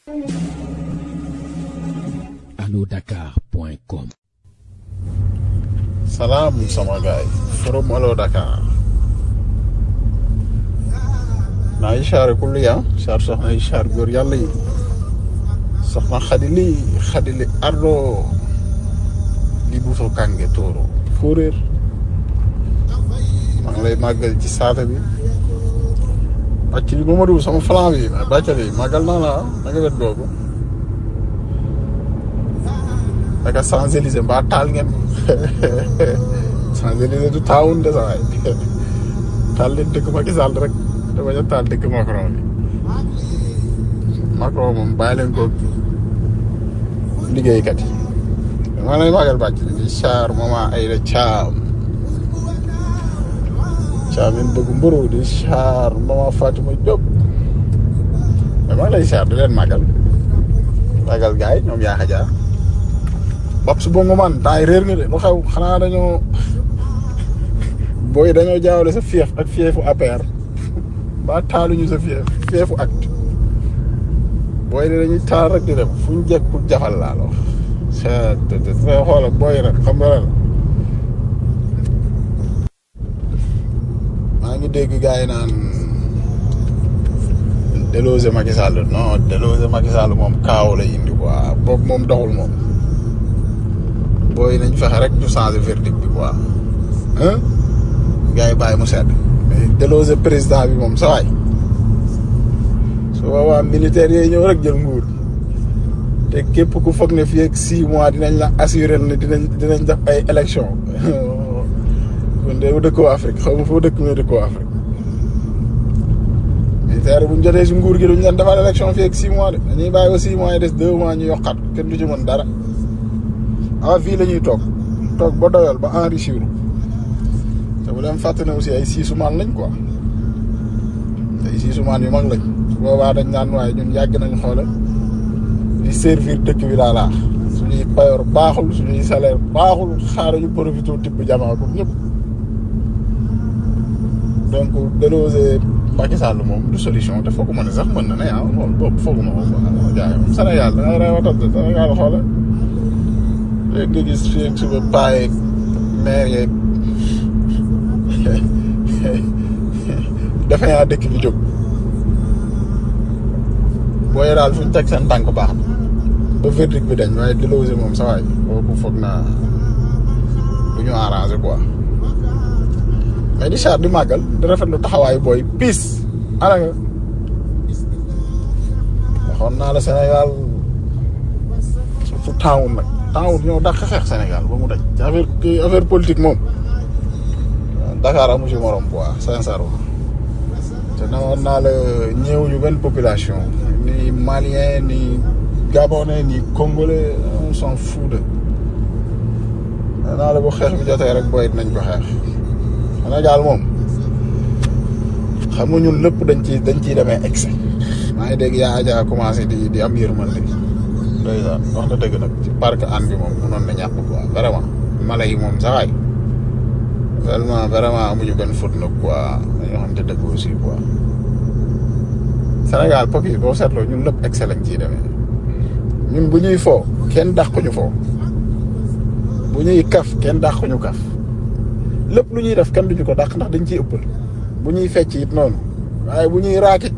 allodakar.com salaam sama gaay forum Allo Dakar naa ngi siyaare ku li ah siyaar soxna yi siyaar góor yàlla yi soxna xadi li xadi li ardo li buuso kànge tóoro fóoréer maa ngi lay màggal ci saata bi bàcc li Mamadou sama flan bi bàccali màggal naa la na nga wet googu naka Champs-Élysées mbaa taal ngeen Champs-Élysées du taawun de sa waay taal leen dëkk Macky Sall rek te bañ a taal dëkk Macron bi Macron moom bàyyi leen ko liggéeykat yi maa lay màggal bàcc di char mama Aïda Thiam Thiam in bëgg mburu di char mama Fatima Diop mais maa ngi lay char di leen màggal màggal gars yi ñoom yaa xajaar bopp su bongo man temps yi réer nga de lu xew xanaa dañoo booy dañoo jaawale sa fief ak fiefu APR ba taaluñu sa fief fiefu acte booy de dañuy taal rek di dem fu ñu jekk pour jafal laa la wax te te te xoola booy nag xam nga la maa ngi dégg gars yi naan déloger Macky Sall non déloger Macky Sall moom kaaw lay indi quoi boobu moom doxul moom booy nañ fexe rek ñu changer verdict bi quoi hein gars yi bàyyi mu sedd mais déloger président bi moom sa waay su boobaa militaires yooyu ñëw rek jël nguur te képp ku foog ne fii ak six mois dinañ la assurer ne dinañ dinañ def ay élection kon de dëkkoo Afrique xaw ma foo dëkk mais dëkkoo Afrique militaire bu ñu jotee si nguur gi duñ leen defal élection fii ak six mois de dañuy bàyyi ba six mois yi des deux mois ñu yokkat kenn du ci mën dara ah fii la ñuy toog toog ba doyal ba enrichir te bu leen fàtte ne aussi ay siisumaan lañ quoi ay siisumaan yu mag lañ su boobaa dañ naan waaye ñun yàgg nañ xoole di servir dëkk bi laa laax suñuy payoor baaxul suñuy salaire baaxul xaaral ñu profité tibb jamaa ko ñëpp donc déloger Macky Sall moom du solution te fooguma ne sax mën na ne ah loolu boobu fooguma ko quoi jaay moom Sénégal da ngay reewatal Sénégal xoole léegi nga gis fii ak suba paa yeeg maire yeeg defe naa dëkk bi jóg booy daal fu ñu teg seen tànk baax na ba verdict bi dañ waaye déloger moom sa waay boobu foog naa du ñu arrangé quoi mais di char di màggal di rafetlu taxawaayu booy piis ana nga waxoon naa la Sénégal surtout taawun nag taawun ñoo dàq xeex Sénégal ba mu daj ci affaire kii affaire politique moom Dakar amu ci morom quoi sincèrement te na woon naa la ñëwuñu benn population ni malien ni gabonais ni congolais on s'en fout de nee naa la bu xeex bi jotee rek booy nañ ko xeex Sénégal moom xam nga ñun lépp dañ ci dañ ciy demee excès maa ngi dégg yaa aja commencé di di am yërmande ndeysaan wax na dëgg nag ci parc an bi moom munoon na ñàkk quoi vraiment mala yi moom saxaay vraiment vraiment amuñu benn faute nag quoi dañoo xam te dëgg aussi quoi Sénégal pop yi boo seetloo ñun lépp excès lañ ciy demee ñun bu ñuy foo kenn dàquñu foo bu ñuy kaf kenn dàquñu kaf lépp lu ñuy def kenn duñu ko dàq ndax dañ ciy ëppal bu ñuy fecc it noonu waaye bu ñuy raakit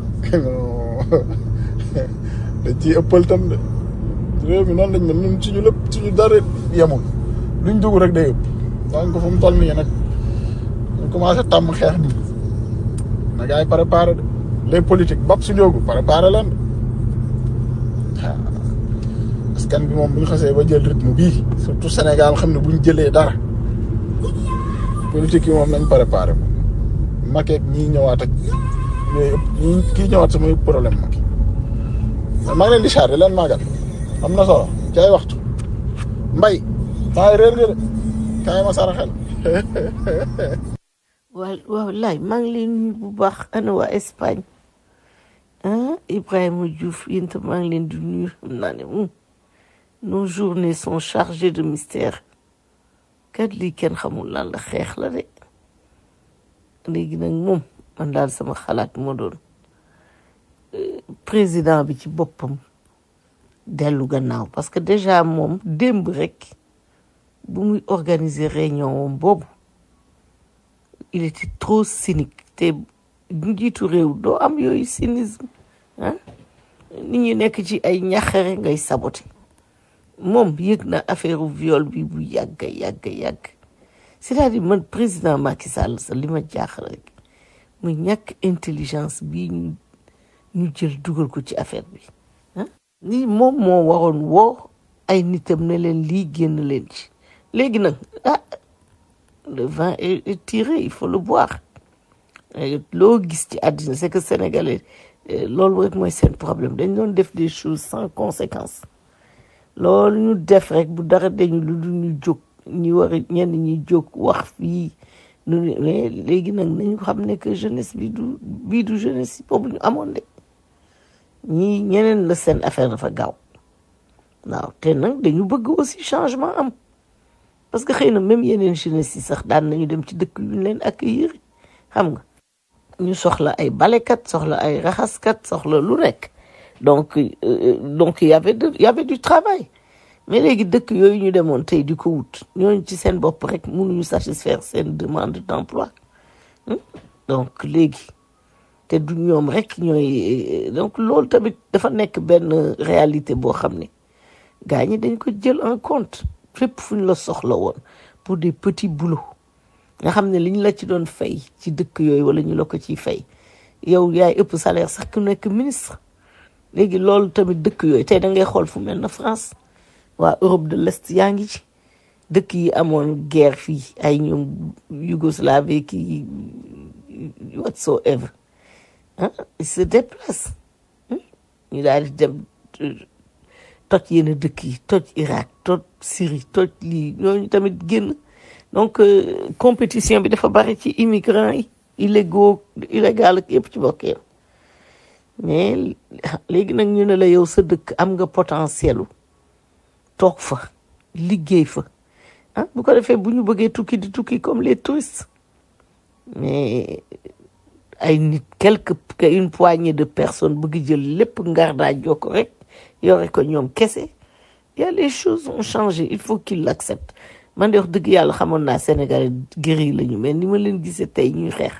dañ ciy ëppal tam de réew mi noonu lañ mel ñun suñu lépp suñu dara yemul luñ dugg rek day ëpp donc fu mu toll nii nag ñu commencé tàmm xeex nii na gars yi préparé de les politiques bopp su njóogu préparé leen waaw askan bi moom bu ñu xasee ba jël rythme bii surtout Sénégal xam ne bu ñu jëlee dara politique yi moom nañ préparé moom Macky ak ñii ñëwaat ak yooyu ëpp ñii kii ñëwaat sama yëpp problème Macky mais maa ngi leen di chargé leen màggal am na solo ci ay waxtu mbay maa ngi réer nga de kaay ma saraxel waaw waaw laay maa ngi leen nuyu bu baax ana waa Espagne ah Ibrahima Diouf yéen tam maa ngi leen di nuyu xam naa ne hum, nos journées sont chargées de mystère kat lii kenn xamul lan la xeex la de léegi nag moom man daal sama xalaat moo doon président bi ci boppam dellu gannaaw parce que déjà moom démb rek bu muy organiser réunion woom boobu il était trop cynique te njiitu réew doo am yooyu cynisme ah nit ñi nekk ci ay ñaxare ngay saboté moom yëg na affaire viol bi bu yàgg yàgg yàgg c'est-à-dire man président Macky Sall sa li ma jaaxal rek muy ñàkk intelligence bi ñu ñu jël dugal ko ci affaire bi ah ni moom moo waroon woo ay nitam ne leen lii génn leen ci léegi nag ah le vin est, est tiré il faut le boire Et loo gis ci àddina c'est que sénégalais eh, loolu rek mooy seen problème dañ doon def des choses sans conséquence loolu ñu def rek bu dara dañu lu du ñu jóg ñi war a ñenn ñi jóg wax fii nu ne mais léegi nag nañu xam ne que jeunesse bi du bii du jeunesse boobu ñu amoon de ñii ñeneen la seen affaire dafa gaaw waaw te nag dañu bëgg aussi changement am parce que xëy na même yeneen jeunesse yi sax daan nañu dem ci dëkk yu ñu leen accueillir xam nga ñu soxla ay balekat soxla ay raxaskat soxla lu nekk donc euh, donc y avait de y avait du travail mais léegi dëkk yooyu ñu demoon tey di ko wut ñooñu ci seen bopp rek mënuñu satisfaire seen demande d'emploi hmm? donc léegi te du ñoom rek ñooy donc loolu tamit dafa nekk benn réalité boo xam ne gaa ñi dañ ko jël en compte fépp fu ñu la soxla woon pour des petits boulots nga xam ne li ñu la ci doon fay ci dëkk yooyu wala ñu la ko ciy fay yow yaay ëpp salaire sax ku nekk ministre léegi loolu tamit dëkk yooyu tey da ngay xool fu mel na France waa Europe de l'Est yaa ngi ci dëkk yi amoon guerre fii ay ñoom Yougoslavie ki whatsoever ah ils se déplacent ñu daal di dem toj yenn dëkk yi toj Irak toj Syrie toj lii ñooñu tamit génn donc euh, compétition bi dafa bari ci immigrants yi illégaux illégal ak yëpp ci bokk yow mais léegi nag ñu ne la yow sa dëkk am nga potentiel toog fa liggéey fa ah bu ko defee bu ñu bëggee tukki di tukki comme les touristes mais ay nit quelque une poignée de personnes bëgg jël lépp ngar daa jokko rek yore ko ñoom kese y a les choses ont changé il faut qu'ils l'acceptent man de wax dëgg yàlla xamoon naa Sénégal guéri lañu mais ni ma leen gisee tey ñuy xeex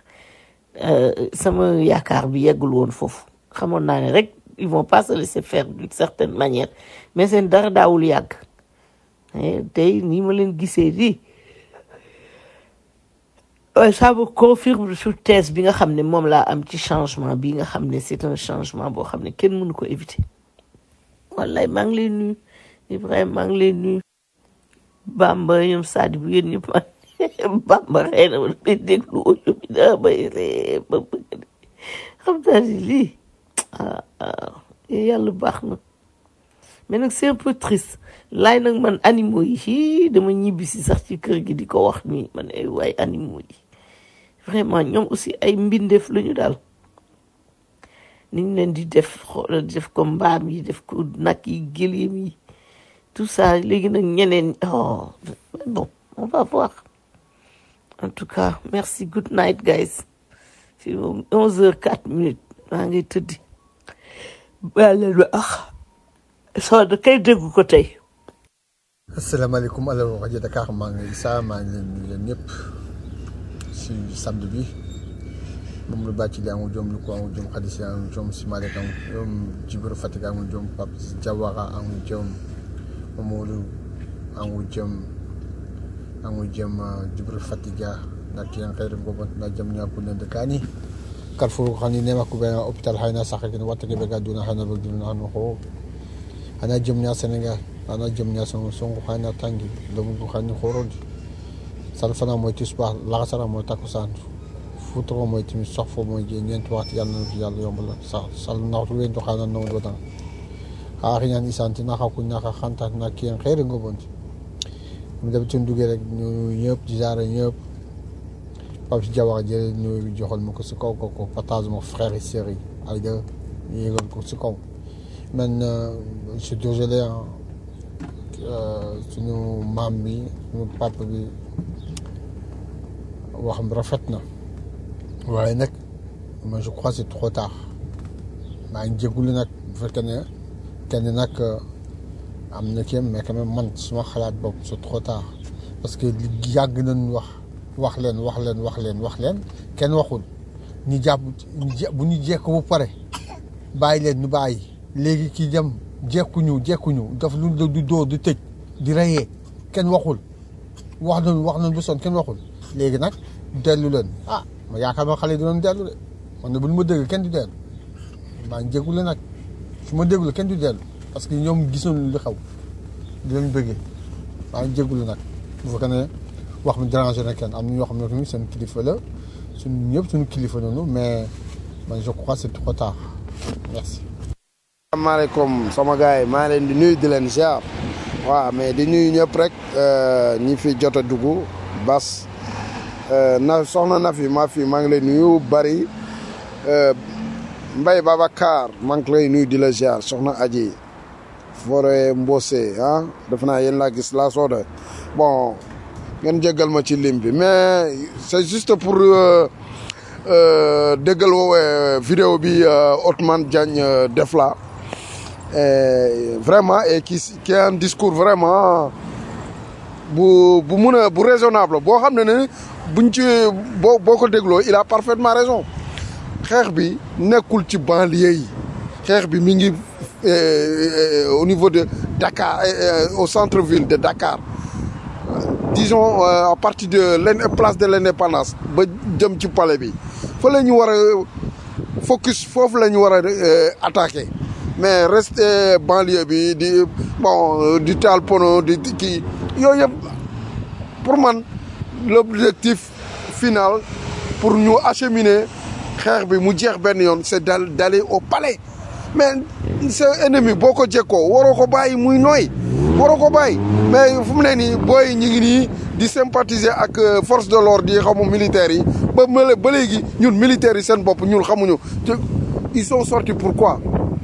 sama yaakaar bi yeggul woon foofu xamoon naa ne rek ils vont pas se laisser faire d'une certaine manière mais seen dara daawul yàgg tey ni ma leen gisee di ça me confirme sur thèse bi nga xam ne moom laa am ci changement bi nga xam ne c'est un changement boo xam ne kenn mënu ko éviter wallaay maa ngi lay nuyu Ibrahima maa ngi lay nuyu Bamba ñoom Sadi bu yéen ñëpp ma Bamba xëy na ma damay déglu audio bi daa may ree ba bëgg de xam naa ni lii ah ah yàlla baax na mais nag c'est un peu triste laay nag man animaux yi hii dama ñibbi si sax ci kër gi di ko wax nii man ay waay animaux yi vraiment ñoom aussi ay mbindeef la ñu daal ni ñu leen di def xoolal def ko mbaam yi def ko nag yi gëléem yi tout ça léegi nag ñeneen oh mais bon on va voir en tout cas merci good night guys fi moom onze heures quatre minutes maa ngi tëddi baa leen ba ah soo da kay déggu ko tey asalaamaaleykum alors rajo Dakar maa ngi Issa maa ngi leen nuyu leen ñëpp si samedi bi moom lu bàcc li amul jom lu ko amul jom xadis yi amul jom si Malick amul jom Jibril Fatick amul jom Pape Diawara amul jom Mamadou amul jom amul jom Jibril Fatick ndax ki yan xeyri ngobon na jam ñaa kunne ndekani Carrefour xani nema ku bena hôpital hayna saxakin wattake be gaduna hana be duna hanu xo hana jom ñaa Sénégal ana jëm ñaa songo songo xana tangi lomu bu xani xorodi sal fana mooy tisbaar laxasara mooy takkusaan futuro mooy timis sox fo mooy jee ñeenti waxtu yàlla na fi yàlla yombal sa sal naxtu wen doxana no do dan xaaxi ñaan isanti naxa ku naxa xanta na kien xeere nga bonti mu dem ci duggee rek ñu ñëpp di jaare ñëpp Pape si Diawara jële ñu joxal ma ko si kaw ko ko partage mon frère et sœur yi ay de yéegal ko si kaw man je suis désolé suñu maam bi suñu papa bi waxam rafet na waaye nag man je crois c'est trop tard maa ngi jégalu nag bu fekkee ne kenn nag am na kenn mais quand même man suma xalaat bopp c'est trop tard parce que li yàgg nañ wax wax leen wax leen wax leen wax leen kenn waxul ñu jàpp ñu je- bu ñu jekk bu pare bàyyi leen ñu bàyyi léegi kii dem jekkuñu jekkuñu daf lu du dóor du tëj di reyee kenn waxul wax nañu wax nañu ba sonn kenn waxul léegi nag dellu leen ah ma yaakaar ma xale yi dinañ dellu de man ne bu ñu ma dégg kenn du dellu maa ngi jégalu nag su ma déglu kenn du dellu parce que ñoom gisoon li xew di leen bëggee maa ngi jégalu nag bu fekkee ne wax mi dérangé na kenn am na ñoo xam ne tamit seen kilifa la suñu ñëpp suñu kilifa noonu mais man je crois c'est trop tard merci. asalaamaaleykum sama gars yi maa leen di nuyu di leen ziar waaw mais di nuyu ñëpp rek euh, ñi fi jot a dugg bas euh, na soxna na fi maa fi maa ngi lay nuyu bari euh, Mbaye Babacar maa ngi lay nuyu di la ziar soxna Aji Fore Mbose ah def naa yéen laa gis laa sooda bon ngeen jéggal ma ci lim bi mais c'est juste pour euh, euh, déggal woowee vidéo bi euh, Othmane Diagne euh, def la et vraiment et qui qui a un discours vraiment bu bu mun a bu raisonnable boo xam ne ne buñ ci boo boo ko dégloo il a parfaitement raison xeex bi nekkul ci banlieue yi xeex bi mi ngi euh, au niveau de Dakar euh, au centre-ville de Dakar disons euh, à partir de l'in- place de l'indépendance ba jëm ci palais bi fa la ñu war a focus foofu la ñu war a euh, attaquer mais rester banlieue bi di bon euh, di taal pono di di kii yooyu yëpp pour man l'objectif final pour ñu acheminer xeex bi mu jeex benn yoon c'est dal d'aller au palais mais sa ennemi boo ko jekkoo waroo ko bàyyi muy nooy waroo ko bàyyi mais fu mu ne nii booy ñi ngi nii di sympathiser ak euh, force de l'ordre yi xamu militaires yi ba mële ba léegi ñun militaires yi seen bopp ñun xamuñu te ils sont sortis pourquoi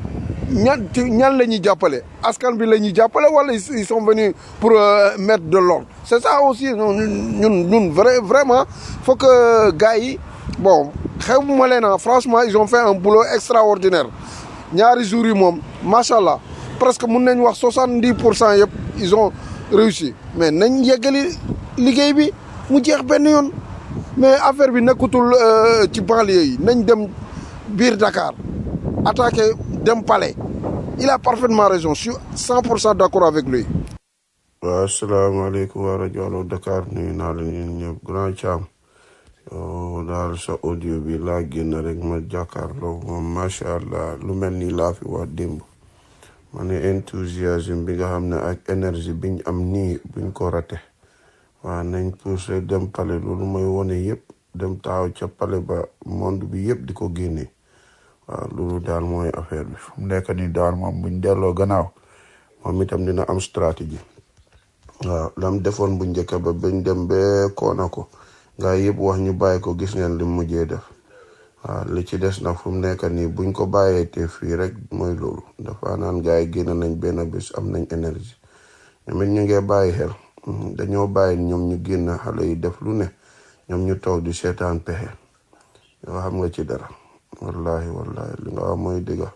ñan ci ñan la ñuy jàppale askan bi la ñuy jàppale wala ils ils sont venus pour euh, mettre de l'ordre c'est ça aussi ñun ñun ñun vrai vraiment faut que gars yi bon xew ma leen ah franchement ils ont fait un boulot extraordinaire ñaari jours yi moom macha allah presque mun nañ wax soixante dix pour cent yëpp ils ont réussi mais nañ yeggali liggéey bi mu jeex benn yoon mais affaire bi nekkutul euh, ci banlieue yi nañ dem biir Dakar attaquer dem palais il a parfaitement raison je suis cent pour cent d'accord avec lui waaw asalaamaaleykum waa rajo Allo Dakar nuyu naa leen yéen ñëpp grand Thiam yow daal sa audio bi laa génn rek ma jàkkaarloo moom macha allah lu mel ni laa fi wax démb ma ne enthousiasme bi nga xam ne ak énergie biñ am nii buñ ko rate waaw nañ poussé dem pale loolu mooy wone yëpp dem taaw ca pale ba monde bi yëpp di ko génne waaw loolu daal mooy affaire bi fu mu nekk nii daal moom buñ delloo gannaaw moom itam dina am stratégie waaw lam defoon bu njëkk ba bañ dem ba koona ko nga yëpp wax ñu bàyyi ko gis ngeen li mu mujjee def waaw li ci des nag fu mu nekk nii buñ ko bàyyee te fii rek mooy loolu dafa naan gars yi génn nañ benn bés am nañ énergie ñoom it ñu ngee bàyyi xel Mhm, dañoo bàyyi ñoom ñu génn xale yi def lu ne ñoom ñu toog di seetaan pexe yoo xam nga ci dara wallahi wallahi li nga wax mooy dëgga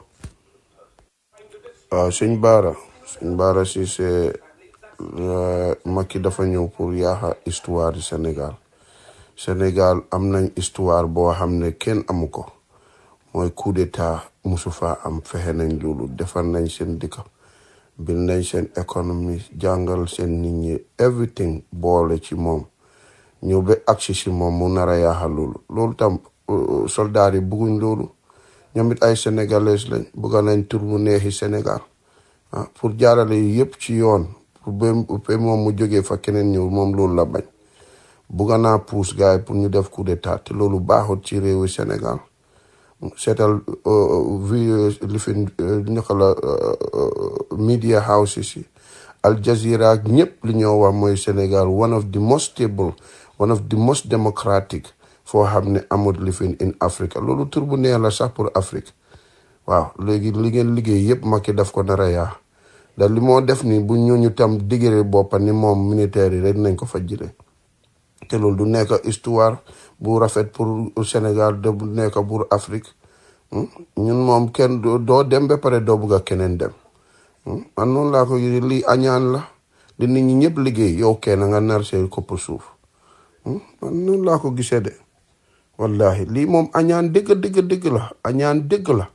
waaw sëñ Baara sëñ Baara si c'est Macky dafa ñëw pour yaaxa histoire du Sénégal Sénégal am nañ histoire boo xam ne kenn amu ko mooy coup d'état musu faa am fexe nañ loolu defar nañ seen dëkk bil nañ seen économie jàngal seen nit ñi everything boole ci moom ñëw ba agsi si moom mu nar a yaaxa loolu loolu tam uh, soldat yi bugguñ loolu ñoom it ay sénégalais lañ bugga nañ tur bu neexi Sénégal ah pour jaarale yi yëpp ci yoon pour ba ba moom mu jógee fa keneen ñëw moom loolu la bañ bugga naa puus gars yi pour ñu def coup d'état te loolu baaxut ci réewu Sénégal seetal vi li fi naka la media houses yi Al Jazeera ak ñëpp li ñoo wax mooy Sénégal one of the most stable one of the most democratic foo xam ne amut li fi in Africa loolu tur bu neex la sax pour Afrique waaw léegi li ngeen liggéey yëpp Macky daf ko nar a yaa da li moo def ni bu ñooñu tam diggale boppa ni moom militaire yi rek nañ ko fa jële te loolu du nekk histoire bu rafet pour Sénégal de bu nekk pour Afrique ñun moom kenn doo dem ba pare doo bugg a keneen dem man noonu laa ko gisee lii añaan la di nit ñi ñëpp liggéey yow kenn nga nar see kopp suuf man noonu laa ko gisee de wallahi lii moom añaan dëgg dëgg dëgg la añaan dëgg la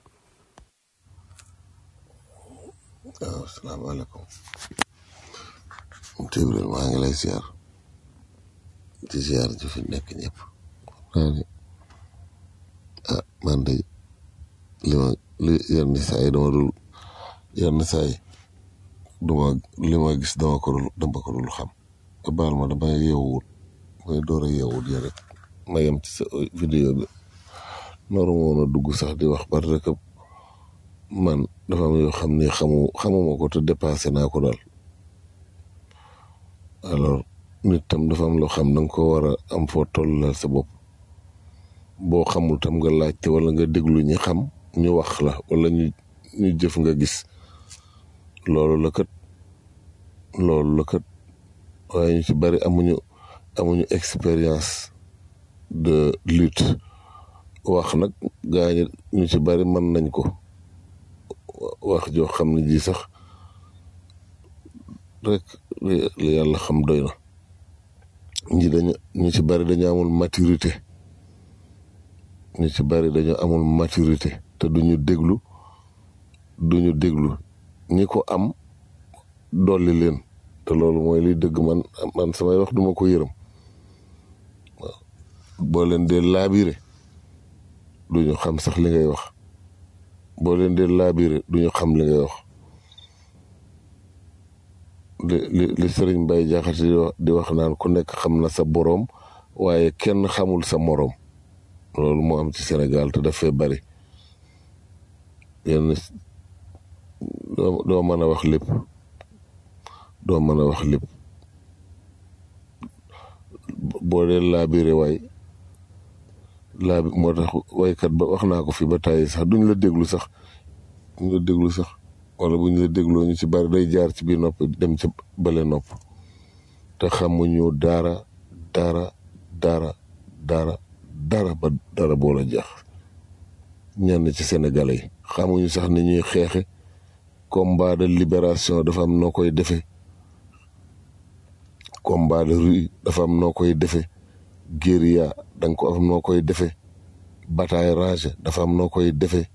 waaw salaamaaleykum Jibril maa ngi lay ziar di ziar ji fi nekk ñëpp naa ni ah man de li ma li yenn saa yi dama dul yenn saa yi duma li ma gis dama ko dul dama ko dul xam te baal ma dama yeewuwut may door a yeewut ya rek ma yem ci sa vidéo bi noru ma woon a dugg sax di wax parce que man dafa am yoo xam ne xamu xamuma ko te dépassé naa ko daal alors nit tam dafa am loo xam da nga ko war a am foo tollal sa bopp boo xamul tam nga laajte wala nga déglu ñi xam ñu wax la wala ñu ñu jëf nga gis loolu la kat loolu la kat waaye ñu ci bari amuñu amuñu expérience de lutte wax nag gaañi ñu ci bari mën nañ ko wax joo xam ne ji sax rek li yàlla xam doy na ñi dañu ñu ci bari dañu amul maturité ñu ci bari dañu amul maturité te duñu déglu duñu déglu ñi ko am dolli leen te loolu mooy liy dëgg man man samay wax duma ko yërëm waaw boo leen dee laabire duñu xam sax li ngay wax boo leen dee laabire duñu xam li ngay wax li li li sëriñ Bay Jaxate di wax di wax naan ku nekk xam na sa boroom waaye kenn xamul sa moroom loolu moo am ci Sénégal te daf fee bari yenn doo doo mën a wax lépp doo mën a wax lépp boo dee laabire waay laabi moo tax waykat ba wax naa ko fi ba tàyyi sax duñ la déglu sax duñ la déglu sax wala buñ la dégloo ñu ci bari day jaar ci biir nopp dem ci bale nopp te xamuñu dara dara dara dara dara ba dara boo la jeex ñenn ci Sénégalais yi xamuñu sax ni ñuy xeexe combat de libération dafa am noo koy defee combat de rue dafa am noo koy defee guérilla da nga ko am noo koy defee bataille rangée dafa am noo koy defee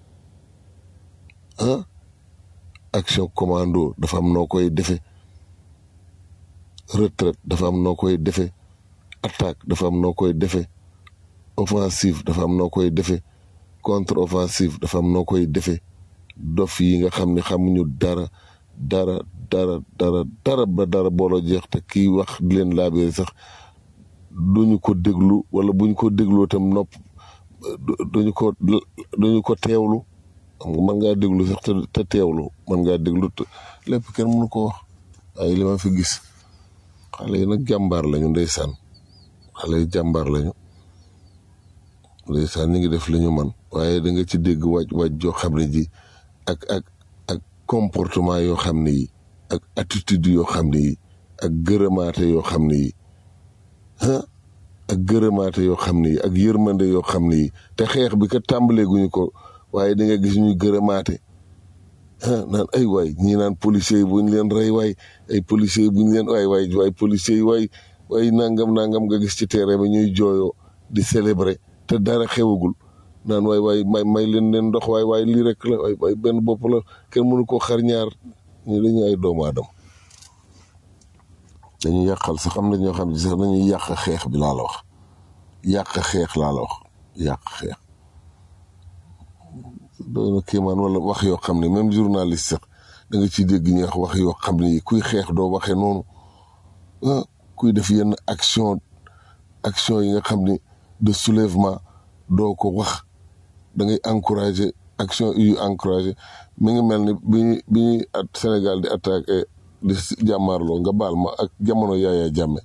ah action commando dafa am noo koy defee retraite dafa am noo koy defee attaque dafa am noo koy defee offensive dafa am noo koy defee contre offensive dafa am noo koy defee dof yi nga xam ne xamuñu dara dara dara dara dara ba dara boolo jeex te kii wax di leen laabee sax duñu ko déglu wala buñ ko dégloo tam nopp duñu ko duñu ko teewlu xam nga mën ngaa déglu sax te teewlu mën ngaa déglu te lépp kenn mënu ko wax waaye li ma fi gis xale yi nag jàmbaar lañu ndeysaan xale yi jàmbaar lañu ndeysaan ñu ngi def li ñu man waaye da nga ci dégg wàj wàj joo xam ne ji ak ak ak comportement yoo xam ne yi ak attitude yoo xam ne yi ak gërëmaate yoo xam ne yi ah ak gërëmaate yoo xam ne yi ak yërmande yoo xam ne yi te xeex bi ka tàmbalee guñu ko waaye di nga gis ñuy gërëmaate ah naan ay waay ñii naan policiers yi buñ leen rey waay ay policiers yi buñ leen waay waay waay policiers yi waay waay nangam nangam nga gis ci terrain bi ñuy jooyoo di célébrer te dara xewagul naan waay waay may may leen leen ndox waay waay lii rek la waay waay benn bopp la kenn mënu koo xar ñaar ñu dañu ay doomu aadama dañuy yàqal sax am na ñoo xam ne sax dañuy yàq xeex bi laa la wax yàq xeex laa la wax yàq xeex doy na kéemaan wala wax yoo xam ne même journaliste sax da nga ciy dégg ñu wax wax yoo xam ne kuy xeex doo waxee noonu ah kuy def yenn action action yi nga xam ne de soulèvement doo ko wax da ngay encourager action yu encourager mi ngi mel ni bi ñuy bi ñuy at Sénégal di attaqué di jàmmaarloo nga baal ma ak jamono yaaya jàmme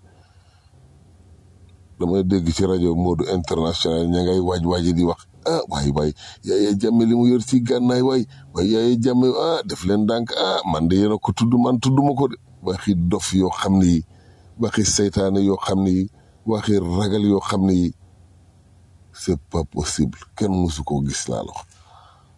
damay dégg ci rajo Modou international ña ngay waaj waaji di wax ah waay waay yaaya jàmme li mu yor ci gànnaay waay waay yaaya jàmme ah def leen dànk ah man de yéen a ko tudd man tudduma ko de waxi dof yoo xam ne yi waxi seytaane yoo xam ne yi waxi ragal yoo xam ne yi c'est pas possible kenn mësu koo gis laa la wax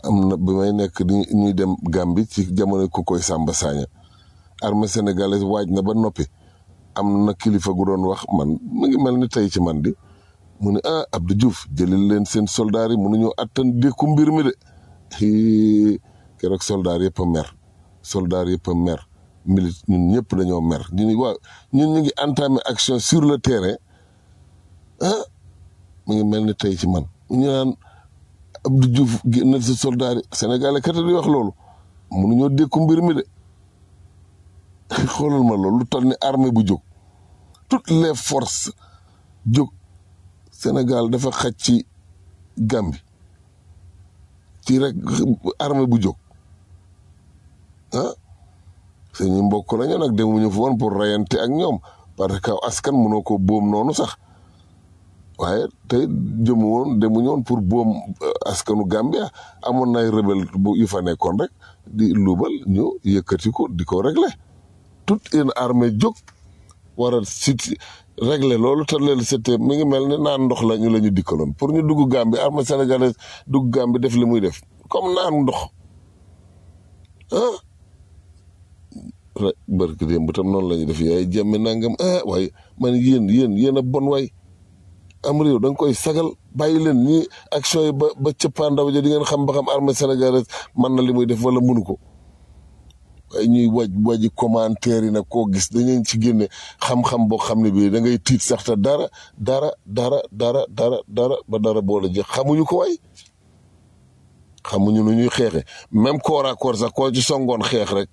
am na bi may nekk di ñuy dem Gambie ci jamono ku koy Samba Sagna armée sénégalaise waaj na ba noppi am na kilifa gu doon wax man mu ngi mel ni tey ci man di mu ne ah Abdou Diouf jëlil leen seen soldats yi mënuñoo attan dékku mbir mi de Hii, keroog soldats yëpp a mer soldats yëpp a mer milite ñun ñëpp dañoo mer ñu ni waaw ñun ñu ngi entamé action sur le terrain ah mu ngi mel ni tey ci man ñu naan Abdou Diouf génnal sa soldats yi Sénégalais kat di wax loolu mënuñoo dékku mbir mi de xoolal ma loolu lu toll ni armée bu jóg toutes les forces jóg Sénégal dafa xaj ci Gambie ci rek armée bu jóg ah suñu mbokk lañu nag demuñu fa woon pour rayante ak ñoom parce que askan mënoo ko boom noonu sax waaye tey jëmu woon demuñu woon pour boom askanu Gambia amoon na ay rebelle bu yu fa nekkoon rek di luubal ñu yëkkati ko di ko régler toute une armée jóg war a sit régler loolu te leen c'était mi ngi mel ni naan ndox la ñu la ñu dikkaloon pour ñu dugg Gambie armée sénégalaise dugg Gambie def li muy def comme naan ndox ah rek barki démb tam noonu la ñuy def yaay jàmme nangam ah waaye man yéen yéen yéen a bon waay am réew da nga koy sagal bàyyi leen ñi action yi ba ba cëppaandaw ja di ngeen xam ba xam armée sénégalaise man na li muy def wala mënu ko waaye ñuy waj waji commentaire yi nag koo gis dañu ci génne xam-xam boo xam ne bii da ngay tiit sax te dara dara dara dara dara dara ba dara boole jeex xamuñu ko way xamuñu nu ñuy xeexe même corps à corps sax koo ci songoon xeex rek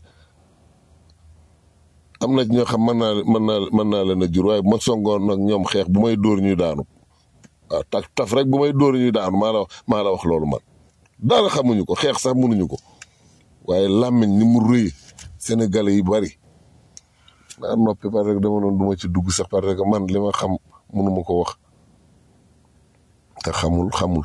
am na ci ñoo xam mën naa mën naa mën naa leen a jur waaye bu ma songoon nag ñoom xeex bu may dóor ñuy daanu waaw taf taf rek bu may dóor ñuy daanu maa la maa la wax loolu man dara xamuñu ko xeex sax mënuñu ko waaye làmmiñ ni mu rëy sénégalais yi bari daa noppi parce que dama doon duma ci dugg sax parce que man li ma xam mënuma ko wax te xamul xamul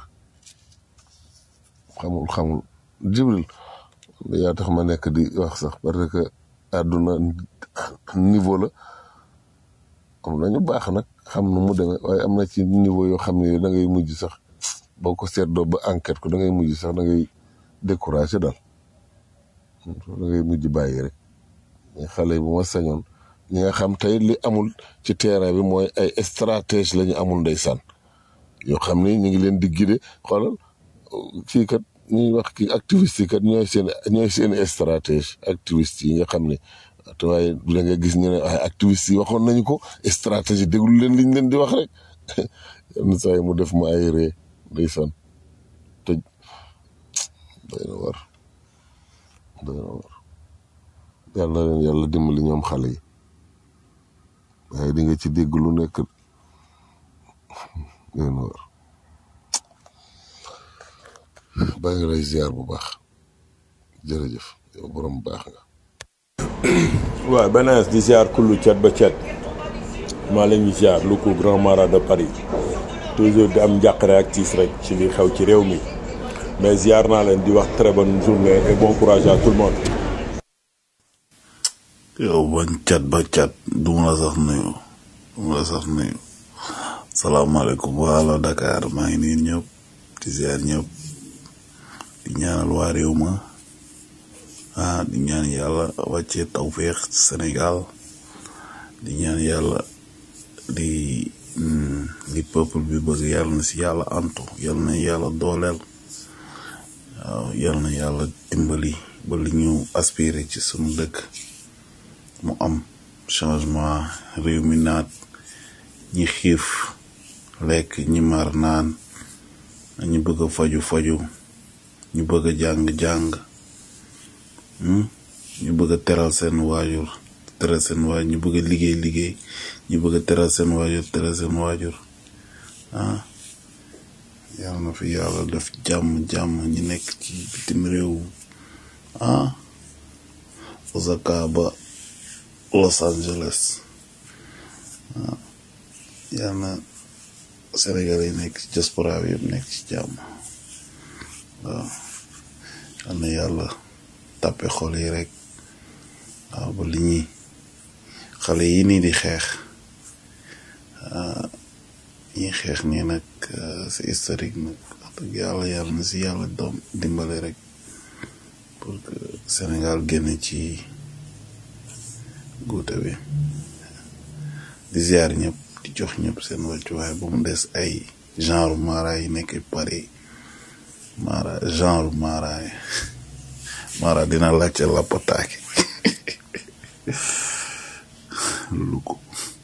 xamul xamul jibril yaa tax ma nekk di wax sax parce que àdduna niveau la am nañu baax nag xam nu mu demee waaye am na ci niveau yoo xam ne da ngay mujj sax boo ko seetloo ba enquête ko da ngay mujj sax da ngay découragé daal da ngay mujj bàyyi rek ñi xale yi bu ma sañoon ñi nga xam tey li amul ci terrain bi mooy ay stratégie la ñu amul ndeysaan yoo xam ni ñu ngi leen di guider xoolal kii kat ñuy wax kii activiste yi kat ñooy seen ñooy seen stratégie activiste yi nga xam ne te waaye da nga gis ñu ne ay activiste yi waxoon nañu ko stratégie déglu leen liñ leen di wax rek yenn saa yi mu def ma ay ree ndeysaan tëj doy na war doy na war yàlla leen yàlla dimbali ñoom xale yi waaye di nga ci dégg lu nekk doy na war baa ngi lay ziar bu baax jërëjëf yow borom baax nga waaw benees di ziar kullu cet ba cet maa leen di ziar lu ko grand marat de Paris toujours di am njàqare ak tiis rek ci li xew ci réew mi mais ziar naa leen di wax très bonne journée et bon courage à tout le monde. yow bañ cat ba cat du ma la sax nuyu du ma la sax nuyu salaamaaleykum waa Dakar maa ngi nii ñëpp di ziar ñëpp di ñaanal waa réew ma ah di ñaan yàlla wàccee tawféex ci Sénégal di ñaan yàlla di li peuple bi bëgg yàlla na si yàlla antu yàlla na yàlla dooleel waaw yàlla na yàlla dimbali ba li ñu aspiré ci sunu dëkk mu am changement réew mi naat ñi xiif lekk ñi mar naan ñi bëgg a faju faju ñu bëgg a jàng jàng ñu bëgg a teral seen waajur teral seen waajur ñu bëgg a liggéey liggéey ñu bëgg a teral seen waajur teral seen waajur ah yàlla na fi yàlla def jàmm jàmm ñi nekk ci bitim réew ah Osaka ba Los Angeles ah yàlla na Sénégal yi nekk ci diaspora bi yëpp nekk ci jàmm waaw yal na yàlla tàppe xol yi rek waaw ba li ñuy xale yi nii di xeex ñi xeex nii nag c'est historique nag wax dëgg yàlla yàlla na si yàlla doom dimbale rek pour que Sénégal génn ci guute bi di ziar ñëpp di jox ñëpp seen wàccuwaay ba mu des ay genre mara yi nekk Paris mara genre mara yi mara dina laajte lappataaki lu ko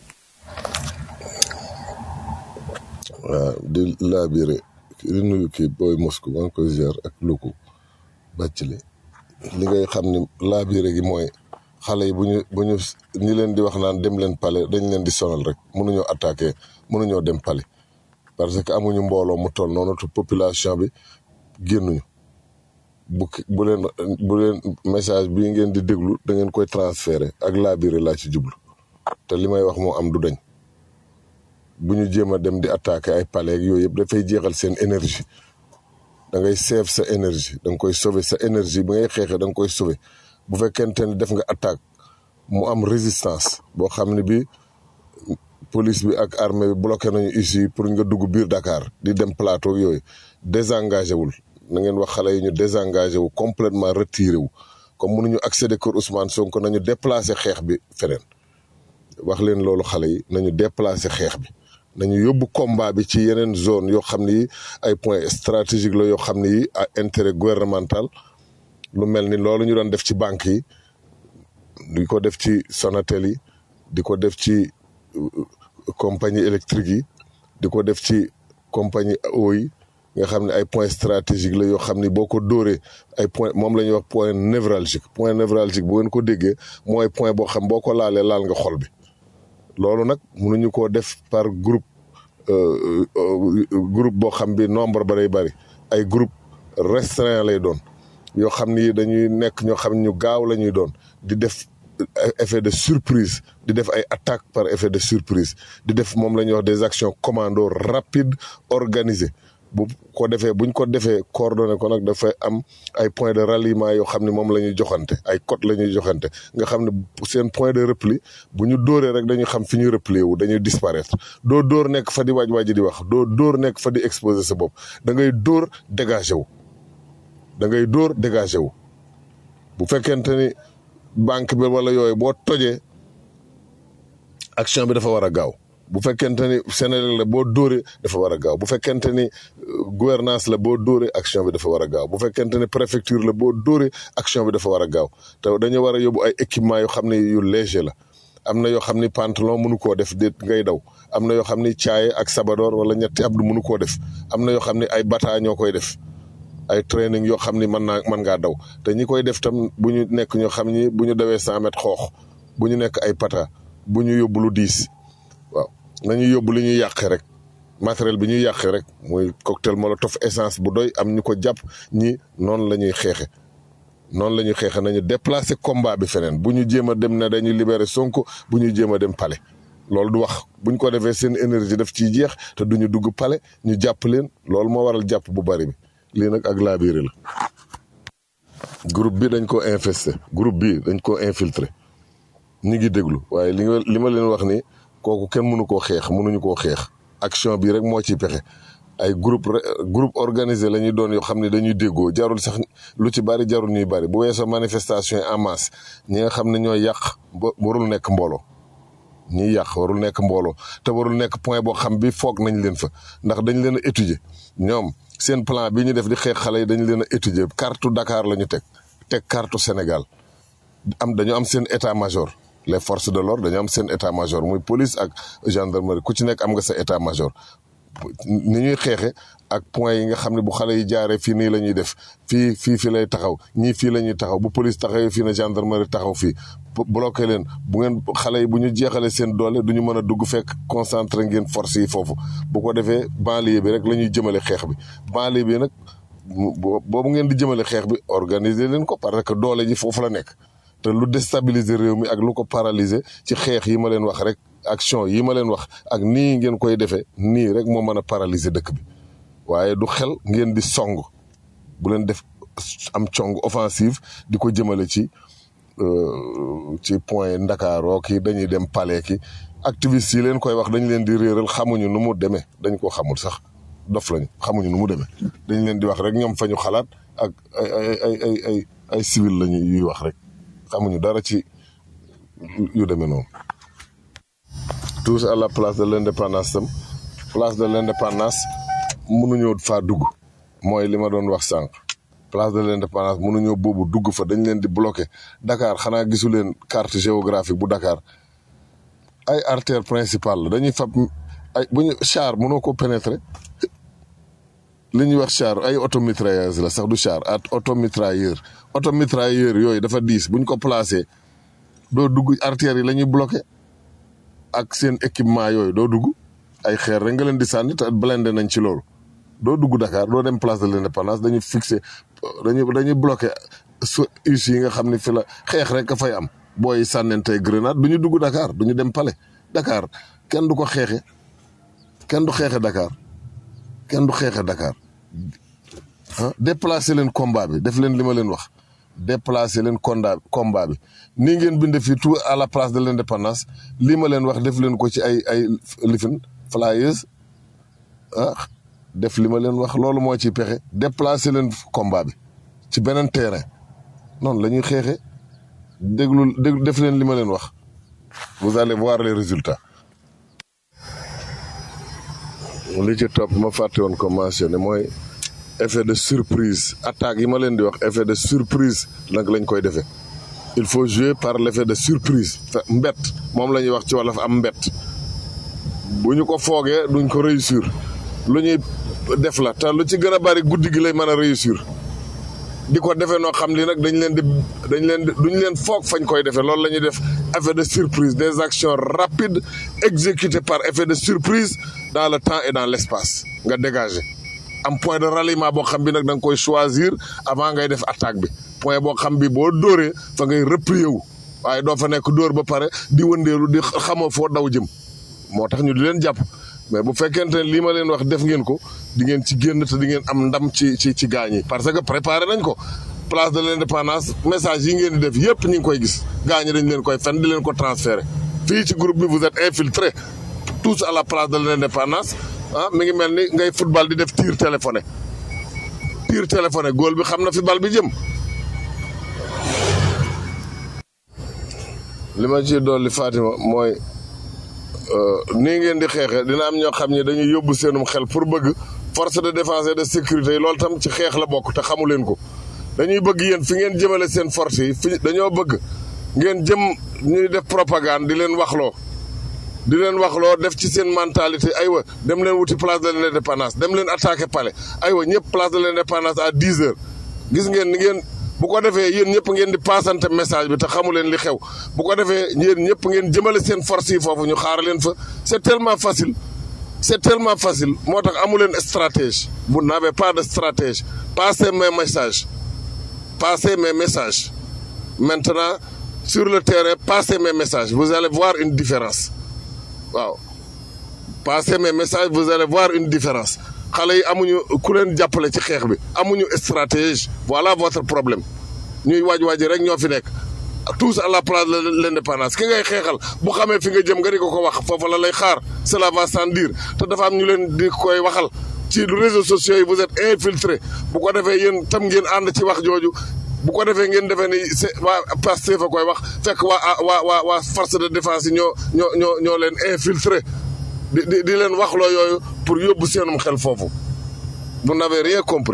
waaw di laabire di nuyu kii booy Moscou maa ngi koy ziar ak luku bàcc li li ngay xam ni laabire gi mooy xale yi bu ñu bu ñu ñi leen di wax naan dem leen pale dañ leen di sonal rek mënuñoo attaqué mënuñoo dem pale parce que amuñu mbooloo mu toll noonu te population bi génnuñu bu bu leen bu leen message bii ngeen di déglu da ngeen koy transféré ak laabire laa ci jublu te li may wax moo am du dañ bu ñu jéem a dem di attaquer ay palais ak yooyu yëpp dafay jeexal seen énergie da ngay seef sa énergie da nga koy sauver sa énergie bi ngay xeexee da nga koy sauver bu fekkente ni def nga attaque mu am résistance boo xam ne bi police bi ak armée bi bloqué nañu ici pour nga dugg biir Dakar di dem plateau yooyu désengagé wul na ngeen wax xale yi ñu désengagé wu complètement retiré wu comme mënuñu accéder kër Ousmane Sonko nañu déplacé xeex bi feneen wax leen loolu xale yi nañu déplacé xeex bi nañu yóbbu combat bi ci yeneen zone yoo xam ni ay points stratégiques la yoo xam ni à intérêt gouvernemental lu mel ni loolu ñu doon def ci banques yi di ko def ci Sonatel yi di ko def ci compagnie électrique yi di ko def ci compagnie eau yi nga xam ne ay points stratégiques la yoo xam ni boo ko dóoree ay point moom la ñuy wax point névralgique point névralgique bu ngeen ko déggee mooy point boo xam boo ko laalee laal nga xol bi loolu nag mënuñu koo def par groupe groupe boo xam bi nombre ba day bëri ay groupe restreint lay doon yoo xam ni dañuy nekk ñoo xam ñu gaaw la ñuy doon di def effet de surprise di def ay attaque par effet de surprise di def moom la ñuy wax des actions commando rapide organisées bu ko defee buñ ko defee coordonné ko nag dafay am ay point de ralliement yoo xam ne moom la ñuy joxante ay code la ñuy joxante nga xam ne seen point de repli bu ñu dóoree rek dañuy xam fi ñuy replier wu dañuy disparaître doo dóor nekk fa di waaj waaj di wax doo dóor nekk fa di exposer sa bopp da ngay dóor dégagé wu da ngay dóor dégagé wu bu fekkente ni banque bi wala yooyu boo tojee action bi dafa war a gaaw bu fekkente ni Sénégal la boo dóoree dafa war a gaaw bu fekkente ni gouvernance la boo dóoree action bi dafa war a gaaw bu fekkente ni préfecture la boo dóoree action bi dafa war a gaaw te dañu war a yóbbu ay équipement yoo xam ne yu léger la am na yoo xam ni pantalon mënu koo def déet ngay daw am na yoo xam ni caaye ak sabadoor wala ñetti abdu mënu koo def am na yoo xam ni ay bata ñoo koy def ay training yoo xam ni mën naa mën ngaa daw te ñi koy def tam bu ñu nekk ñoo xam ni bu ñu dawee cent mètres xoox bu ñu nekk ay pata bu ñu yóbbu lu diis waaw nañu yóbbu li ñuy yàqe rek matériel bi ñuy yàqe rek muy cocktail molotov essence bu doy am ñu ko jàpp ñi noonu la ñuy xeexe noonu la ñuy xeexe nañu déplacer combat bi feneen bu ñu jéem a dem ne dañuy libérer Sonko bu ñu jéem a dem palais loolu du wax buñ ko defee seen énergie daf ciy jeex te duñu dugg palais ñu jàpp leen loolu moo waral jàpp bu bari bi lii nag ak laabiire la groupe bi dañ ko infesté groupe bi dañ ko infiltré ñi ngi déglu waaye li nga li ma leen wax ni kooku kenn mënu koo xeex mënuñu koo xeex action bi rek moo ciy pexe ay groupe groupe organisé la ñuy doon yoo xam ne dañuy déggoo jarul sax lu ci bari jarul ñuy bari bu weesoo manifestation yi en masse ñi nga xam ne ñooy yàq warul nekk mbooloo ñiy yàq warul nekk mbooloo te warul nekk point boo xam bi foog nañ leen fa ndax dañ leen a étudier ñoom seen plan bi ñu def di xeex xale yi dañu leen a étudier carte Dakar la ñu teg teg carte Sénégal am dañu am seen état major les forces de l'ordre dañu am seen état major muy police ak gendarmerie ku ci nekk am nga sa état major ni ñuy xeexe ak point yi nga xam ne bu xale yi jaaree fii nii la ñuy def fii fii fii lay taxaw ñii fii la ñuy taxaw bu police taxawee fii na gendarmerie taxaw fii bloqué leen bu ngeen xale yi bu ñu jeexalee seen doole du ñu mën a dugg fekk concentré ngeen force yi foofu bu ko defee banlieue bi rek la ñuy jëmale xeex bi banlieue bi nag boobu ngeen di jëmale xeex bi organiser leen ko parce que doole ji foofu la nekk te lu déstabiliser réew mi ak lu ko paralyser ci xeex yi ma leen wax rek action yi ma leen wax ak nii ngeen koy defee nii rek moo mën a paralyser dëkk bi waaye du xel ngeen di song bu leen def am cong offensive di ko jëmale ci ci point Ndakaaroo ki dañuy dem palais ki activistes yi leen koy wax dañ leen di réeral xamuñu nu mu demee dañ ko xamul sax dof lañu xamuñu nu mu demee dañ leen di wax rek ñoom fa ñu xalaat ak ay ay ay ay ay ay civil lañu yuy wax rek xamuñu dara ci yu demee noonu. tous à la place de l'indépendance tam place de l'indépendance mënuñoo faa dugg mooy li ma doon wax sànq place de l'indépendance mënuñoo boobu dugg fa dañ leen di bloqué Dakar xanaa gisu leen carte géographique bu Dakar ay artère principale la dañuy fab ay bu ñu char mënoo ko pénétrer li ñuy wax char ay automitrailleuse la sax du char at automitrailleur automitrailleur yooyu dafa diis bu ñu ko placé doo dugg artères yi la ñuy bloqué ak seen équipement yooyu doo dugg ay xeer rek nga leen di sànni te blindé nañ ci loolu doo dugg Dakar doo dem place de l'indépendance dañuy fixé dañuy dañuy bloqué su us yi nga xam ne fi la xeex rek a fay am booy sànnentey grenade du ñu dugg Dakar du ñu dem palais Dakar kenn du ko xeexe kenn du xeexe Dakar kenn du xeexe Dakar ah déplacé leen combat bi def leen li ma leen wax déplacé leen konda combat bi nii ngeen binde fii tout à la place de l'indépendance lii ma leen wax def leen ko ci ay ay lifin flyers ah def li ma leen wax loolu moo ciy pexe déplacé leen combat bi ci beneen terrain noonu la ñuy xeexe déglu déglu def leen li ma leen wax vous allez voir les résultats li ci topp ma fàtte woon ko mentionné mooy effet de surprise attaque yi ma leen di wax effet de surprise nag lañ koy defee il faut jouer par l'effet de surprise mbett moom la ñuy wax ci wolof am mbett bu ñu ko foogee duñ ko réussir lu ñuy def la te lu ci gën a bari guddi gi lay mën a réussir di ko defee noo xam li nag dañ leen di dañ leen di duñ leen foog fañ koy defee loolu la ñuy def effet de surprise des actions rapides exécutées par effet de surprise dans le temps et dans l'espace nga dégager am point de ralliement boo xam bi nag da nga koy choisir avant ngay def attaque bi point boo xam bi boo dóoree fa ngay replier wu waaye doo fa nekk dóor ba pare di wëndeelu di xamoo foo daw jëm moo tax ñu di leen jàpp mais bu fekkente ne lii ma leen wax def ngeen ko di ngeen ci génn te di ngeen am ndam ci ci ci gaañ yi parce que préparé nañ ko place de l'indépendance message yi ngeen di def yépp ñu ngi koy gis gaañ yi dañ leen koy fen di leen ko transférer fii ci groupe bi vous êtes infiltrés tous à la place de l'indépendance ah mi ngi mel ni ngay football di def tir téléphoné tir téléphoné góol bi xam na fi bal bi jëm li ma ci dolli Fatima mooy nii ngeen di xeexe dina am ñoo xam ne dañuy yóbbu seenum xel pour bëgg force de défense et de sécurité yi loolu tam ci xeex la bokk te xamu leen ko dañuy bëgg yéen fi ngeen jëmale seen force yi fi dañoo bëgg ngeen jëm ñuy def propagande di leen waxloo di leen waxloo def ci seen mentalité aywa dem leen wuti place de l'indépendance dem leen attaquer palais aywa ñëpp place de l'indépendance à dix heures gis ngeen ni ngeen bu ko defee yéen ñëpp ngeen di passante message bi te xamu leen li xew bu ko defee yéen ñëpp ngeen jëmale seen force yi foofu ñu xaar leen fa c'est tellement facile c'est tellement facile moo tax amu leen stratège vous n'avez pas de stratège passez mes messages passez mes messages maintenant sur le terrain passez mes messages vous allez voir une différence waaw passez mes messages vous allez voir une différence xale yi amuñu ku leen jàppale ci xeex bi amuñu stratège voilà votre problème ñuy waaj waaj rek ñoo fi nekk tous à la place de l'indépendance ki ngay xeexal bu xamee fi nga jëm nga di ko ko wax foofu la lay xaar cela va sans dire te dafa am ñu leen di koy waxal ci réseaux sociaux yi vous êtes infiltrés bu ko defee yéen tam ngeen ànd ci wax jooju bu ko defee ngeen defee ni c'est waa Pastef fa koy wax fekk waa waa waa waa force de défense yi ñoo ñoo ñoo ñoo leen infiltré di di di leen waxloo yooyu pour yóbbu seenum xel foofu vous n'avez rien compris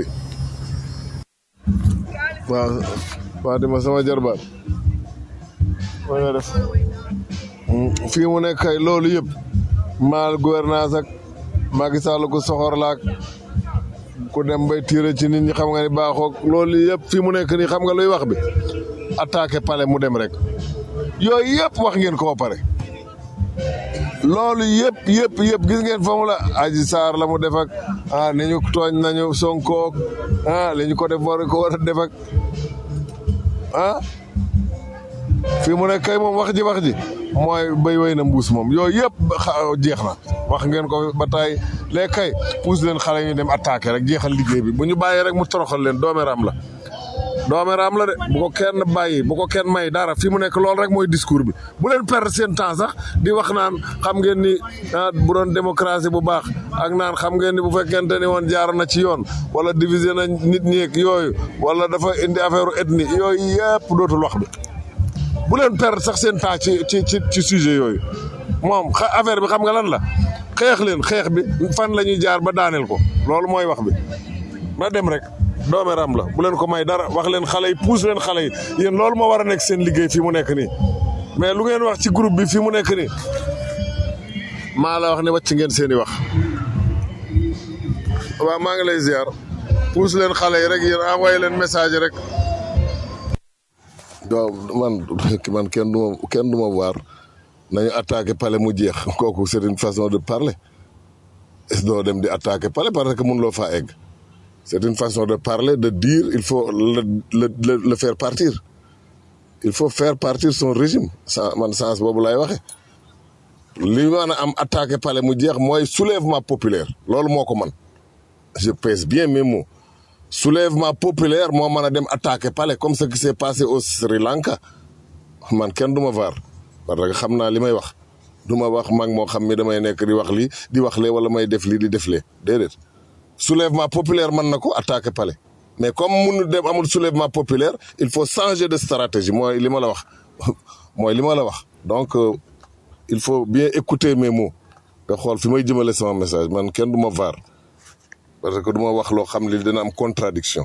waaw Fatima sama jarbaat ma nga def fii mu nekk kay loolu yëpp mal gouvernance ak Macky Sall ko soxor laak ku dem bay tiire ci nit ñi xam nga ni baaxoog loolu yëpp fii mu nekk nii xam nga luy wax bi attaqué palais mu dem rek yooyu yëpp wax ngeen ko ba pare loolu yëpp yëpp yëpp gis ngeen fa mu la Aji Sarr la mu def ak ah ni ñu tooñ nañu Sonko ah li ñu ko def war ko war a def ak ah fii mu nekk kay moom wax ji wax ji mooy béy wéy na mbuus moom yooyu yëpp jeex na wax ngeen ko ba tey léegi kay pousse leen xale ñu dem attaqué rek jeexal liggéey bi bu ñu bàyyee rek mu toroxal leen doomeram la dooméeraam la de bu ko kenn bàyyi bu ko kenn may dara fi mu nekk loolu rek mooy discours bi bu leen perdre seen temps sax di wax naan xam ngeen ni ah bu doon démocratie bu baax ak naan xam ngeen ni bu fekkente ni woon jaar na ci yoon wala diviser na nit ñi ak yooyu wala dafa indi affaire ethnie yooyu yëpp dootul wax bi bu leen perdre sax seen temps ci ci ci ci sujet yooyu moom xa affaire bi xam nga lan la xeex leen xeex bi fan la ñuy jaar ba daaneel ko loolu mooy wax bi na dem rek doomeram la bu leen ko may dara wax leen xale yi pousse leen xale yi yéen loolu moo war a nekk seen liggéey fii mu nekk nii mais lu ngeen wax ci groupe bi fii mu nekk nii maa la wax ne wàcc ngeen seen i wax waaw maa ngi lay ziar pousse leen xale yi rek yéen envoyé leen message rek. donc man man kenn du ma kenn du ma waar nañu attaqué palais mu jeex kooku c'est une façon de parler doo dem di attaqué palais parce que mun loo faa egg. c'est une façon de parler de dire il faut le le le, le faire partir il faut faire partir son régime sans man sens boobu lay waxe li mën a am attaqué palais mu jeex mooy soulèvement populaire loolu moo ko man je pèse bien mes mots soulèvement populaire moo mën a dem attaqué palais comme ce qui s'est passé au Sri Lanka man kenn du ma vaar parce que xam naa li may wax du ma wax mag moo xam mi damay nekk di wax lii di wax lee wala may def lii di def lee déedéet soulèvement populaire mën na ko attaquer palais mais comme munu dem amul soulèvement populaire il faut changer de stratégie mooy li ma la wax mooy li ma la wax donc euh, il faut bien écouter mes mots nga xool fi may jëmale sama message man kenn du ma vaar parce que du ma wax loo xam li dina am contradiction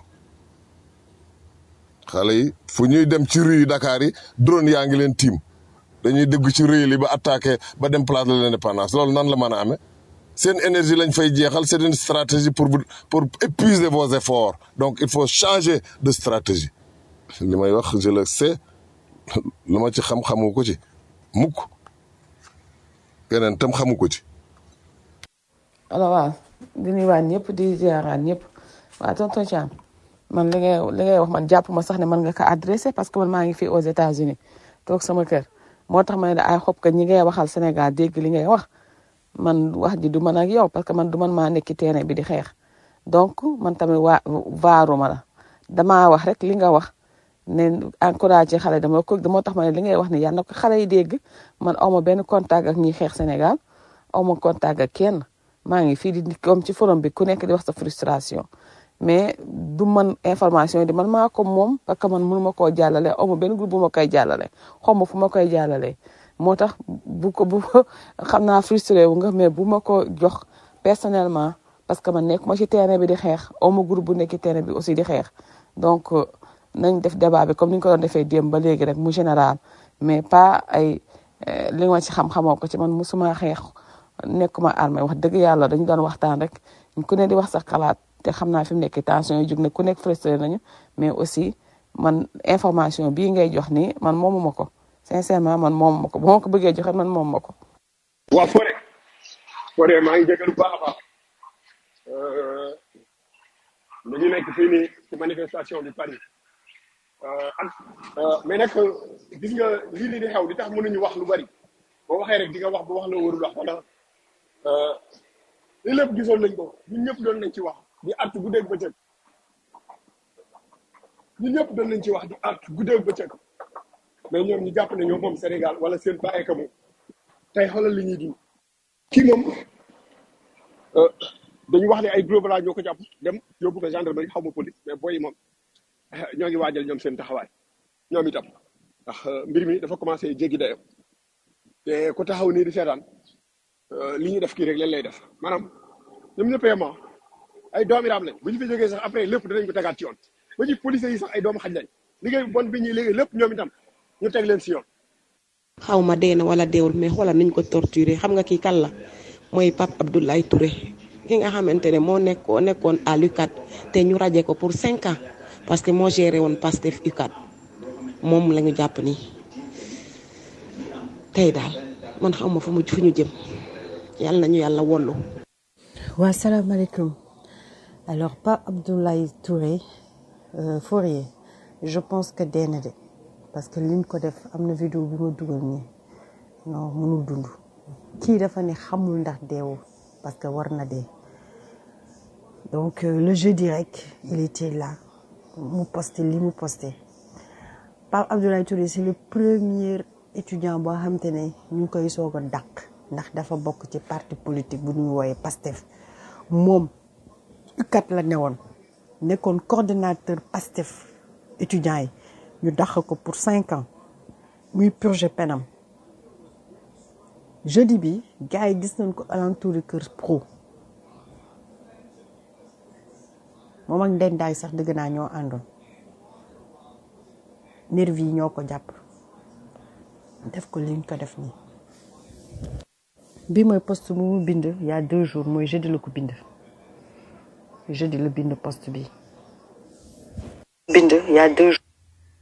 xale yi fu ñuy dem ci rue yi Dakar yi drone yaa ngi leen tiim dañuy dégg ci rue yi ba attaqué ba dem place de l'indépendance loolu nan la mën a amee seen énergie lañ fay jeexal c'est une stratégie pour vous- pour épuiser vos efforts donc il faut changer de stratégie li may wax je le sais lu ma ci xam-xamu ko ci mukk keneen tam xamu ko ci alors waaw di nuyuwaat ñëpp di ziaraat ñëpp waaw tonton Thiam man li ngay li ngay wax man jàpp ma sax ne man nga ko adressé parce que man maa ngi fii aux États-Unis toog sama kër moo tax ma ne la ay xob que ñi ngay waxal Sénégal dégg li ngay wax man wax ji du man ak yow parce que man du man maa nekk ci terrain bi di xeex donc man tamit waa vaaruma la damaa wax rek li nga wax ne encouragé xale dama ko moo tax ma ne li ngay wax ne yàlla na ko xale yi dégg man awma benn contact ak ñiy xeex Sénégal awma contact ak kenn maa ngi fii di comme ci forum bi ku nekk di wax sa frustration mais du man information yi di man maa ko moom parce que man mënu ma koo jàllale awma benn groupe bu ma koy jàllale xaw ma fu ma koy jàllale moo tax bu ko bu xam naa frustré wu nga mais bu ma ko jox personnellement parce que man nekk ma ci terrain bi di xeex awma groupe bu nekk ci terrain bi aussi di xeex donc euh, nañ def débat bi comme ni ñu ko doon defee démb ba léegi rek mu général mais pas ay euh, li ma ci xam-xamoo ko ci man musuma xeex nekkuma armée wax dëgg yàlla dañu doon waxtaan rek ku ne di wax sa xalaat te xam naa fi mu nekk tension yi jug ne ku nekk frustré nañu mais aussi man information bii ngay jox nii man moomuma ko sincèrement man moomuma ko bu ma ko bëggee joxe man moomuma ko. waa Fodé Fodé maa ngi jégalu bu baax a baax Euh, ñu ngi nekk fii nii ci manifestation bi Paris Euh, ak euh, mais nag gis nga lii nii di xew di tax mënuñu wax lu bari boo waxee rek di nga wax ba wax la warul wax wala euh, lii lépp gisoon nañ ko ñun ñëpp doon nañ ci wax di artu guddeeg bëccëg ñun ñëpp doon nañ ci wax di artu guddeeg bëccëg mais ñoom ñu jàpp ne ñoom moom Sénégal wala seen bàyyi ka moom tey xoolal li ñuy dund kii moom euh, dañu wax ne ay gros bras ñoo ko jàpp dem yóbbu ko gendarmerie xaw ma police mais booy yi moom ñoo ngi waajal ñoom seen taxawaay ñoom itam ndax euh, mbir mi dafa commencé jéggi dayo te ku taxaw nii di seetaan euh, li ñuy def kii rek leen lay def maanaam ñoom ñëpp yem ah ay doomi raam lañ bu ñu fi jógee sax après lépp danañ ko tegaat ci yoon ba ci police yi sax ay doomu xaj lañ liggéey bon bi ñuy liggéey lépp ñoom itam ñu teg leen si yoon. xaw ma dee na wala deewul mais xoolal nañ ko torturer xam nga kii kan la mooy Pape Abdoulaye Touré ki nga xamante ne moo nekkoo nekkoon à l'UCAD te ñu raje ko pour cinq ans parce que moo géré woon Pastef UCAD moom la ñu jàpp nii tey daal man xaw ma fu mu fu ñu jëm yàlla nañu yàlla wollu waa salaamaaleykum alors Pape Abdoulaye Touré euh, Fourier je pense que dee na de parce que liñ ko def am na vidéo bi ma dugal nii non mënul dund kii dafa ne xamul ndax deewul parce que war na dee donc euh, le jeudi rek il était là mu posté li mu posté Pape Abdoulaye Touré c'est le premier étudiant boo xam te ne ñu ngi koy soog a dàq ndax dafa bokk ci parti politique bu ñuy wooyee PASTEF moom kat la newoon nekkoon coordonnateur PASTEF étudiants yi ñu dàq ko pour cinq ans muy purger penam jeudi bi gars yi gis nañ ko alentour du kër pro moom ak ndendaay sax dëgg naa ñoo àndoon nervi yi ñoo ko jàpp def ko liñ ko def nii bi mooy poste bu mu bind il y a deux jours mooy jeudi la ko bind jeudi la bind poste bi bind il y a deux jours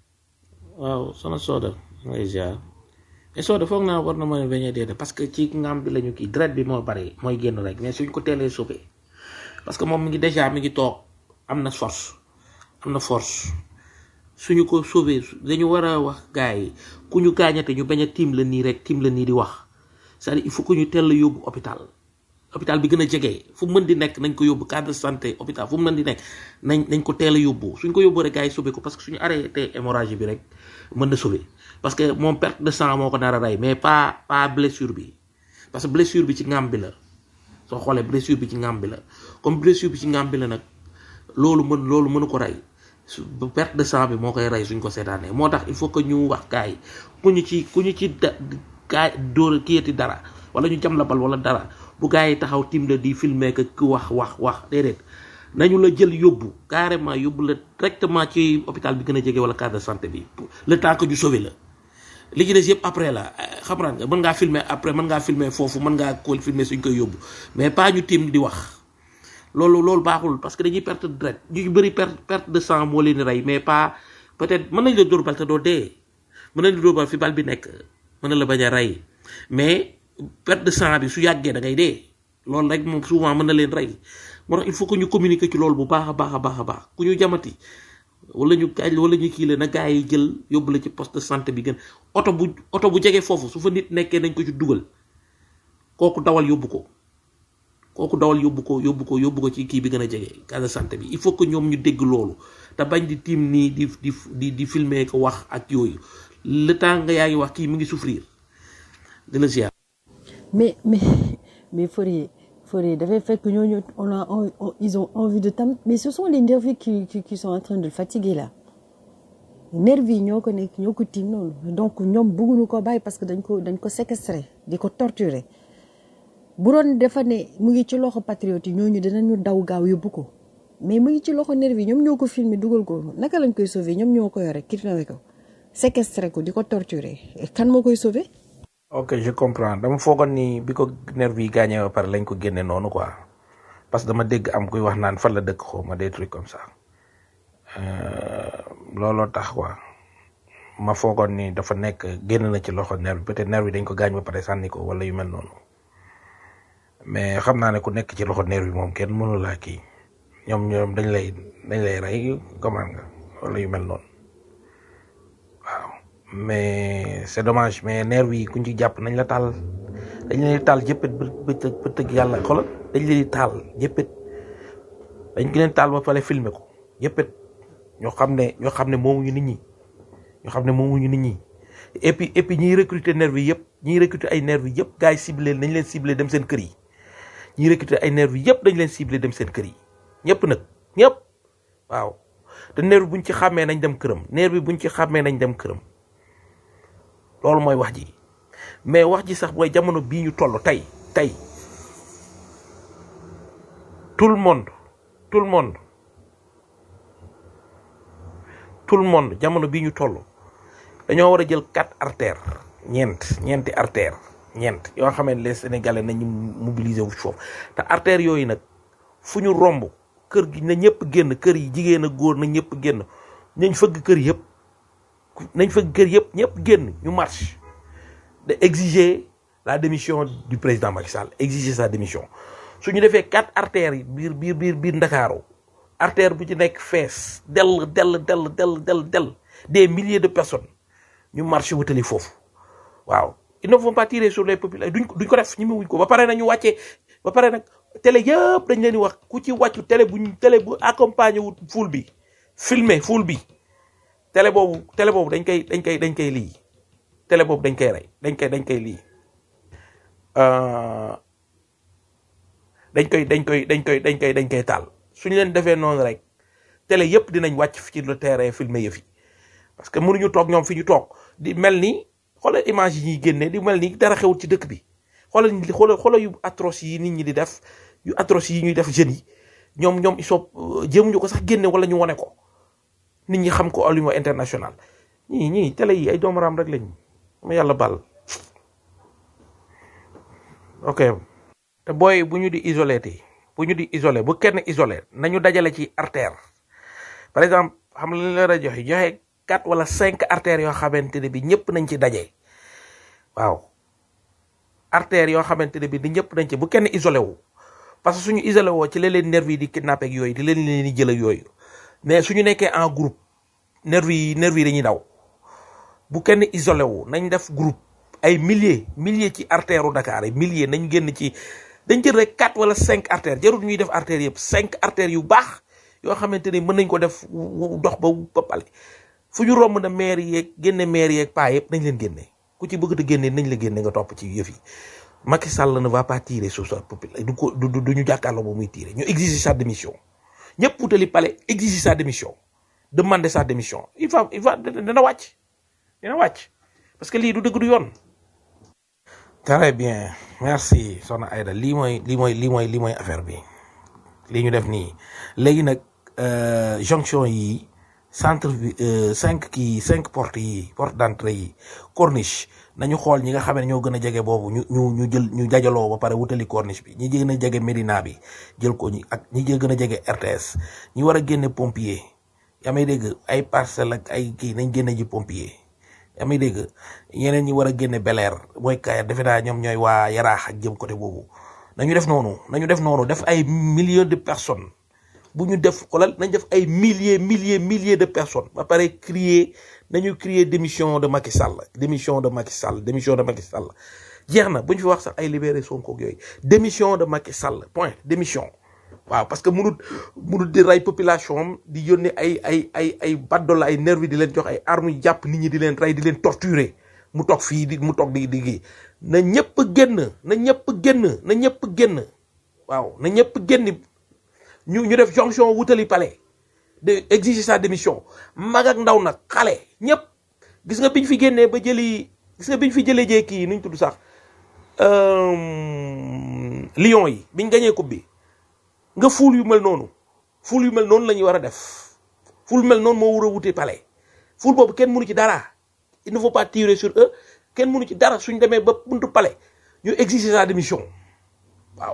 waaw sama sooda ngay ziar mais sooda foog naa war na mën a bañ a dee parce que ci ngam bi lañu kii deret bi moo bari mooy génn rek mais suñ ko teelee sauvé parce que moom mi ngi déjà mi ngi toog am na force am na force suñu ko sauvé dañu war a wax gars yi ku ñu gaañate ñu bañ a tiim la nii rek tiim la nii di wax c'est-à-dire il faut que ñu teel la yóbbu hôpital hôpital bi gën a jege fu mu mën di nekk nañ ko yóbbu case de santé hôpital fu mu mën di nekk nañ nañ ko teel a yóbbu suñ ko yóbbu rek gars yi sauvé ko parce que suñu arrêté hémorragie bi rek mën na sauvé parce que moom perte de sang moo ko nar a rey mais pas pas blessure bi parce que blessure bi ci ngam bi la soo xoolee blessure bi ci ngam bi la comme blessure bi ci ngam bi la nag loolu mën loolu mënu ko rey su perte de sang bi moo koy rey suñ ko seetaanee moo tax il faut que ñu wax gars yi ku ñu ci ku ñu ci da gaay dóor kiyati dara wala ñu jam la bal wala dara bu gars yi taxaw tim la di filmer que ku wax wax wax déedéet nañu la jël yóbbu carrément yóbbu la directement ci hôpital bi gën a jege wala case de santé bi le temps que ñu sauvé la li ci des yëpp après la xam nga mën ngaa filmer après mën ngaa filmer foofu mën ngaa ko filmer suñ koy yóbbu mais pas ñu tim di wax loolu loolu baaxul parce que dañuy perte de deret ñu bëri perte perte de sang moo leen di rey mais pas peut-être mën nañ la dóor bal te doo dee mën nañ la dóor bal fi bal bi nekk mën na la bañ a rey mais perte de sang bi su yàggee da ngay dee loolu rek moom souvent mën na leen rey moo tax il faut que ñu communiquer ci loolu bu baax a baax a baax a baax ku ñu jamati wala ñu gaaj wala ñu kii la na gars yi jël yóbbu la ci poste de santé bi gën oto bu oto bu jege foofu su fa nit nekkee nañ ko ci dugal kooku dawal yóbbu ko kooku dawal yóbbu ko yóbbu ko yóbbu ko ci kii bi gën a jege case de santé bi il faut que ñoom ñu dégg loolu te bañ di tiim nii di di di di filmer ko wax ak yooyu le temps nga yaa ngi wax kii mi ngi souffrir di la ziar. mais mais mais Fourier Fourier dafay fekk ñooñu on a on, on- ils ont envie de tam mais ce sont les nervis qui, qui qui sont en train de le fatiguer là nervis yi ñoo ko nekk ñoo ko tiim noonu donc ñoom bëgguñu ko bàyyi parce que dañ ko dañ ko séquestrer di ko torturer bu doon dafa ne mu ngi ci loxo patriote yi ñooñu dinañu daw gaaw yóbbu ko mais mu ngi ci loxo nervis yi ñoom ñoo ko filmer dugal ko naka lañ koy sauver ñoom ñoo ko yore kidnappé ko séquestrer ko di ko torturer kan moo koy sauver ok je comprends dama foogoon ni bi ko nervi yi gaañee ba pare lañ ko génne noonu quoi parce que dama dégg am kuy wax naan fan la dëkk xaw ma des trucs comme ça Euh, looloo tax quoi ma foogoon ni dafa nekk génn na ci loxo nervi peut-être nervi dañ ko gaañ ba pare sànni ko wala yu mel noonu mais xam naa ne ku nekk ci loxo nervi moom kenn mënu laa kii ñoom ñoom dañ lay dañ lay rey comment nga wala yu mel noonu mais c'est dommage mais nervi yi kuñ ci jàpp nañ la taal dañ leen di taal jëppit bë bëtëg bëtëg yàlla xoolal dañ leen di taal jëppit dañ leen taal ba pare filmer ko jëppit ñoo xam ne ñoo xam ne moomuñu nit ñi ñoo xam ne moomuñu nit ñi et puis et puis ñiy recruter nervi yëpp ñiy recruter ay nervi yëpp gars yi ciblé nañ leen ciblé dem seen kër yi ñiy recruter ay nervi yëpp dañ leen ciblé dem seen kër yi ñëpp nag ñëpp waaw te nervi buñ ci xàmmee nañ dem këram nervi buñ ci xàmmee nañ dem këram loolu mooy wax ji mais wax ji sax mooy jamono bii ñu toll tey tey tout le monde tout le monde tout le monde jamono bii ñu toll dañoo war a jël quatre artères ñeent ñeenti artères ñeent yoo xam ne les sénégalais nañu mobiliser wu foofu te artères yooyu nag fu ñu romb kër gi na ñëpp génn kër yi jigéen ak góor na ñëpp génn nañ fëgg kër yëpp nañ fëgg kër yëpp ñëpp génn ñu marche de exiger la démission du président Macky Sall exiger sa démission su ñu defee quatre artères yi biir biir biir biir Ndakaaru artère bu ci nekk fees dell dell dell dell dell dell des milliers de personnes ñu marché wutali foofu waaw ils ne vont pas tirer sur les populations duñ ko duñ ko def ñi wuñ ko ba pare nañu wàccee ba pare nag télé yëpp dañ leen di wax ku ci wàccu télé bu ñu télé bu accompagné wut foule bi filmer foule bi télé boobu télé boobu dañ koy dañ koy dañ koy lii télé boobu dañ koy rey dañ koy dañ koy lii euh, dañ koy dañ koy dañ koy dañ koy dañ koy taal suñu leen defee noonu rek télé yëpp dinañ wàcc fi ci le terrain filmer yëf yi parce que mënuñu toog ñoom fi ñu toog di mel ni xoolal image yi ñuy génne di mel ni dara xewul ci dëkk bi xoolal xoolal xoolal yu atroce yi nit ñi di def yu atroce yi ñuy def jeunes yi ñoom ñoom ils sont jéemuñu ko sax génne wala ñu wone ko nit ñi xam ko au niveau international ñii ñii télé yi ay doomu raam rek lañ ma yàlla bal ok te booy bu ñu di isolé ti bu ñu di isolé bu kenn isolé nañu dajale ci artère par exemple xam la la la joxe joxe quatre wala cinq artères yoo xamante ne bi ñëpp nañ ci daje waaw artères yoo xamante ne bi di ñëpp nañ ci bu kenn isolé wu parce que suñu isolé woo ci la leen nervi yi di kidnappé ak yooyu di leen leen di jël ak yooyu mais suñu nekkee en groupe nervi yi nervi yi dañuy daw bu kenn isolé wu nañ def groupe ay milliers milliers ci artère u Dakar yi milliers nañ génn ci dañ jël rek quatre wala cinq artères jarul ñuy def artères yëpp cinq artères yu baax yoo xamante ni mën nañ ko def wu- dox ba ba pale fu ñu romb na maire yeeg génne maire yeeg paa yëpp nañ leen génne ku ci bëgg a génne nañ la génne nga topp ci yëf yi Macky Sall ne va pas tirer sur sa population du ko du du du ñu jàkkaarloo ba muy tirer ñu exiger sa démission ñëpp wutali palais exiger sa démission demander sa démission il va il va dina wàcc dina wàcc parce que lii du dëgg du yoon. très bien merci soxna Aida lii mooy lii mooy lii mooy lii mooy affaire bi lii ñu def nii léegi nag euh, jonction yi centre bi euh, cinq kii cinq portes yi porte d'entrée yi corniche nañu xool ñi nga xam ne ñoo gën a jege boobu ñu ñu ñu jël ñu dajaloo ba pare wutali corniche bi ñi gën a jege Médina bi jël ko ñi ak ñi gën a jege RTS ñi war a génne pompier yaa may dégg ay parcelle ak ay kii nañ génne ji pompier yaa may dégg ñeneen ñi war a génne beleer mooy kayar defe naa ñoom ñooy waa yaraax ak jëm côté boobu nañu def noonu nañu def noonu def ay millions de personnes bu ñu def xoolal nañ def ay milliers milliers milliers de personnes ba pare crier nañu crier démission de Macky Sall démission de Macky Sall démission de Macky Sall jeex na bu ñu fi wax sax ay libéré Sonko ak yooyu démission de Macky Sall point démission waaw parce que munut munut di rey population am di yónnee ay ay ay ay baddola ay nervi di leen jox ay armes yu jàpp nit ñi di leen rey di leen torturer mu toog fii di mu toog di di gi na ñëpp génn na ñëpp génn na ñëpp génn waaw na ñëpp génn ñu ñu def jonction wutali palais de exiger sa démission mag ak ndaw nag xale ñëpp gis nga biñ fi génnee ba jëli gis nga biñ fi jëlee jee kii nuñ tudd sax euh, Lions yi biñ gañee coupe bi nga fuul yu mel noonu fuul yu mel noonu la ñuy war a def fuul mel noonu moo war a wute palais fuul boobu kenn mënu ci dara il ne faut pas tirer sur eux kenn mënu ci dara suñ demee ba buntu palais ñu exiger sa démission waaw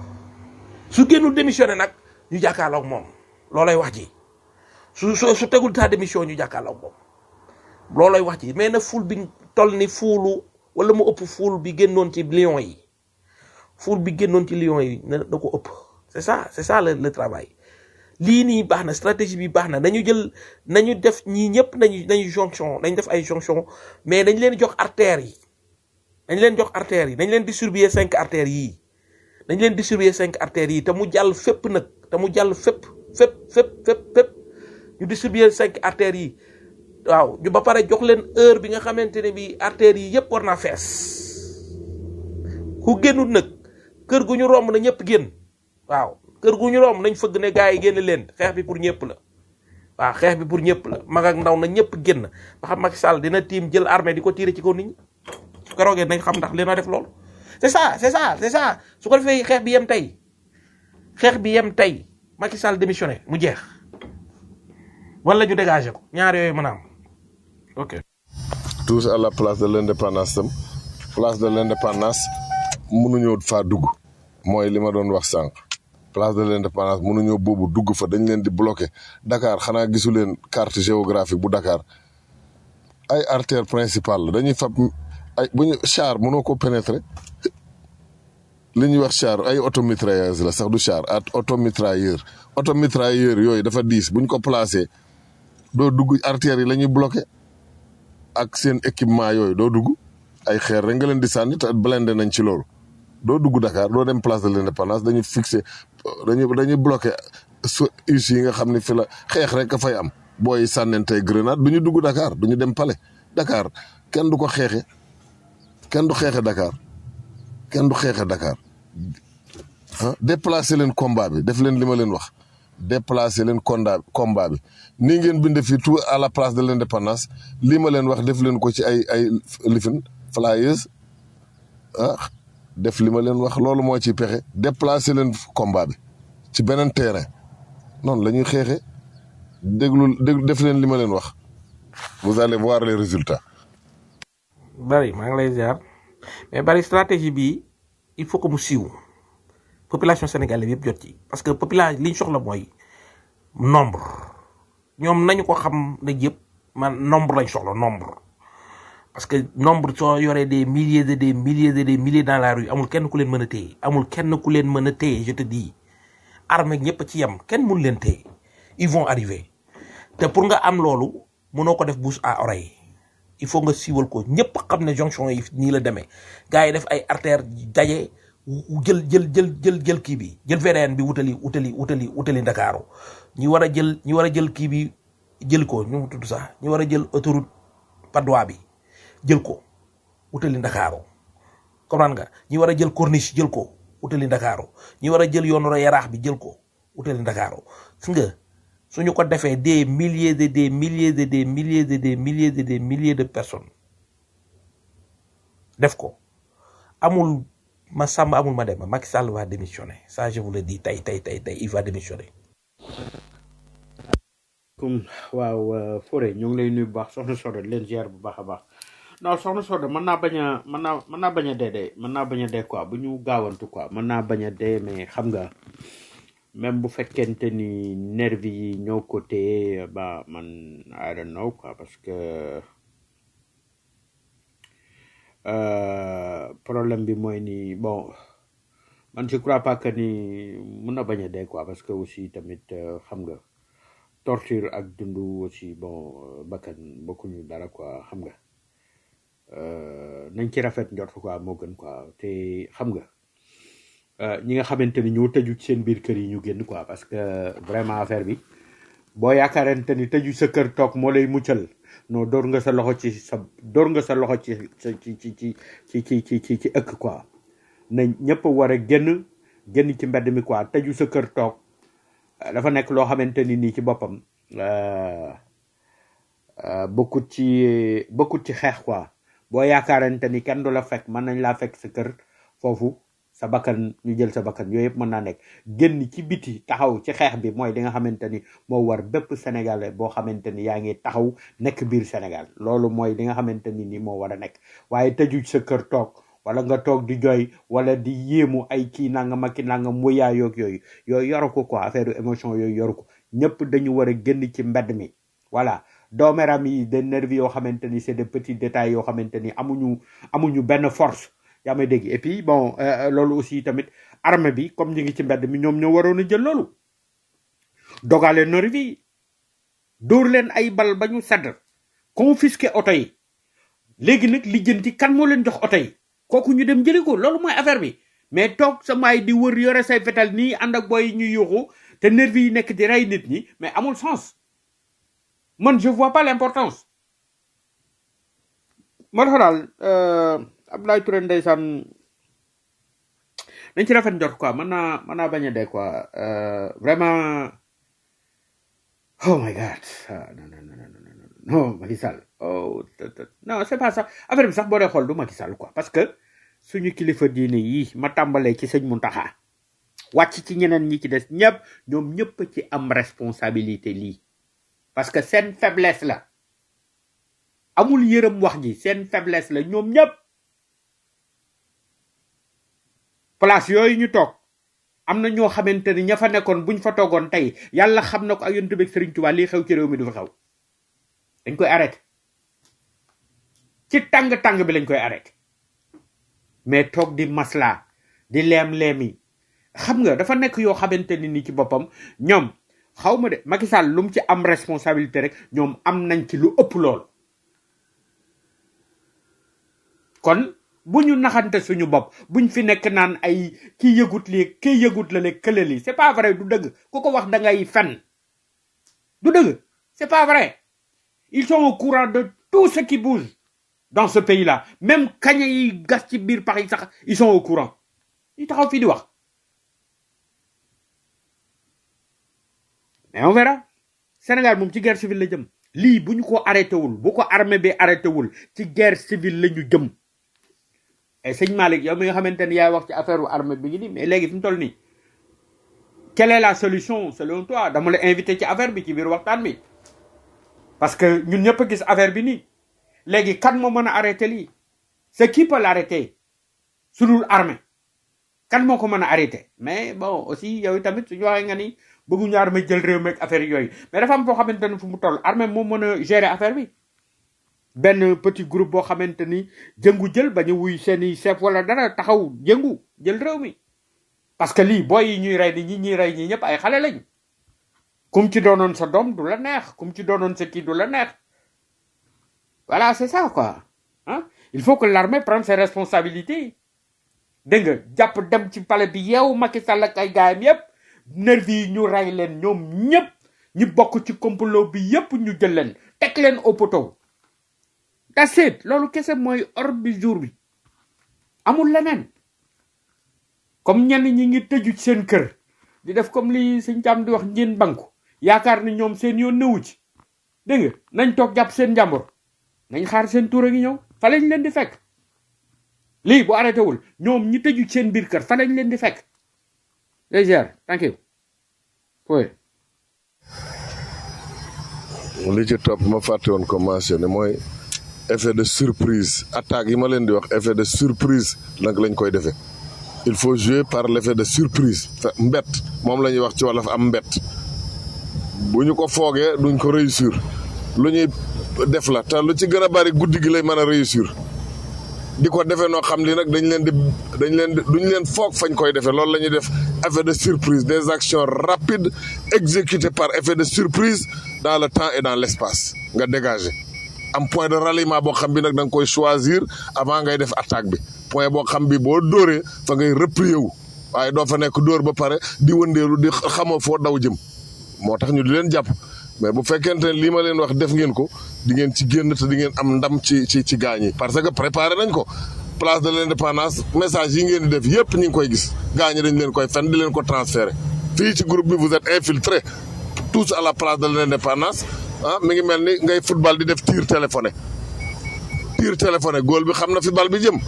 su génnul démissionné nag ñu jàkkaarloog moom loolay wax ji su su su tegul sa démission ñu jàkkaarloog moom loolay wax ji mais na fuul bi toll ni fuulu wala mu ëpp fuul bi génnoon ci Lions yi fuul bi génnoon ci Lions yi na na ko ëpp c'est ça c'est ça le, le travail lii nii baax na stratégie bi baax na nañu jël nañu def ñii ñëpp nañu nañu jonction nañ def ay jonction mais dañ leen jox artères yi dañ leen jox artères yi dañ leen distribuer cinq artères yii dañ leen distribuer cinq artères yi te mu jàll fépp nag te mu jàll fépp fépp fépp fépp fépp ñu distribuer cinq artères yi waaw ñu ba pare jox leen heure bi nga xamante ne bi artères yi yëpp war naa fees ku génnul nag kër gu ñu romb na ñëpp génn waaw kër gu ñu romb nañ fëgg ne gars yi génn leen xeex bi pour ñëpp la waaw xeex bi pour ñëpp la mag ak ndaw na ñëpp génn ba xam Macky Sall dina tiim jël armée di ko tiire ci kaw nit ñi su ko roogee nañ xam ndax dina def loolu c'est ça c'est ça c'est ça su ko defee xeex bi yem tey xeex bi yem tey Macky Sall démissionné mu jeex wala ñu dégagé ko ñaar yooyu mën a am ok tous à la place de l'indépendance tam place de l'indépendance mënuñoo faa dugg mooy li ma doon wax sànq place de l'indépendance mënuñoo boobu dugg fa dañ leen di bloqué Dakar xanaa gisu leen carte géographique bu Dakar ay artère principale la dañuy fab ay bu ñu char mënoo ko pénétrer li ñuy wax char ay automitrailleuse la sax du char at automitrailleur automitrailleur yooyu dafa diis buñ ko placé doo dugg artères yi la ñuy bloqué ak seen équipement yooyu doo dugg ay xeer rek nga leen di sànni te blindé nañ ci loolu doo dugg Dakar doo dem place de l'indépendance dañuy fixé dañuy dañuy bloqué su us yi nga xam ne fi la xeex rek a fay am booy sànnentey grenade du ñu dugg Dakar du ñu dem palais Dakar kenn du ko xeexe kenn du xeexe Dakar kenn du xeexe Dakar ah déplacer leen combat bi def leen li ma leen wax déplacer leen combat combat bi nii ngeen bind fii tout à la place de l'indépendance lii ma leen wax def leen ko ci ay ay lifin flyers ah def li ma leen wax loolu moo ci pexe déplacer leen combat bi ci beneen terrain noonu la ñuy xeexe déglu déglu def leen li ma leen wax vous allez voir les résultats bari maa ngi lay ziar mais bari stratégie bi il faut que mu siiw population sénégalaise yëpp jot ci parce que population li ñu soxla mooy nombre ñoom nañu ko xam ne yëpp man nombre lañ soxla nombre parce que nombre soo yoree des milliers de des milliers de des milliers dans la rue amul kenn ku leen mën a téye amul kenn ku leen mën a téye je te dis armée ñëpp ci yem kenn mënu leen téye ils vont arriver te pour nga am loolu mënoo ko def bouche à oreille il faut nga siiwal ko ñëpp xam ne jonction yi nii la demee gars yi def ay artère daje jël jël jël jël jël kii bi jël VDN bi wutali wutali wutali wutali Ndakaaru ñi war a jël ñi war a jël kii bi jël ko ñu mu tudd sax ñi war a jël autoroute Padois bi jël ko wutali Ndakaaru comprendre nga ñi war a jël corniche jël ko wutali Ndakaaru ñi war a jël yoonu yaraax bi jël ko wutali Ndakaaru gis nga suñu ko defee des milliers de des milliers de des milliers de des milliers de des milliers de personnes def ko amul ma sàmm amul ma dem Macky Sall va démissionner ça je vous le dis tey tey tey tey il va démissionner. comme waaw Fodé ñu ngi lay nuyu bu baax soxna Soda di leen ziar bu baax a baax non soxna Soda mën naa bañ a mën naa mën naa bañ a dee de mën naa bañ a dee quoi bu ñu gaawantu quoi mën naa bañ a dee mais xam nga même bu fekkente ni nervi yi ñoo ko téye ba man I don't know quoi parce que euh, problème bi mooy ni bon man je crois pas que ni mën na bañ a dee quoi parce que aussi tamit euh, xam nga torture ak dundu aussi bon euh, bakkan bokkuñu dara quoi xam nga euh, nañ ci rafet njort quoi moo gën quoi te xam nga euh, ñi nga xamante ni ñoo tëju ci seen biir kër yi ñu génn quoi parce que vraiment affaire bi boo yaakaarante ni tëju sa kër toog moo lay muccal non door nga sa loxo ci sa door nga sa loxo ci ci ci ci ci ci ci ci ci ci ëkk quoi na ñëpp war a génn génn ci mbedd mi quoi tëju sa kër toog euh, dafa nekk loo xamante ni nii ci boppam euh, euh, bokkut ci bokkut ci xeex quoi boo yaakaarante ni kenn du la fekk mën nañ laa fekk sa kër foofu sa bakkan ñu jël sa bakkan yooyu yëpp mën naa nekk génn ci biti taxaw ci xeex bi mooy li nga xamante ni moo war bépp sénégalais boo xamante ni yaa ngi taxaw nekk biir Sénégal loolu mooy li nga xamante ni ni moo war a nekk waaye tëju sa kër toog wala nga toog di jooy wala di yéemu ay kii nangam ak ki nangam wuyaa yoog yooyu yooyu yoru ko quoi affaire émotion yooyu yoru ko ñëpp dañu war a génn ci mbedd mi voilà doomeram yi des nervis yoo xamante ni c'est des petits détails yoo xamante ni amuñu amuñu benn force yaa may dégg et puis bon euh, loolu aussi tamit armée bi comme ñu ngi ci mbedd mi ñoom ñoo waroon a jël loolu dogale nervi yi dóor leen ay bal ba ñu sedd confisquer oto yi léegi nag lijjanti kan moo leen jox oto yi kooku ñu dem jëli ko loolu mooy affaire bi mais toog sa maay di wër yore say fetal nii ànd ak boy yi ñuy yuuxu te nervi yi nekk di rey nit ñi mais amul sens man je vois pas l'importance moo tax daal euh, Abdoulaye Touré ndeysaan nañ ci rafet njort quoi mën naa mën naa bañ a dee quoi euh, vraiment oh my god ah, non non non non non non non Macky Sall oh te- te- non c'est pas ça affaire bi sax boo dee xool du Macky Sall quoi parce que suñu kilifa diine yi ma tàmbalee ci sëñ Muntaxa wàcc ci ñeneen ñi ci des ñëpp ñoom ñëpp ci am responsabilité lii parce que seen faiblesse la amul yërëm wax ji seen faiblesse la ñoom ñëpp place yooyu ñu toog am na ñoo xamante ni ña fa nekkoon buñ fa toogoon tey yàlla xam na ko ak yonent bi ak Sëriñ Tuubaa lii xew ci réew mi du fa xew dañ koy arrêté ci tàng-tàng bi lañ koy arrêté mais toog di masla di leem-leemi xam nga dafa nekk yoo xamante ni ni ci boppam ñoom xaw ma de Macky Sall lu mu ci am responsabilité rek ñoom am nañ ci lu ëpp lool kon bu ñu naxante suñu bopp buñ fi nekk naan ay kii yëgut lii kii yëgut la le kële lii c'est pas vrai du dëgg ku ko wax da ngay fen du dëgg c'est pas vrai ils sont au courant de tout ce qui bouge dans ce pays là même kaña yi gas ci biir Paris sax ils sont au courant ñu taxaw fii di wax mais on verra Sénégal moom ci guerre civile la jëm lii bu ñu ko arrêté wul bu ko armée bi arrêté wul ci guerre civile la ñu jëm et sëñ Malick yow mi nga xamante ni yaay wax ci affaire u armée bi ngi nii mais léegi fi mu toll nii quelle est la solution selon toi dama la invité ci affaire bi ci biir waxtaan bi parce que ñun ñëpp a gis affaire bi nii léegi kan moo mën a arrêté lii c'est qui peut l'arrêter su dul armée kan moo ko mën a arrêté mais bon aussi yow tamit suñu waxee nga ni bëgguñu armée jël réew meeg affaire yooyu mais dafa am foo xamante ni fu mu toll armée moo mën a gérer affaire bi benn petit groupe boo xamante ni jëngu jël ba ñu wuy seeni chef wala dara taxaw jëngu jël réew mi parce que lii booy yi ñuy rey ni ñi ñuy rey ñi ñëpp ay xale lañ kum ci doonoon sa doom du la neex kum ci doonoon sa kii du la neex voilà c'est ça quoi ah il faut que l'armée prenne ses responsabilités dégg nga jàpp dem ci palais bi yeewu Macky Sall ak ay gaayam yépp nervi yi ñu rey leen ñoom ñëpp ñi bokk ci complot bi yépp ñu jël leen teg leen au poteau that's it loolu kese mooy ordre du jour bi amul leneen comme ñenn ñi ngi tëju ci seen kër di def comme li suñ jàmm di wax njeen banku yaakaar ni ñoom seen yoon newu ci dégg nga nañ toog jàpp seen njàmbur nañ xaar seen tuur a ngi ñëw fa lañ leen di fekk lii bu arrêté wul ñoom ñi tëju ci seen biir kër fa lañ leen di fekk légère thank you oui li ci topp ma fàtte woon ko mentionné mooy effet de surprise attaque yi ma leen di wax effet de surprise nag lañ koy defee il faut jouer par l'effet de surprise fa mbett moom la ñuy wax ci wolof am mbett bu ñu ko foogee duñ ko réussir lu ñuy def la te lu ci gën a bari guddi gi lay mën a réussir di ko defee noo xam li nag dañ leen di dañ leen di duñ leen foog fañ koy defee loolu la ñuy def effet de surprise des actions rapides exécutées par effet de surprise dans le temps et dans l'espace nga dégager am point de ralliement boo xam bi nag da nga koy choisir avant ngay def attaque bi point boo xam bi boo dóoree fa ngay replier wu waaye doo fa nekk dóor ba pare di wëndeelu di xamoo foo daw jëm moo tax ñu di leen jàpp mais bu fekkente ne lii ma leen wax def ngeen ko di ngeen ci génn te di ngeen am ndam ci ci ci gaañ yi parce que préparé nañ ko place de l'indépendance message yi ngeen di def yépp ñu ngi koy gis gaañ yi dañ leen koy fen di leen ko transféré fii ci groupe bi vous êtes infiltrés tous à la place de l'indépendance ah mi ngi mel ni ngay football di def tir téléphoné tir téléphoné góol bi xam na fi bal bi jëm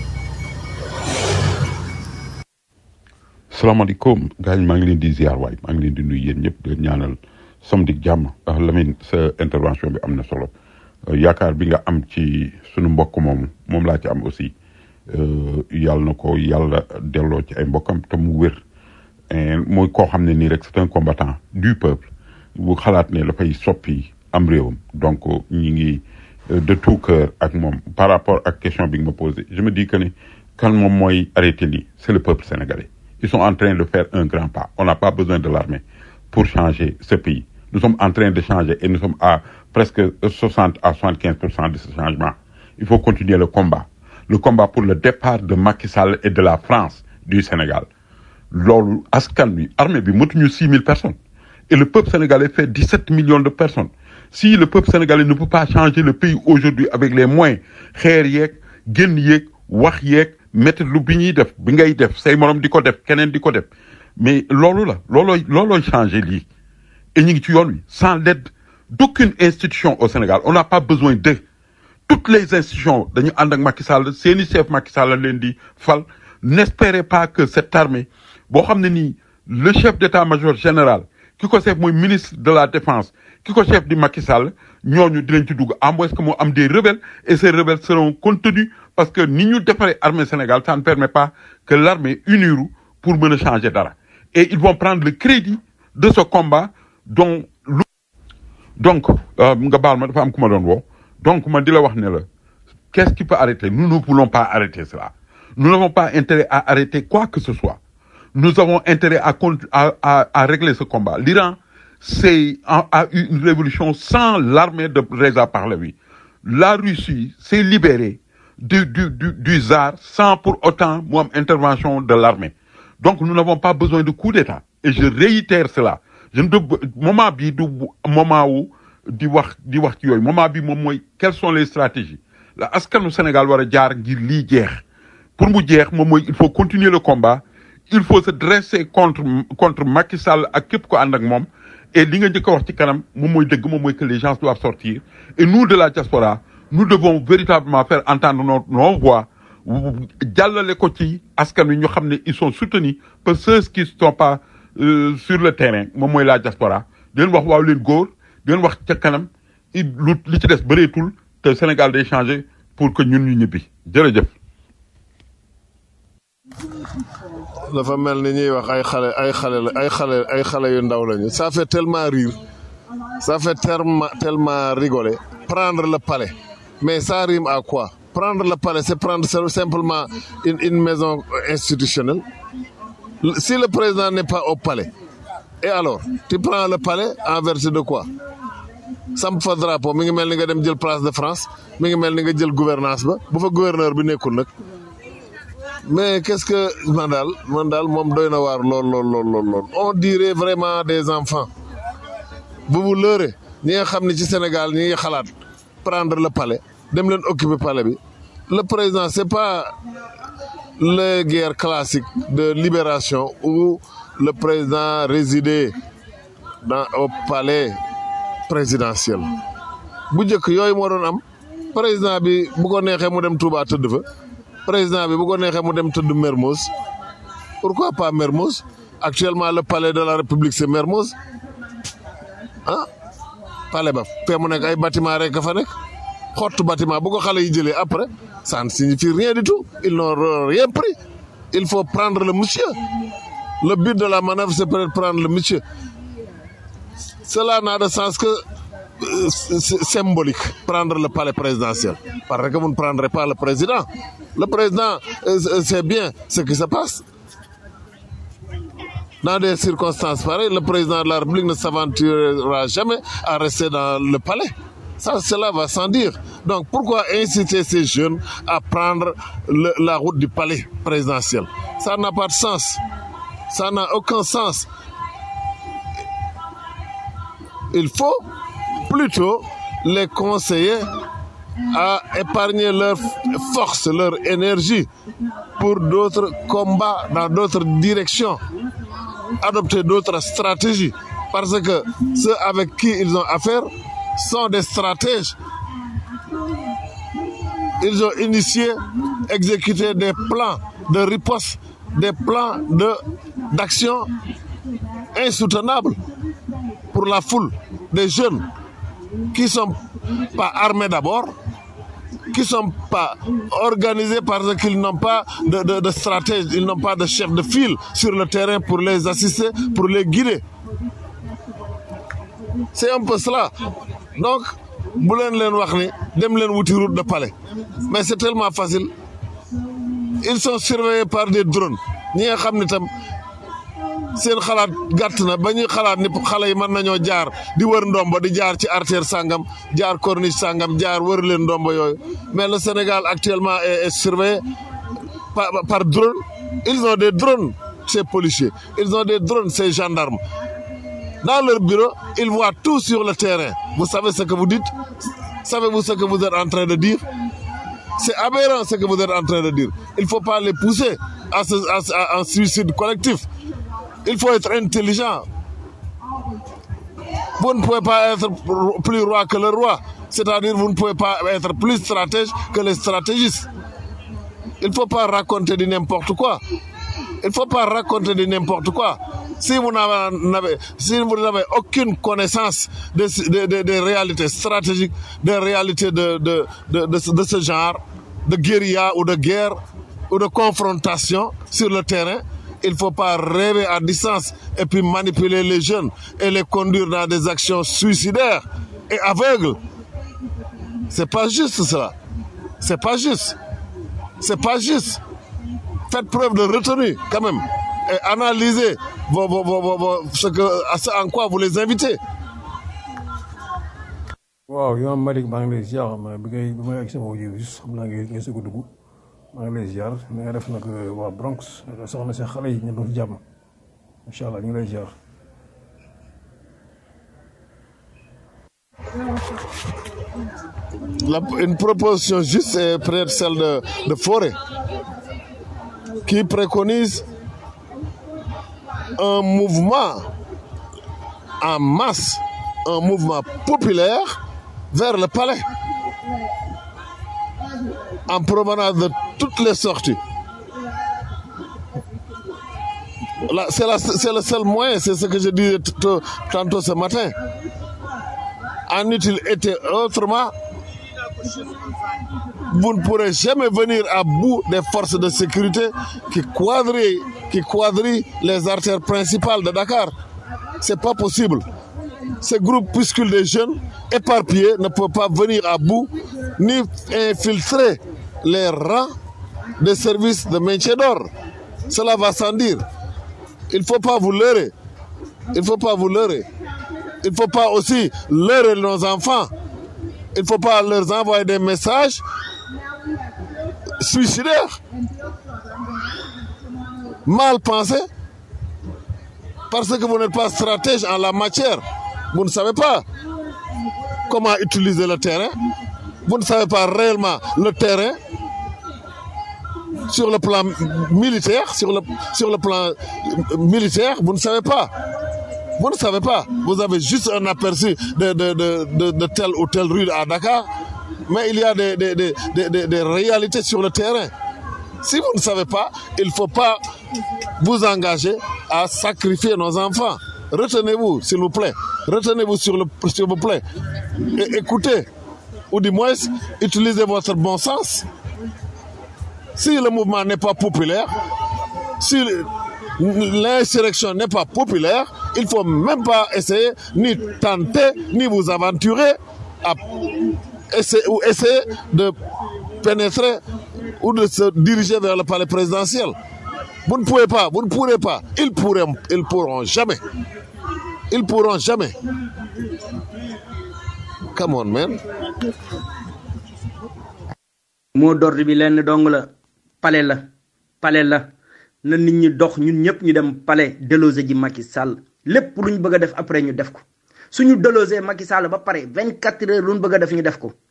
salaamaaleykum gars yi maa ngi leen di ziar waay maa ngi leen di nuyu yéen ñëpp di leen ñaanal samedi jàmm ndax Lamine sa intervention bi am na solo yaakaar bi nga am ci sunu mbokk moomu moom laa ci am aussi yàlla na ko yàlla delloo ci ay mbokkam te mu wér mooy koo xam ne nii rek c'est un combattant du peuple bu xalaat ne dafay soppi am réewam donc ñi ngi de tout cœur ak moom par rapport ak question bi nga ma posé je me dis que ne kan moom mooy arrêté lii c'est le peuple sénégalais ils sont en train de faire un grand pas on n'a pas besoin de l'armée pour changer ce pays nous sommes en train de changer et nous sommes à presque 60 à 75% de ce changement il faut continuer le combat le combat pour le départ de Macky Sall et de la France du Sénégal loolu askan bi armée bi mëtuñu 6000 personnes et le peuple sénégalais fait 17 millions de personnes si le peuple sénégalais ne peut pas changer le pays aujourd'hui avec les moyens xeer yeeg génn yeeg wax yeeg métti lu bi ñuy def bi ngay def say morom di ko def keneen di ko def mais loolu la loolooy loolooy changer lii et ñu ngi ci yoon wi sans l'aide d'aucune institution au Sénégal on n'a pas besoin de toutes les institutions dañu ànd ak Macky Sall seeni chef Macky Sall leen di fal n'espérez pas que cette armée boo xam ne nii le chef d'état-major général ki ko chef mooy ministre de la défense ki ko chef di Macky Sall ñooñu dinañ ci dugg à moins que moo am des rebelles et ces rebelles seront contenus parce que ni ñu defaree armée Sénégal ça ne permet pas que l'armée uniru pour mën a changer dara et ils vont prendre le crédit de ce combat dont lu donc nga baal ma dafa am ku ma doon woo donc ma di la wax ne la qu'est-ce qui peut arrêter nous ne voulons pas arrêter cela nous n'avons pas intérêt à arrêter quoi que ce soit nous avons intérêt à, à, à, à régler ce combat. L'Iran c'est, a, a eu une révolution sans l'armée de Reza Pahlavi. La Russie s'est libérée du, du, du, du ZAR sans pour autant mu am intervention de l'armée. Donc nous n'avons pas besoin de coup d'État. Et je réitère cela. Je ne dois- moment bi du moment où di wax di wax ci yooyu moment bi moom mooy quelles sont les stratégies la askanu Sénégal war a jaar ngir lii jeex pour mu jeex moom mooy il faut continuer le combat il faut se dresser contre contre Macky Sall ak képp ko ànd ak moom et li nga njëkk a wax ci kanam moom mooy dëgg moom mooy que les gens doivent sortir et nous de la diaspora nous devons véritablement faire entendre nos nos voix jàllale ko ci askan wi ñu xam ne ils sont soutenus par ceux qui ne sont pas euh, sur le terrain moom mooy la diaspora di leen wax waaw leen góor di leen wax ca kanam i lu li ci des bëreetul te Sénégal day changer pour que ñun ñu ñibbi jërëjëf. dafa mel ni ñuy wax ay xale ay xale la ay xale ay xale yu ndaw lañu ça fait tellement rire ça fait tellement tellement rigoler prendre le palais mais ça rime à quoi prendre le palais c'est prendre simplement une, une maison institutionnelle si le président n'est pas au palais et alors tu prends le palais en vertu de quoi samp fa drapeau mi ngi mel ni nga dem jël place de France mi ngi mel ni nga jël gouvernance ba bu fa gouverneur bi nekkul nag mais qu'est-ce que man daal man daal moom doy na waar lool lool lool lool lool on dirait vraiment des enfants bu mu lëre ñi nga xam ne ci Sénégal ñi ngi xalaat prendre le palais dem leen occuper palais bi le président c'est pas les guerres classiques de libération où le président résidait dans au palais présidentiel bu njëkk yooyu moo doon am président bi bu ko neexee mu dem Touba tëdd fa président bi bu ko neexee mu dem tëdd Mermoz pourquoi pas Mermoz actuellement le palais de la République c'est Mermoz ah palais ba fee mu nekk ay bâtiment rek fa nekk xottu bâtiment bu ko xale yi jëlee après ça ne signifie rien du tout ils n'ont rien pris il faut prendre le monsieur le but de la manœuvre c'est peut-être prendre le monsieur cela n'a de sens que euh, c'est symbolique prendre le palais présidentiel parce que vous ne prendrez pas le président le président euh, c'est bien ce qui se passe dans des circonstances pareilles le président de la République ne s'aventurera jamais à rester dans le palais ça cela va sans dire donc pourquoi inciter ces jeunes à prendre le- la route du palais présidentiel ça n'a pas de sens ça n'a aucun sens il faut plutôt les conseiller à épargner leur force, leur énergie pour d'autres combats dans d'autres directions, adopter d'autres stratégies. Parce que ceux avec qui ils ont affaire sont des stratèges. Ils ont initié, exécuté des plans de riposte, des plans de- d'action insoutenables pour la foule des jeunes qui sont pas armés d'abord, qui sont pas organisés parce qu'ils n'ont pas de, de, de stratège, ils n'ont pas de chef de file sur le terrain pour les assister, pour les guider. C'est un peu cela. Donc, bu leen leen wax ni dem leen wuti route de palais mais c'est tellement facile ils sont surveillés par des drones ñi nga xam ni tam seen xalaat gàtt na ba ñuy xalaat ni xale yi mën nañoo jaar di wër ndombo di jaar ci artère sangam jaar corniche sangam jaar wër leen ndombo yooyu mais le Sénégal actuellement est, est surveillé par, par drone ils ont des drones ces policiers ils ont des drones ces gendarmes dans leur bureau ils voient tout sur le terrain vous savez ce que vous dites savez-vous ce que vous êtes en train de dire c'est aberrant ce que vous êtes en train de dire il faut pas les pousser à, ce, à, ce- à un suicide collectif il faut être intelligent. Vous ne pouvez pas être plus roi que le roi. C'est-à-dire vous ne pouvez pas être plus stratège que les stratégistes. Il ne faut pas raconter du n'importe quoi. Il ne faut pas raconter du n'importe quoi. Si vous n'avez n'avez- si vous n'avez aucune connaissance des de, de- des réalités stratégiques, des réalités de, de, de, de ce- de ce genre, de guérilla ou de guerre ou de confrontation sur le terrain, il ne faut pas rêver à distance et puis manipuler les jeunes et les conduire dans des actions suicidaires et aveugles. C'est pas juste cela. C'est pas juste. C'est pas juste. Faites preuve de retenue quand même et analysez vos, vos, vos, vos- vos- ce que, à ce en quoi vous les invitez. waaw yow Malick maa ngi lay ziar ma bi ngay bi may ak sama audio juste xam naa ngi ngay sëgg a dugg maa ngi lay ziar na nga def nag waa Bronx soxna si xale yi ñu doon jàmm incha allah ñu ngi lay ziar. La- une proposition juste est peut-être celle de, de Forêt, qui préconise un mouvement en masse, un mouvement populaire vers le palais, en provenance de toutes les sorties. Là, C'est la- c'est le seul moyen, c'est ce que je disais t- t- tantôt ce matin. En eût-il été autrement, vous ne pourrez jamais venir à bout des forces de sécurité qui quadrillent, qui quadrillent les artères principales de Dakar. C'est pas possible. Ces groupuscules de jeunes éparpillés ne peuvent pas venir à bout ni infiltrer les rangs des services de maintien d'ordre. Cela va sans dire. Il ne faut pas vous leurrer. Il ne faut pas vous leurrer. Il ne faut pas aussi leurrer nos enfants. Il ne faut pas leur envoyer des messages suicidaires, mal pensés, parce que vous n'êtes pas stratège en la matière. Vous ne savez pas comment utiliser le terrain. Vous ne savez pas réellement le terrain sur le plan militaire, sur le, sur le plan militaire, vous ne savez pas. Vous ne savez pas. Vous avez juste un aperçu de, de, de, de, de telle ou telle rue à Dakar, mais il y a des, des, des, des, des- des réalités sur le terrain. Si vous ne savez pas, il ne faut pas vous engager à sacrifier nos enfants. Retenez-vous, s'il vous plaît. Retenez-vous, sur le- s'il vous plaît. Et écoutez, ou du moins, utilisez votre bon sens. Si le mouvement n'est pas populaire, si le- l'insurrection n'est pas populaire, il ne faut même pas essayer, ni tenter, ni vous aventurer à essayer, ou essayer de pénétrer ou de se diriger vers le palais présidentiel. Vous ne pouvez pas, vous ne pourrez pas. Ils pourront, ils pourront jamais. Ils pourront jamais. Come on, man. moo d'ordre bi lenn dong la pale la pale la na nit ñi dox ñun ñëpp ñu dem pale délogé ji Macky Sall lépp lu ñu bëgg a def après ñu def ko suñu délogé Macky Sall ba pare vingt quatre heures lu ñu bëgg a def ñu def ko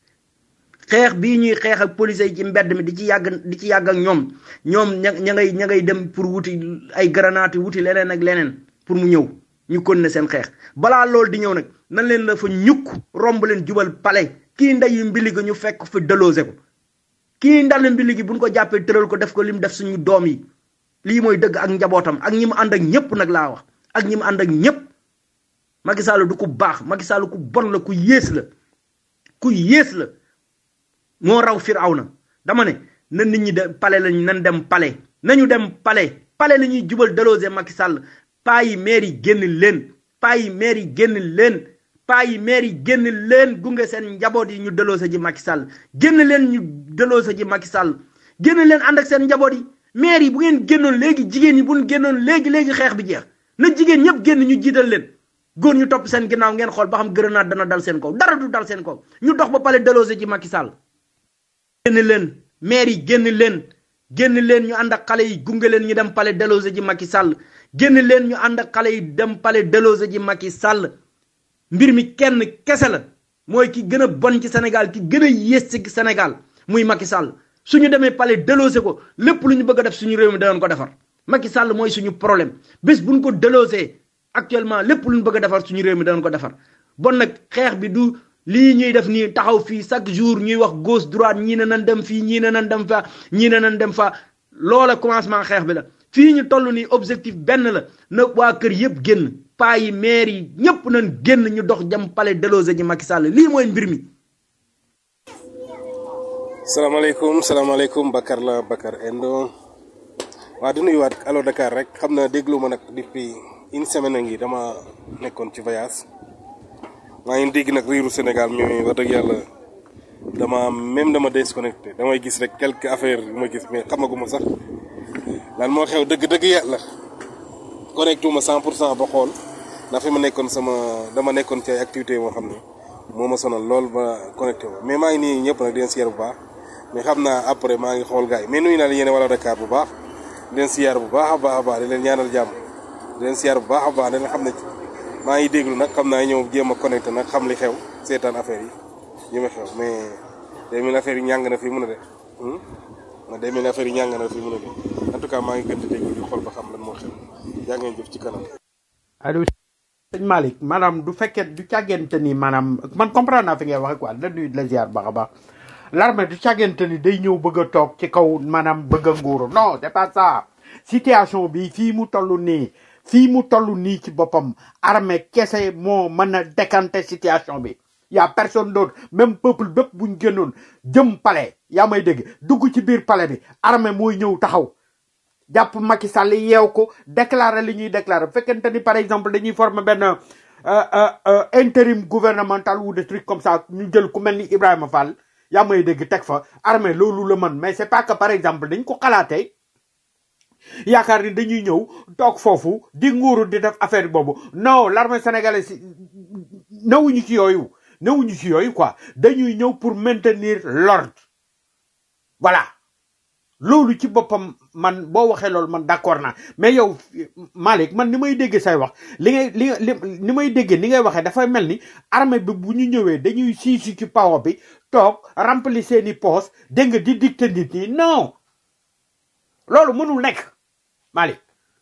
xeex bii ñuy xeex ak police yi ci mbedd mi di ci yàgg di ci yàgg ak ñoom ñoom ña ña ngay ña ngay dem pour wuti ay grenade wuti leneen ak leneen pour mu ñëw ñu continuer seen xeex balaa loolu di ñëw nag nan leen la fa ñukk romb leen jubal pale kii ndeyu mbili ga ñu fekk fa délogé ko kii ndal mbili gi buñ ko jàppee tëral ko def ko lim def suñu doom yi lii mooy dëgg ak njabootam ak ñi mu ànd ak ñëpp nag laa wax ak ñi mu ànd ak ñëpp Macky Sall du ku baax Macky Sall ku bon la ku yées la ku yées la moo raw Firawna dama ne na nit ñi de pale lañ nan dem pale nañu dem pale pale la ñuy jubal délogé Macky Sall paa yi maire yi génn leen paa yi maire yi génn leen paa yi maire yi génn leen gunge seen njaboot yi ñu délogé ji Macky Sall génn leen ñu délogé ji Macky Sall génn leen ànd ak seen njaboot yi maire yi bu ngeen génnoon léegi jigéen ñi bu ñu génnoon léegi léegi xeex bi jeex na jigéen ñëpp génn ñu jiital leen góor ñu topp seen ginnaaw ngeen xool ba xam grenade dana dal seen kaw dara du dal seen kaw ñu dox ba pale délogé ji Macky Sall génn leen maire yi génn leen génn leen ñu ànd ak xale yi gunge leen ñu dem pale délogé ji Macky Sall génn leen ñu ànd ak xale yi dem pale délogé ji Macky Sall mbir mi kenn kese la mooy ki gën a bon ci Sénégal ki gën a yées ci Sénégal muy Macky Sall suñu demee pale délogé ko lépp lu ñu bëgg a def suñu réew mi danañ ko defar Macky Sall mooy suñu problème bés buñ ko délogé actuellement lépp lu ñu bëgg a defar suñu réew mi danañ ko defar bon nag xeex bi du lii ñuy def nii taxaw fii chaque jour ñuy wax gauche droite ñii ne nan dem fii ñii ne nan dem fa ñii ne nan dem fa loola commencement xeex bi la fii ñu toll nii objectif benn la na waa kër yëpp génn paa yi maire yi ñëpp nañ génn ñu dox jëm palais délogé ji Macky Sall lii mooy mbir mi salaamaaleykum salaamaaleykum Bakar la Bakar Endo waa di nuyuwaat Allo Dakar rek xam na déglu ma nag depuis une semaine a ngi dama nekkoon ci voyage maa ngi dégg nag riiru Sénégal mi wax dëgg yàlla dama même dama déconnecté damay gis rek quelques affaires yu ma gis mais xamaguma sax lan moo xew dëgg-dëgg yàlla connecté ma 100 pour cent ba xool ndax fi ma nekkoon sama dama nekkoon ci ay activités moo xam ne moo ma sonal lool ba connecté wu mais maa ngi nii ñëpp nag di leen siyaar bu baax mais xam naa après maa ngi xool gars yi mais nuyu naa leen yéen wala Dakar bu baax di leen siyaar bu baax a baax a baax di leen ñaanal jàmm di leen siyaar bu baax a baax di leen xam ne maa ngi déglu nag xam naa ñëw jéem a connecté nag xam li xew seetaan affaire yi ñu ma xew mais day mel affaire yi ñàng na fii mun a de ma day mel affaire yi ñàng na fii mun a de en tout cas maa ngi gën di déglu di xool ba xam lan moo xew yaa ngeen jëf ci kanam allo sëñ Malick maanaam du fekkee du càggente ni maanaam man comprendre naa fi ngay waxe quoi la nuyu la ziar baax a baax l'armée du càggente ni day ñëw bëgg a toog ci kaw maanaam bëgg a nguuru non c'est pas ça situation bi fii mu toll nii fii mu toll nii ci boppam armée kese moo mën a décanter situation bi y a personne d'autre même peuple bépp buñ génnoon jëm palais yaa may dégg dugg ci biir palais bi armée mooy ñëw taxaw jàpp Macky Sall yeew ko déclarer li ñuy déclarer bu fekkente ni par exemple dañuy former benn euh, euh, euh, intérim gouvernemental ou des trucs comme ça ñu jël ku mel ni Ibrahima Fall yaa may dégg teg fa armée loolu la mën mais c'est pas que par exemple dañ ko xalaatee yaakaar ni dañuy ñëw toog foofu di nguuru di def affaire boobu non l'armée sénégalaise newuñu ci yooyu newuñu ci yooyu quoi dañuy ñëw pour maintenir l'ordre voilà loolu ci boppam man boo waxee loolu man d'accord naa mais yow Malick man ni may déggee say wax li ngay li li ni may déggee ni ngay waxee dafay mel ni armée bi bu ñu ñëwee dañuy siisu ci pawo bi toog remplir seeni poste dégg nga di dicter nit ñi non loolu mënul nekk Malick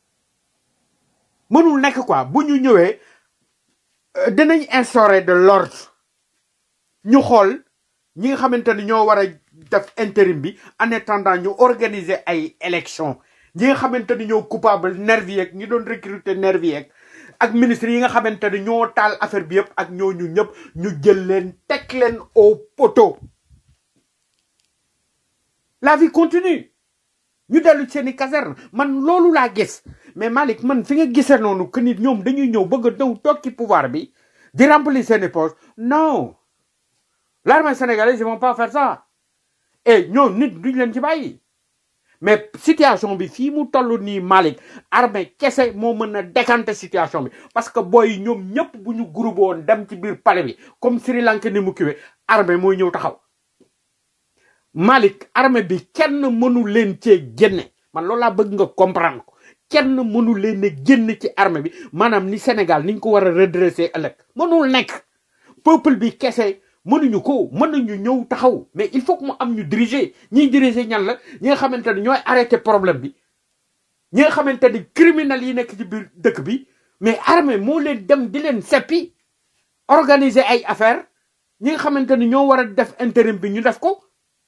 mënul nekk quoi bu ñu ñëwee euh, dinañ instaurer de l'ordre ñu xool ñi nga xamante ni ñoo war a def intérim bi en attendant ñu organiser ay élection ñi nga xamante ni ñoo coupable nervi yeeg ñi doon recruter nervi yeeg ak ministre yi nga xamante ni ñoo taal affaire bi yëpp ak ñooñu ñëpp ñu jël leen teg leen au poteau la vie continue ñu dellu seen i caserne man loolu laa gis mais Malick man fi nga gisee noonu que nit ñoom dañuy ñëw bëgg a ñëw toog ci pouvoir bi di remplir seen i poste non l'armée sénégalaise ils vont pas faire ça et ñoom nit duñ leen ci bàyyi mais situation bi fii mu toll nii Malick armée kese moo mën a décanter situation bi parce que booy ñoom ñëpp bu ñu groupe woon dem ci biir palais bi comme Sri Lanka ni mu kiwee armée mooy ñëw taxaw Malick armée bi kenn mënu leen cee génne man loolu laa bëgg nga comprendre ko kenn mënu leen a génn ci armée bi maanaam ni Sénégal niñ ko war a redresser ëllëg mënul nekk peuple bi kese mënuñu ko mën nañu ñëw taxaw mais il faut que mu am ñu diriger ñiy diriger ñan la ñi nga xamante ni ñooy arrêter problème bi ñi nga xamante ni criminels yi nekk ci biir dëkk bi mais armée moo leen dem di leen seppi organiser ay affaires ñi nga xamante ni ñoo war a def intérim bi ñu def ko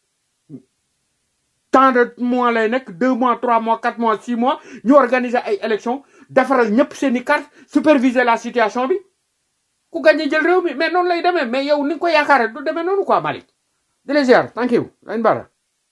tant de mois lay nekk deux mois trois mois quatre mois six mois ñu organiser ay élections defaral ñëpp seen i carte superviser la situation bi ku gagné jël réew mi mais noonu lay demee mais yow ni nga ko yaakaare du demee noonu quoi Malick di la ziar thank you lañ bara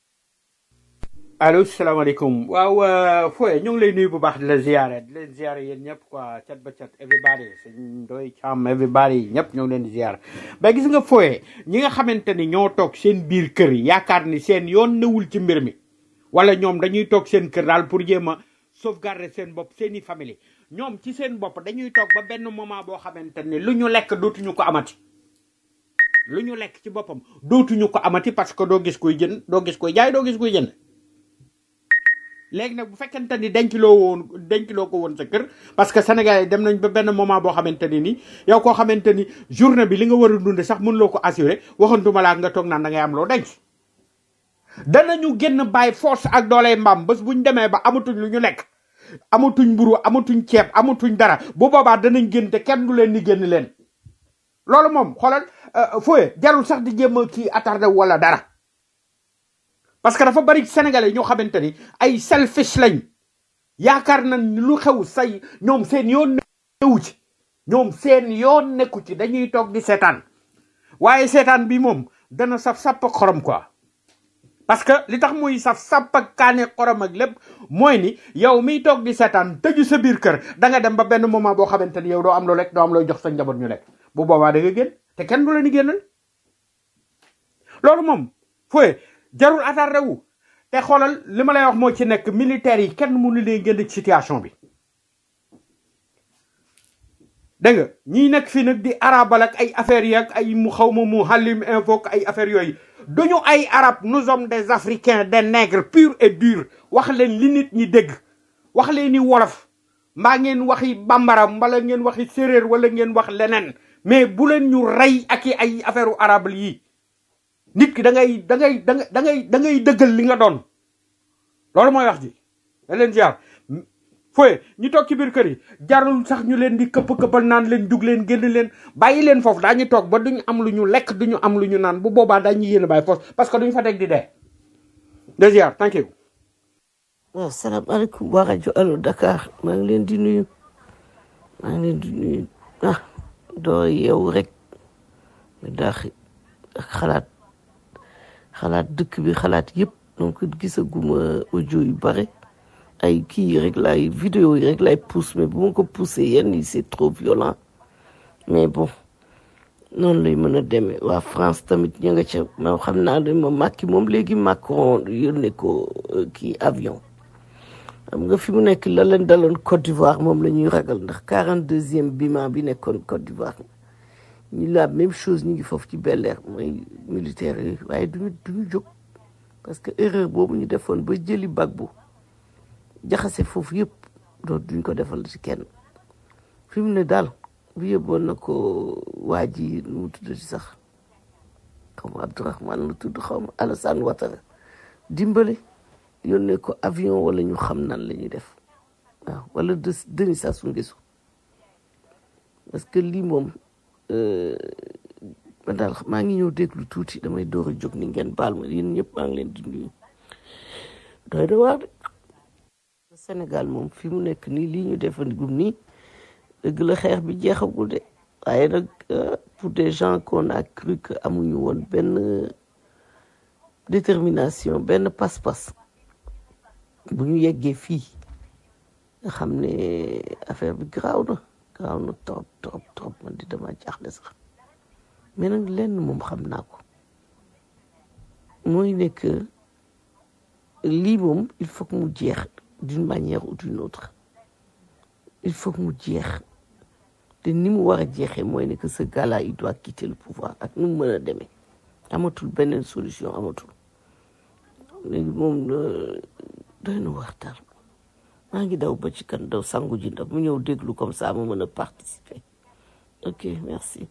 allo salaamaaleykum waaw Foye ñu ngi lay nuyu bu baax di la ziare di leen ziare yéen ñëpp quoi cat ba cat everybody sëñ doy càmm everybody ñëpp ñoo ngi leen di ziare mais gis nga Foye ñi nga xamante ni ñoo toog seen biir kër yi yaakaar ni seen yoon newul ci mbir mi wala ñoom dañuy toog seen kër daal pour jéem a sauvegarder seen bopp seeni famille ñoom ci seen bopp dañuy toog ba benn moment boo xamante ni lu ñu lekk dootuñu ko amati lu ñu lekk ci boppam dootuñu ko amati parce que doo gis kuy jënd doo gis kuy jaay doo gis kuy jënd léegi nag bu fekkente ni dencloo woon dencloo ko woon sa kër parce que Sénégal yi dem nañ ba benn moment boo xamante ni ni yow koo xamante ni journée bi li nga war a dunde sax mënuloo ko assurer waxantuma laa nga toog naan da ngay am loo denc danañu génn bàyyi force ak dooley mbaam bés buñ demee ba amatuñ lu ñu lekk amatuñ mburu amatuñ ceeb amatuñ dara bu boobaa danañ génn te kenn du leen ni génn leen loolu moom xoolal fooye jarul sax di jéem a kii attardé wala dara parce que dafa bari sénégalais ñoo xamante ni ay selfish lañ yaakaar nañ ni lu xew say ñoom seen yoon newu ci ñoom seen yoon nekku ci dañuy toog di seetaan waaye seetaan bi moom dana saf sàpp ak xorom quoi parce que li tax muy saf sàpp ak kaane xorom ak lépp mooy ni yow miy toog di seetaan tëju sa biir kër da nga dem ba benn moment boo xamante ni yow doo am loo lekk doo am looy jox sa njaboot ñu lekk bu boobaa da nga génn te kenn du la ni génnal loolu moom fooye jarul attardé wu te xoolal li ma lay wax moo ci nekk militaires yi kenn mënu leen génn ci situation bi dégg nga ñii nekk fii nag di arabal ak ay affaires yi ak ay mu xaw ma mu halim info ak ay affaires yooyu duñu ay arab nous sommes des africains des nègres purs et durs wax leen li nit ñi dégg wax leen ni wolof mbaa ngeen waxi bambara mbala ngeen waxi séréer wala ngeen wax leneen mais bu leen ñu rey ak i ay affaire u arab yi nit ki da ngay da ngay da ngay da ngay da ngay dëggal li nga doon loolu mooy wax ji da leen ziar fooye ñu toog ci biir kër yi jarul sax ñu leen di këpp këppal naan leen jug leen génn leen bàyyi leen foofu daañu toog ba duñu am lu ñu lekk duñu am lu ñu naan bu boobaa dañu yéen a bàyyi foofu parce que duñu fa teg di dee de ziar thank you waaw salaamaaleykum waa rajo Allo Dakar maa ngi leen di nuyu maa ngi leen di nuyu ah doo yeewu rek nga daax ak xalaat xalaat dëkk bi xalaat yëpp donc gisaguma audio yu bare ay kii yi rek laay vidéo yi rek laay pousse mais bu ma ko poussé yenn yi c'est trop violent mais bon noonu lay mën a demee waa France tamit ña nga ca ma xam naa ne ma Macky moom léegi Macron yónnee ko euh, kii avion xam nga fi mu nekk la leen daloon Côte d'Ivoire moom la ñuy ragal ndax quarante deuxième biman bi nekkoon Côte d'Ivoire ñu la même chose ñu ngi foofu ci Bel Air mooy militaire yi waaye duñu duñu jóg parce que erreur boobu ñu defoon ba jëli Gbagbo jaxase foofu yëpp doo duñ ko defal ci kenn fi mu ne daal bu yëbboon na ko waa ji nu mu tudd ci sax xaw ma Abdourahmane lu tudd xaw ma Alassane Ouattara dimbale yónnee ko avion wala ñu xam nan la ñuy def waaw wala de Denis Sassou Nguesso parce que lii moom euh, man daal maa ngi ñëw déglu tuuti damay door a jóg ni ngeen baal ma yéen ñëpp maa ngi leen di nuyu doy na waar de Sénégal moom fi mu nekk nii lii ñu defandikum nii dëgg la xeex bi jeexagul de waaye nag euh, pour des gens qu'on a cru que amuñu woon benn euh, détermination benn pas-pas bu ñu yeggee fii nga xam ne affaire bi garaaw na garaaw na trop trop trop man di dama jaaxle sax mais nag lenn moom xam naa ko mooy ne que lii moom il faut que mu jeex d'une manière ou d'une autre il faut que mu jeex te ni mu war a jeexee mooy ne que ce gars-là il doit quitter le pouvoir ak nu mu mën a demee amatul beneen solution amatul léegi moom euh, doy na waxtaan maa ngi daw ba ci kan daw sangu ji ndax mu ñëw déglu comme ça mu mën a participer ok merci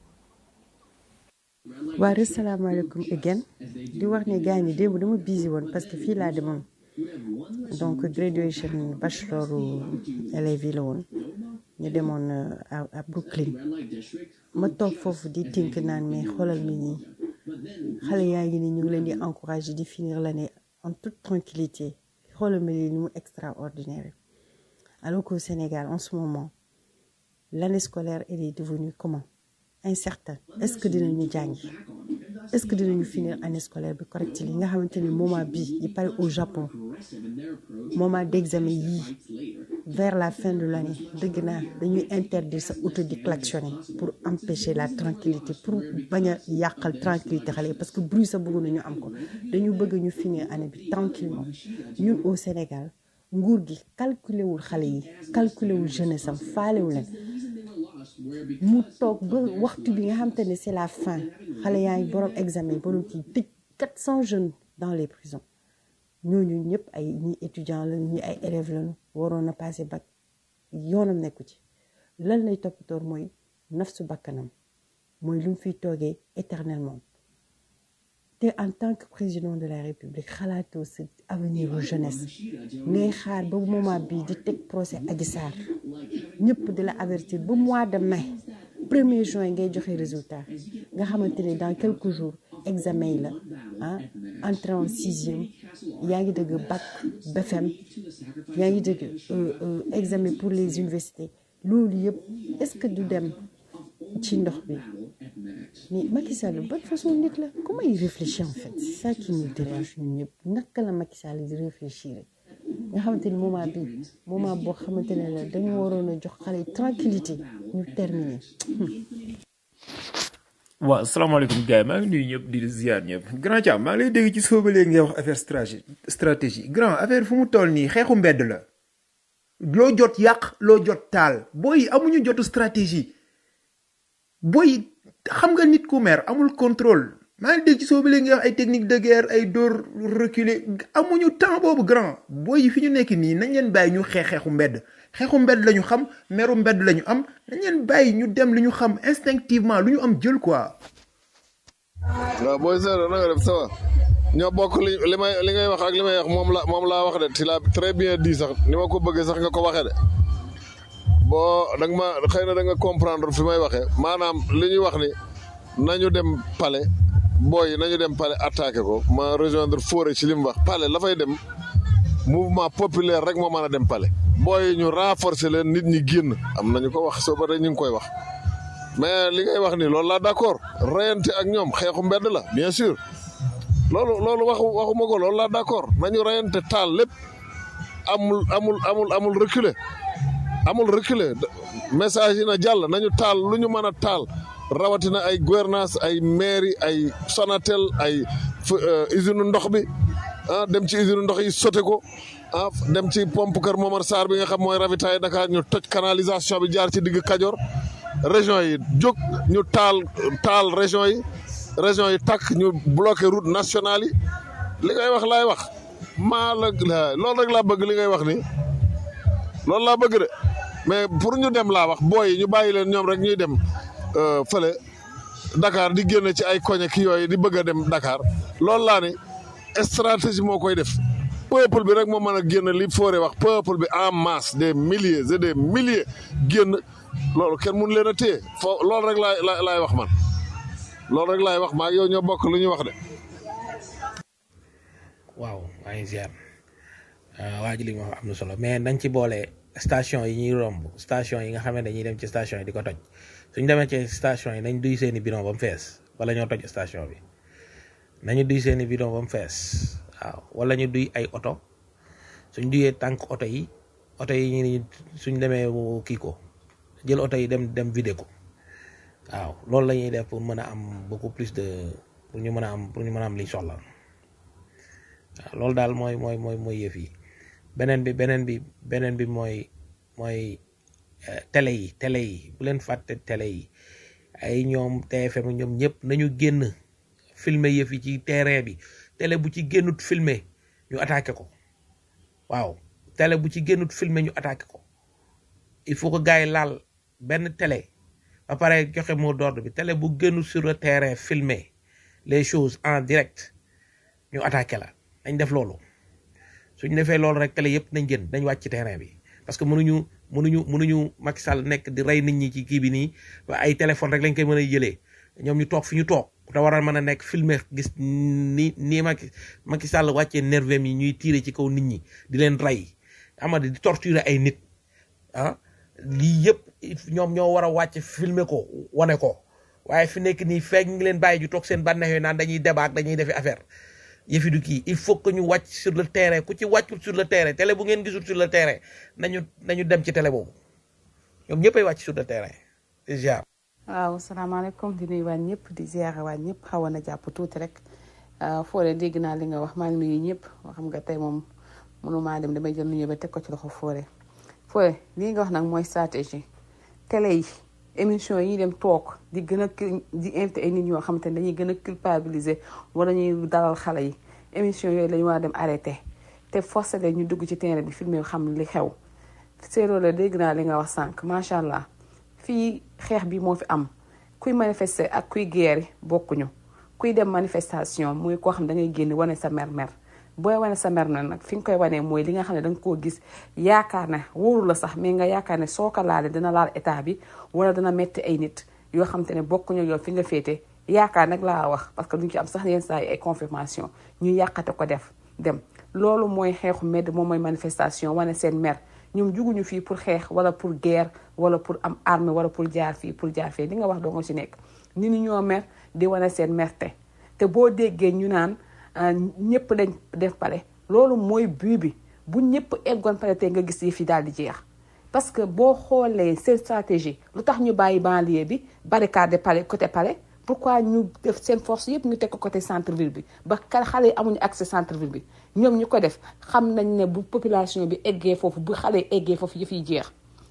waa asalaamaaleykum again di wax ne gars ñi démb dama busy woon parce que fii laa demoon donc graduation bachelor élèves yi la woon ñu demoon euh, à à Brooklyn ma toog foofu di tink naan mais xoolal mi ñi xale yaa ngi ni ñu ngi leen di encourager di finir l'année en toute tranquillité xoolal mi lii ni mu extraordinaire alors qu'au Sénégal en ce moment l'année scolaire elle est devenue comment incertain est-ce que dinañu jàngi est-ce que dinañu finir année scolaire bi correct li nga xamante ni moment bi yi pare au Japon moment d'examen yii vers la fin de l'année dëgg naa dañuy interdire sa auto di klaxonner pour empêcher la tranquillité pour bañ a yàqal tranquillité xale yi parce que bruit sa bëgg nañu am ko dañu bëgg ñu finir année bi tranquillement ñun au Sénégal nguur gi calculer wul xale yi calculer wul jeunesse am faalewu leen mu toog ba waxtu bi nga xamante ne c'est la fin xale yaa ngi borom examen borom kii tëj quatre cent jeunes dans les prisons ñooñu ñëpp ay ñi étudiants lañu ñi ay élèves lañu waroon a passé bac yoonam nekku ci lan lay toppatoor mooy nafsu bakkanam mooy lu mu fiy toogee éternellement te en tant que président de la république xalaatoo sa avenir u jeunesse ngay xaar ba moment bii di teg procès Adji Sarr ñëpp di la avertir ba mois de mai premier juin ngay joxe résultat nga xamante ne dans quelques jours examen yi la ah entrée en sixième yaa ngi dëgg bac BFM yaa ngi dëgg examen pour les universités loolu yëpp est-ce que du dem ci ndox bi mais Macky Sall bonne façon nit la comment il réfléchit en fait c'est ça qui nous dérange ñun ñëpp naka la Macky Sall di réfléchir nga xamante ni moment bi moment boo xamante ne la dañu waroon a jox xale yi tranquillité ñu terminer waaw salaamaaleykum gars yi maa ngi nuyu ñëpp di ziar ñëpp grand Thiam maa ngi lay dégg ci soo ba léegi ngay wax affaire stratégie stratégie grand affaire fu mu toll nii xeexu mbedd la loo jot yàq loo jot taal booy amuñu jotu stratégie booy xam nga nit ku mer amul contrôle maa ngi dégg ci soo ba léegi nga wax ay technique de guerre ay dóor reculer amuñu temps boobu grand booy yi fi ñu nekk nii nañ leen bàyyi ñu xeex xeexu mbedd xeexu mbedd la ñu xam meru mbedd la ñu am nañ leen bàyyi ñu dem li ñu xam instinctivement lu ñu am jël quoi. waaw booy seereer na nga def ça va ñoo bokk li li may li ngay wax ak li may wax moom la moom laa wax de ti la très bien dit sax ni ma ko bëggee sax nga ko waxee de boo da nga ma xëy na da nga comprendre fi may waxee maanaam li ñuy wax ni nañu dem palais booy yi nañu dem palais attaqué ko ma rejoindre Fodé ci li mu wax palais la fay dem mouvement populaire rek moo mën a dem palais booy yi ñu renforcer leen nit ñi génn am nañu ko wax soo ba ñu ngi koy wax mais li ngay wax ni loolu laa d'accord reyante ak ñoom xeexu mbedd la bien sûr loolu loolu waxu waxuma ko loolu laa d'accord nañu reyante taal lépp amul amul amul amul reculer amul reculer message yi na jàll nañu taal lu ñu mën a taal rawatina ay gouvernance ay mairie ay Sonatel ay usine ndox bi ah dem ci usine ndox yi sote ko ah dem ci pompe Kër Momar Sarr bi nga xam mooy ravitailler Dakar ñu toj canalisation bi jaar ci digg Kajoor région yi jóg ñu taal taal région yi région yi takk ñu bloqué route nationale yi li ngay wax laay wax maa la loolu rek laa bëgg li ngay wax ni loolu laa bëgg de mais pour ñu dem laa wax booy yi ñu bàyyi leen ñoom rek ñuy dem fële Dakar di génn ci ay koñe ki yooyu di bëgg a dem Dakar loolu laa ni stratégie moo koy def peuple bi rek moo mën a génn li foore wax peuple bi en masse des milliers et des milliers génn loolu kenn mun leen a téye foo loolu rek laay laay wax man loolu rek laay wax maa yow ñoo bokk lu ñuy wax de. waaw maa ngi ziar waa ji li ma wax am na solo mais nañ ci boole station yi ñuy romb station yi nga xam ne dañuy dem ci station yi di ko toj suñ demee ci station yi nañ duy seeni bidon ba mu fees wala ñoo toj station bi nañu duy seeni bidon ba mu fees waaw wala ñu duy ay oto suñ duyee tànk oto yi oto yi ñu suñ demee kii ko jël oto yi dem dem vidé ko waaw loolu la ñuy def pour mën a am beaucoup plus de pour ñu mën a am pour ñu mën a am liñ soxla waaw loolu daal mooy mooy mooy mooy yëf yi beneen bi beneen bi beneen bi mooy mooy télé yi télé yi bu leen fàtte télé yi ay ñoom TFM ñoom ñëpp nañu génn filmer yëf yi ci terrain bi télé bu ci génnut filmer ñu attaqué ko waaw télé bu ci génnut filmer ñu attaqué ko il faut que gars yi laal benn télé ba pare joxe mot d'ordre bi télé bu génnut sur le terrain filmer les choses en direct ñu attaqué la dañ def loolu suñ defee loolu rek télé yëpp nañ génn dañ wàcc ci terrain bi parce que mënuñu mënuñu mënuñu Macky Sall nekk di rey nit ñi ci kii bi nii ba ay téléphone rek lañ koy mën a jëlee ñoom ñu toog fi ñu toog te waral mën a nekk filmer gis ni nii Macky Macky Sall wàccee nervem yi ñuy tiire ci kaw nit ñi di leen rey ama di torturer ay nit ah lii yëpp ñoom ñoo war a wàcc filmer ko wane ko waaye fi nekk nii feeg ngi leen bàyyi ju toog seen bànneex yooyu naan dañuy débat dañuy defi affaire yëfi du kii il faut que ñu wàcc sur le terrain ku ci wàccul sur le terrain télé bu ngeen gisul sur le terrain nañu nañu dem ci télé boobu ñoom ñëppay wàcc sur le terrain déjà. waaw salaamaaleykum di nuyu waa ñëpp di ziare waa ñëpp xawoon na jàpp tuuti rek Fodé dégg naa li nga wax maa ngi nuyu ñëpp xam nga tey moom mënumaa dem damay jël nuyu ba teg ko ci loxo Fodé Fodé lii nga wax nag mooy stratégie télé yi émission yi dem toog di gën a di invité ay nit ñoo xamante ne dañuy gën a culpabiliser wala ñuy dalal xale yi émission yooyu lañu war a dem arrêté te forcé leen ñu dugg ci terrain bi filmé xam li xew séeréer la dégg naa li nga wax sànq macha allah fii xeex bi moo fi am kuy manifester ak kuy guerre bokkuñu kuy dem manifestation muy koo xam da ngay génn wane sa mer-mer booy wane sa mer na nag fi nga koy wanee mooy li nga xam ne da nga koo gis yaakaar ne wóoru la sax mais nga yaakaar ne soo ko laalee dina laal état bi wala dana metti ay nit yoo xam te ne bokkuñu yow fi nga féete yaakaar nag laa wax parce que duñ ci am sax yenn saa yi ay confirmation ñu yàqate ko def dem loolu mooy xeexu medd moom mooy manifestation wane seen mer ñoom juguñu fii pour xeex wala pour guerre wala pour am arme wala pour jaar fii pour jaar fii li nga wax doo nga ci nekk nit ñi ñoo mer di wane seen merte te boo déggee ñu naan ñëpp dañ def pale loolu mooy but bi bu ñëpp eggoon pale te nga gis yi fi daal di jeex parce que boo xoolee seen stratégie lu tax ñu bàyyi banlieue bi barricade pale côté pale pourquoi ñu def seen force yëpp ñu teg ko côté centre ville bi ba xale yi amuñu accès centre ville bi ñoom ñu ko def xam nañ ne bu population bi eggee foofu bu xale yi eggee foofu yëf yi jeex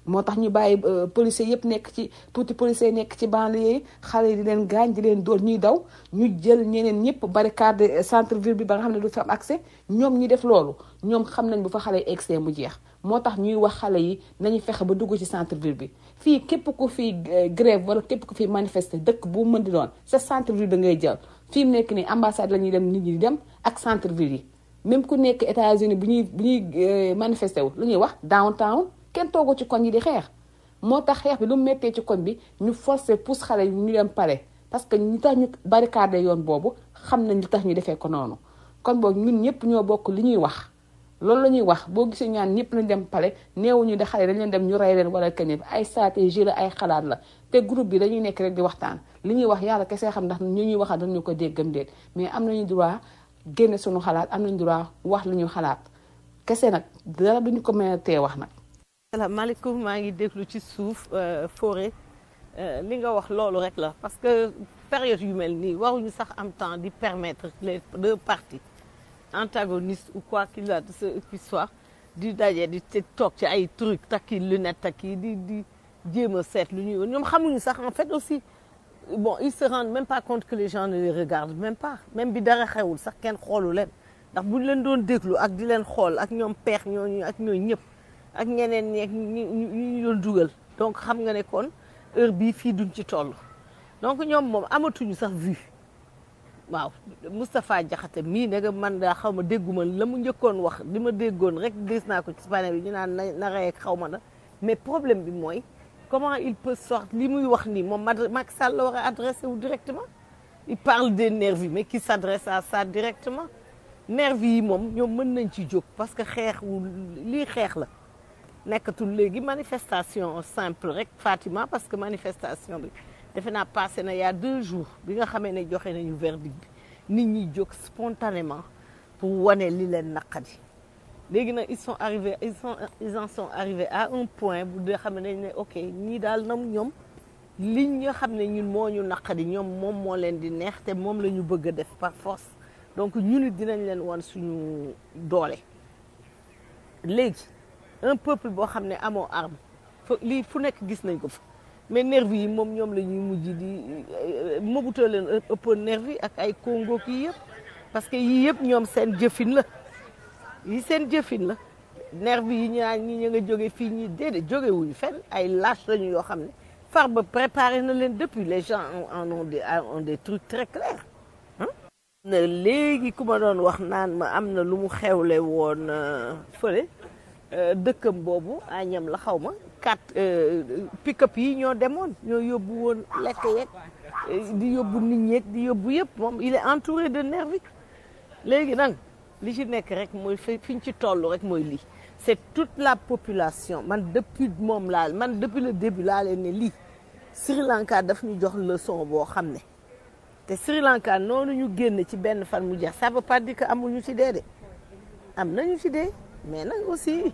moo tax ñu bàyyi euh, policiers yëpp nekk ci tuuti policiers nekk ci banlieue yi xale yi di leen gaañ di leen dóor ñuy daw ñu jël ñeneen ñëpp barricade centre ville bi ba nga xam ne du fi am accès ñoom ñi def loolu ñoom xam nañ bu fa xale yi excès mu jeex moo tax ñuy wax xale yi nañu fexe ba dugg ci centre ville bi fii képp ku fi euh, grève wala képp ku fi manifester dëkk bu mën di doon sa centre ville bi ngay jël fii mu nekk nii ambassade la ñuy dem nit ñi di dem ak centre ville yi même ku nekk États-Unis bu ñuy bu ñuy euh, manifester wu lu ñuy wax downtown kenn toogu ci koñ yi di xeex moo tax xeex bi lu mu méttee ci koñ bi ñu forcer pousse xale yi ñu dem pare parce que ñi tax ñu barricade yoon boobu xam nañ li tax ñu defee ko noonu kon boobu ñun ñëpp ñoo bokk li ñuy wax loolu la ñuy wax boo gisee ñaan ñëpp nañ dem pale neewuñu de xale dañ leen dem ñu rey leen wala kenn ay stratégie la ay xalaat la te groupe bi dañuy nekk rek di waxtaan li ñuy wax yàlla kese xam ndax ñu ñuy waxal dañu ko déggam déet mais am nañu droit génne suñu xalaat am nañu droit wax li ñu xalaat kese nag dara duñu ko mën a tee wax nag salaamaaleykum maa ngi déglu ci suuf forêt li nga wax loolu rek la parce que période yu mel nii waruñu sax am temps di permettre les deux parties antagonistes ou quoi qu'il a ce qui soit di daje di te toog ci ay truc takki lunette takki di di jéem a seet lu ñuy ñoom xamuñu sax en fait aussi bon ils se rendent même pas compte que les gens ne les regardent même pas même bi dara xewul sax kenn xoolu leen ndax buñ leen doon déglu ak di leen xool ak ñoom peex ñooñu ak ñooñu ñëpp ak ñeneen ñeeg ñu ñu doon dugal donc xam nga ne kon heure bii fii duñ ci toll donc ñoom moom amatuñu sax vue waaw Moustapha Diakhaté mii ne nga man daa xaw ma dégguma la mu njëkkoon wax li ma déggoon rek gis naa ko ci panel bi ñu naan na na rey ak xaw ma na mais problème bi mooy comment il peut sortir li muy wax nii moom Macky Sall la war a adressé wu directement il parle des nervis mais qui s'adresse à ça directement nervis yi moom ñoom mën nañ ci jóg parce que xeex wu lii xeex la nekkatul léegi manifestation simple rek Fatima parce que manifestation bi defe naa passé na il y a deux jours bi nga xamee ne joxe nañu verdict bi nit ñi jóg spontanément pour wane li leen naqadi léegi nag ils sont arrivés ils sont ils en sont arrivés à un point bu dee xam ne dañ ne ok ñii daal nam ñoom li nga xam ne ñun moo ñu naqadi ñoom moom moo leen di neex te moom la ñu bëgg a def par force donc ñun it dinañ leen wan suñu doole léegi un peuple boo xam ne amoo arme fa lii fu nekk gis nañ ko fa mais nervi yi moom ñoom la ñuy mujj di Mobutu leen ëppoon nervi ak ay Congo kii yëpp parce que yii yëpp ñoom seen jëfin la yi seen jëfin la nervi yi ñaa ñi ñu nga jóge fii ñii déedéet jóge wuñu fenn ay lâche lañu yoo xam ne far ba préparé na leen depuis les gens en ont des ont des trucs très clairs na léegi ku ma doon wax naan ma am na lu mu xewle woon fële dëkkam boobu añam la xaw ma quatre pick-up yi ñoo demoon ñoo yóbbu woon lekk yeeg di yóbbu nit ñeeg di yóbbu yëpp moom il est entouré de nervis léegi nag li ci nekk rek mooy fi fi ñu ci toll rek mooy lii c'est toute la population man depuis moom laa man depuis le début laa leen ne lii Sri Lanka daf ñu jox leçon boo xam ne te Sri Lanka noonu ñu génn ci benn fan mu jeex ça veut pas dire que amuñu ci dee de am nañu ci dee mais nag aussi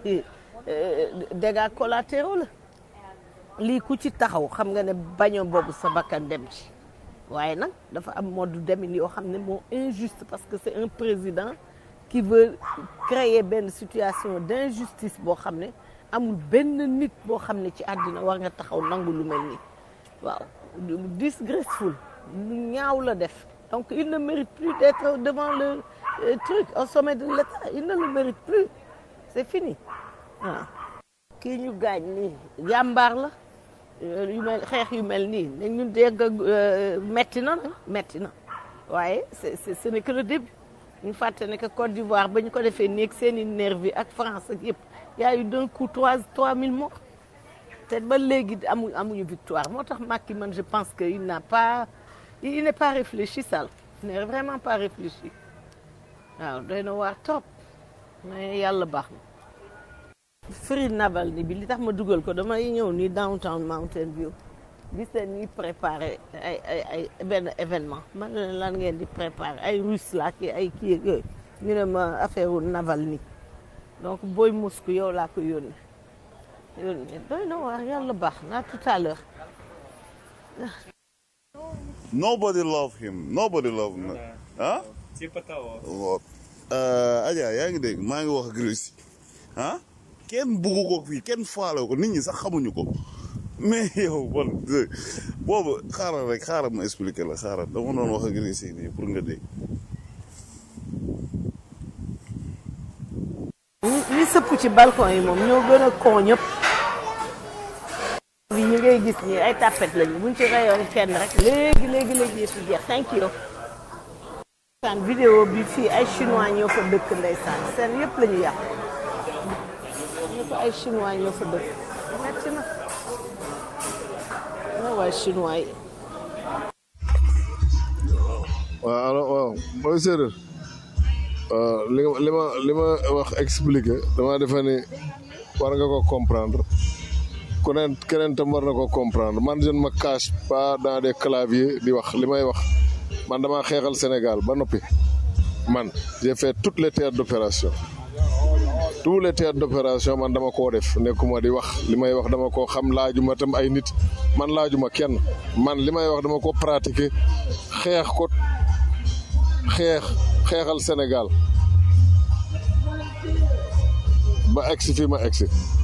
dégâts collatéraux la lii ku ci taxaw xam nga ne bañoo boobu sa bakkan dem ci waaye nag dafa am mode demin yoo xam ne moo injuste parce que c'est un président qui veut créer benn situation d'injustice boo xam ne amul benn nit boo xam ne ci àddina war nga taxaw nangu lu mel nii waaw disgraceful lu ñaaw la def donc il ne mérite plus d'être devant le euh, truc au sommet de l'État il ne le mérite plus c'est fini waaw kii ñu gaañ nii jàmbaar la yu mel xeex yu mel nii ne ñu dégg metti na nag metti na waaye c'est c'est ce n'est que le début ñu fàtte ne que Côte d'Ivoire ba ñu ko defee néeg seen i nervi ak France ak yëpp y a eu d'un coup trois trois mille morts te ba léegi amu amuñu victoire moo tax Macky man je pense que il n'a pas il n'est pas réfléchi Sall il n'est vraiment pas réfléchi waaw doy na waar trop mais yàlla baax na Free Navalny bi li tax ma dugal ko damay ñëw ni downtown Mountain View gis leen ñuy préparé ay ay ay benn événement man ne lan ngeen di préparé ay russe la ki ay kii ak yooyu ñu ne ma affaire wu Navalny donc booy Moscou yow laa ko yónnee yónnee doy na waar yàlla baax na tout à l'heure Nobody love him. Nobody love him. Huh? Типа того. Вот. Uh, Adja yaa ngi dégg maa ngi wax ak Russie ah kenn buggu ko fii kenn faale ko nit ñi sax xamuñu ko mais yow man boobu xaaral rek xaaral ma expliquer la xaaral dama doon wax ak Grécie nii pour nga dégg. ñi ñi sëpp ci balcon yi moom ñoo gën a kon ñëpp bi ñu ngay gis nii ay tapet lañu buñ ci rayoon kenn rek léegi léegi léegi yëpp jeex thank you saan vidéo bi fii ay chinois ñoo fa dëkk ndeysaan seen yëpp la ñu yàq ñëpp ay chinois ñoo fa dëkk metti na na waay chinois yi waaw alors waaw mooy séeréer waaw li nga li ma li ma wax expliqué dama defe ni war nga ko comprendre ku neen keneen tam war na ko comprendre man je ne me cache pas dans des claviers di wax li may wax man dama xeexal Sénégal ba noppi man j'ai fait toutes les théâtres d'opération tous les théâtres d'opération man dama koo def nekkuma di wax li may wax dama koo xam laajuma tam ay nit man laajuma kenn man li may wax dama ko pratiquer xeex ko xeex xeexal Sénégal ba egsi fii ma egsi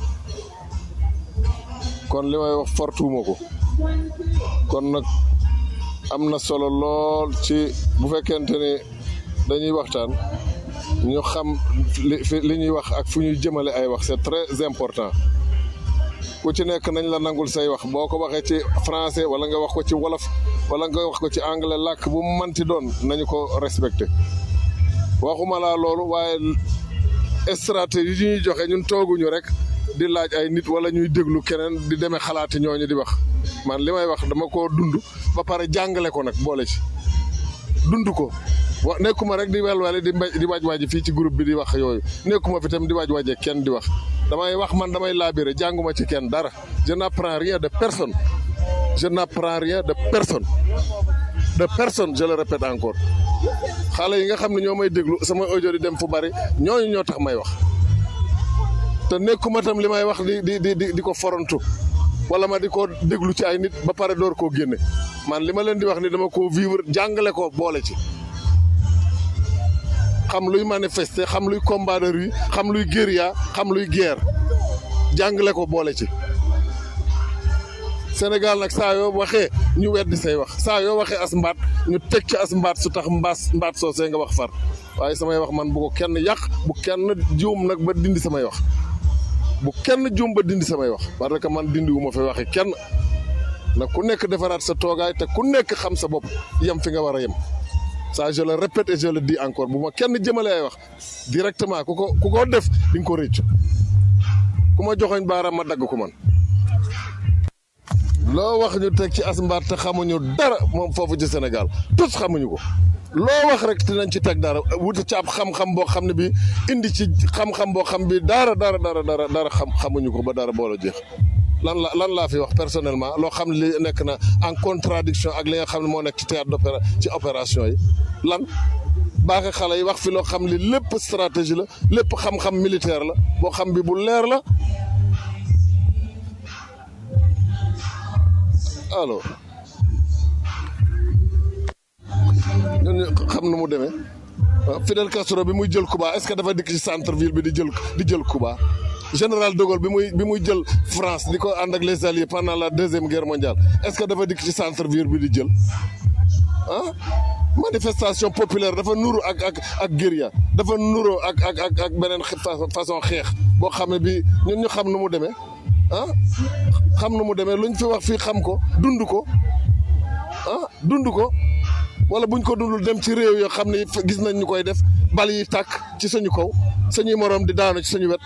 kon li may wax fortuuma ko kon nag am na solo lool ci bu fekkente ni dañuy waxtaan ñu xam li fi li ñuy wax ak fu ñuy jëmale ay wax c'est très important ku ci nekk nañ la nangul say wax boo ko waxee ci français wala nga wax ko ci wolof wala nga wax ko ci anglais làkk bu mu manti doon nañu ko respecté waxuma laa loolu waaye stratégie yi ñuy joxe ñun tooguñu rek di laaj ay nit wala ñuy déglu keneen di demee xalaati ñooñu di wax man li may wax dama koo dund ba pare jàngale ko nag boole ci dund ko wa nekkuma rek di welwale di mbéj di waaj waaji fii ci groupe bi di wax yooyu nekkuma fi tam di waaj waaje kenn di wax damay wax man damay laabire jànguma ci kenn dara je n'apprends rien de personne je n'apprends rien de personne de personne je le répète encore xale yi nga xam ne ñoo may déglu sama audio di dem fu bari ñooñu ñoo tax may wax te nekkuma tam li may wax di di di di ko forontu wala ma di ko déglu ci ay nit ba pare door koo génne man li ma leen di wax ni dama ko vivre jàngale ko boole ci xam luy manifester xam luy combat de rue xam luy guérilla xam luy guerre jàngale ko boole ci Sénégal nag saa yoo waxee ñu weddi say wax saa yoo waxee as mbaat ñu teg ci as mbaat su tax mbaas mbaat soosee nga wax far waaye samay wax man bu ko kenn yàq bu kenn juum nag ba dindi samay wax bu kenn juum ba dindi samay wax parce que man dindi wu ma fi waxe kenn nag ku nekk defaraat sa toogaay te ku nekk xam sa bopp yem fi nga war a yem ça je le répète et je le dis encore bu ma kenn jëmale ay wax directement ku ko ku ko def di nga ko réccu ku ma joxoñ baaraam ma dagg ko man loo wax ñu teg ci asmbaar te xamuñu dara moom foofu ci Sénégal tous xamuñu ko loo wax rek dinañ ci teg dara wuti ci ab xam-xam boo xam ne bi indi ci xam-xam boo xam bi dara dara dara dara dara xam xamuñu ko ba dara boole jeex lan la lan laa fi wax personnellement loo xam ne li nekk na en contradiction ak li nga xam ne moo nekk ci théâtre d'opéra ci opération yi lan baaxe xale yi wax fi loo xam li lépp stratégie la lépp xam-xam militaire la boo xam bi bu leer la alors ñun xam nu mu demee Fidel Castro bi muy jël Cuba est-ce que dafa dikk ci centre ville bi di jël di jël Cuba général de Gaulle bi muy bi muy jël France di ko ànd ak les alliés pendant la deuxième guerre mondiale est-ce que dafa dikk ci centre ville bi di jël ah manifestation populaire dafa nuru ak ak ak guérilla dafa nuru ak ak ak ak beneen façon xeex boo xam ne bi ñun ñu xam nu mu demee ah xam nu mu demee luñ fi wax fii xam ko dund ko ah dund ko wala buñ ko dundul dem ci réew yoo xam ne gis nañ ñu koy def bal yi tàkk ci suñu kaw suñuy moroom di daanu ci suñu wet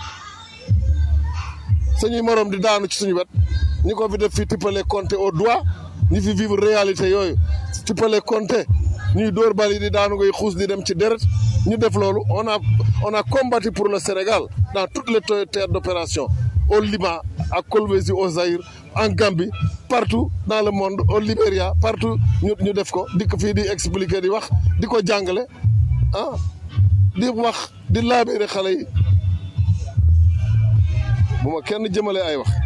suñuy moroom di daanu ci suñu wet ñi ko fi def fii tippale compter au doigt ñi fi vivre réalité yooyu tippale compter ñuy dóor bal yi di daanu ngay xuus di dem ci deret ñu def loolu on a on a combattu pour le Sénégal dans toutes les théâtres d'opération au Liban à Kolwezi au Zaïre en Gambie partout dans le monde au Libéria partout ñu ñu def ko di ko fii di expliquer di wax di ko jàngale ah di wax di laabéere xale yi bu ma kenn jëmale ay wax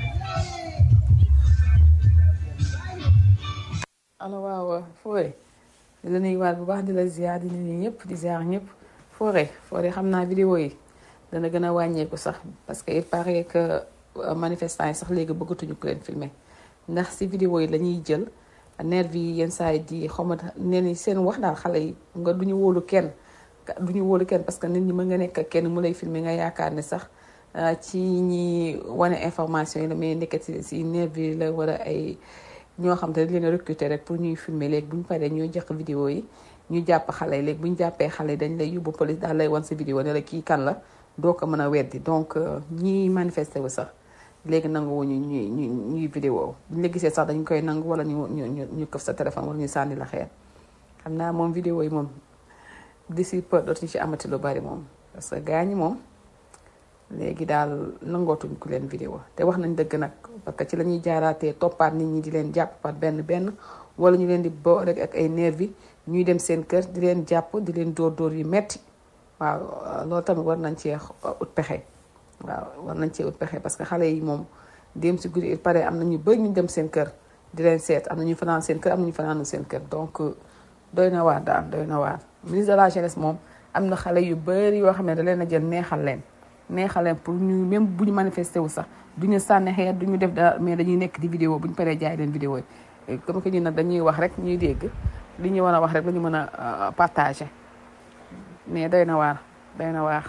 alors waaw Fodé di la nuyuwaat bu baax di la ziar di nuyu ñëpp di ziar ñëpp Fodé Fodé xam naa vidéo yi dana gën a wàññeeku sax parce que il paraît que manifestants yi sax léegi bëggatuñu ko leen filmer ndax si vidéo yi la ñuy jël nervi yi yenn saa yi di xawma nee ni seen wax daal xale yi nga duñu wóolu kenn duñu wóolu kenn parce que nit ñi mën nga nekk ak kenn mu lay filmer nga yaakaar ne sax ci ñi wane information yi la mais nekk si si nervi yi la wala ay ñoo xam te dañ leen a recruter rek pour ñuy filmer léegi bu ñu paree ñuy jox vidéo yi ñu jàpp xale yi léegi bu ñu jàppee xale yi dañ lay yóbbu police daal lay wan sa vidéo ne la kii kan la doo ko mën a weddi donc ñiy manifester wu sax léegi nangu ñu ñuy ñuy ñuy vidéo bu ñu la gisee sax dañ koy nangu wala ñu ñu ñu ñu këf sa téléphone wala ñu sànni la xeer xam naa moom vidéo yi moom d'ici peu dootuñu ci amati lu bari moom parce que gars ñi moom léegi daal nangootuñ ku leen vidéo te wax nañ dëgg nag parce que ci la ñuy jaaraatee toppaat nit ñi di leen jàpp par benn benn wala ñu leen di bo rek ak ay nervi ñuy dem seen kër di leen jàpp di leen dóor dóor yu metti waaw loolu tamit war nañ cee ut pexe waaw war nañ cee ut pexe parce que xale yi moom dem si guddi il paraît am na ñu bëri ñu dem seen kër di leen seet am na ñu fanaan seen kër am na ñu fanaanu seen kër donc doy na waar daal doy na waar ministre de la jeunesse moom am na xale yu bëri yoo xam ne da leen a jël neexal leen neexal leen pour ñu même bu ñu manifesté wu sax du ñu sànni xeer du ñu def dara mais dañuy nekk di vidéo bu ñu paree jaay leen vidéo yi comme que ñu nag dañuy wax rek ñuy dégg li ñu war a wax rek la ñu mën a partager mais doy na waar doy na waar.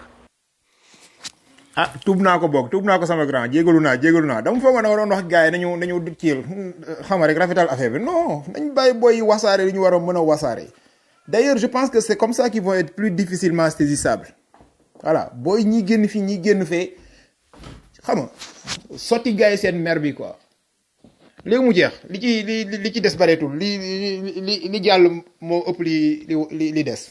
ah tuub naa ko boog tuub naa ko sama grand jégalu naa jégalu naa dama foog ne waroon wax gars yi nañu nañu kiil xam rek rafetal affaire bi non nañ bàyyi booy wasaare li ñu war a mën a wasaare. d'ailleurs je pense que c'est comme ça qu'ils vont être plus difficilement saisissables voilà booy ñi génn fii ñi génn fee xam nga sotti gars yi seen mer bi quoi. léegi mu jeex li ci li li ci des bareetul li li li jàll moo ëpp li li li des.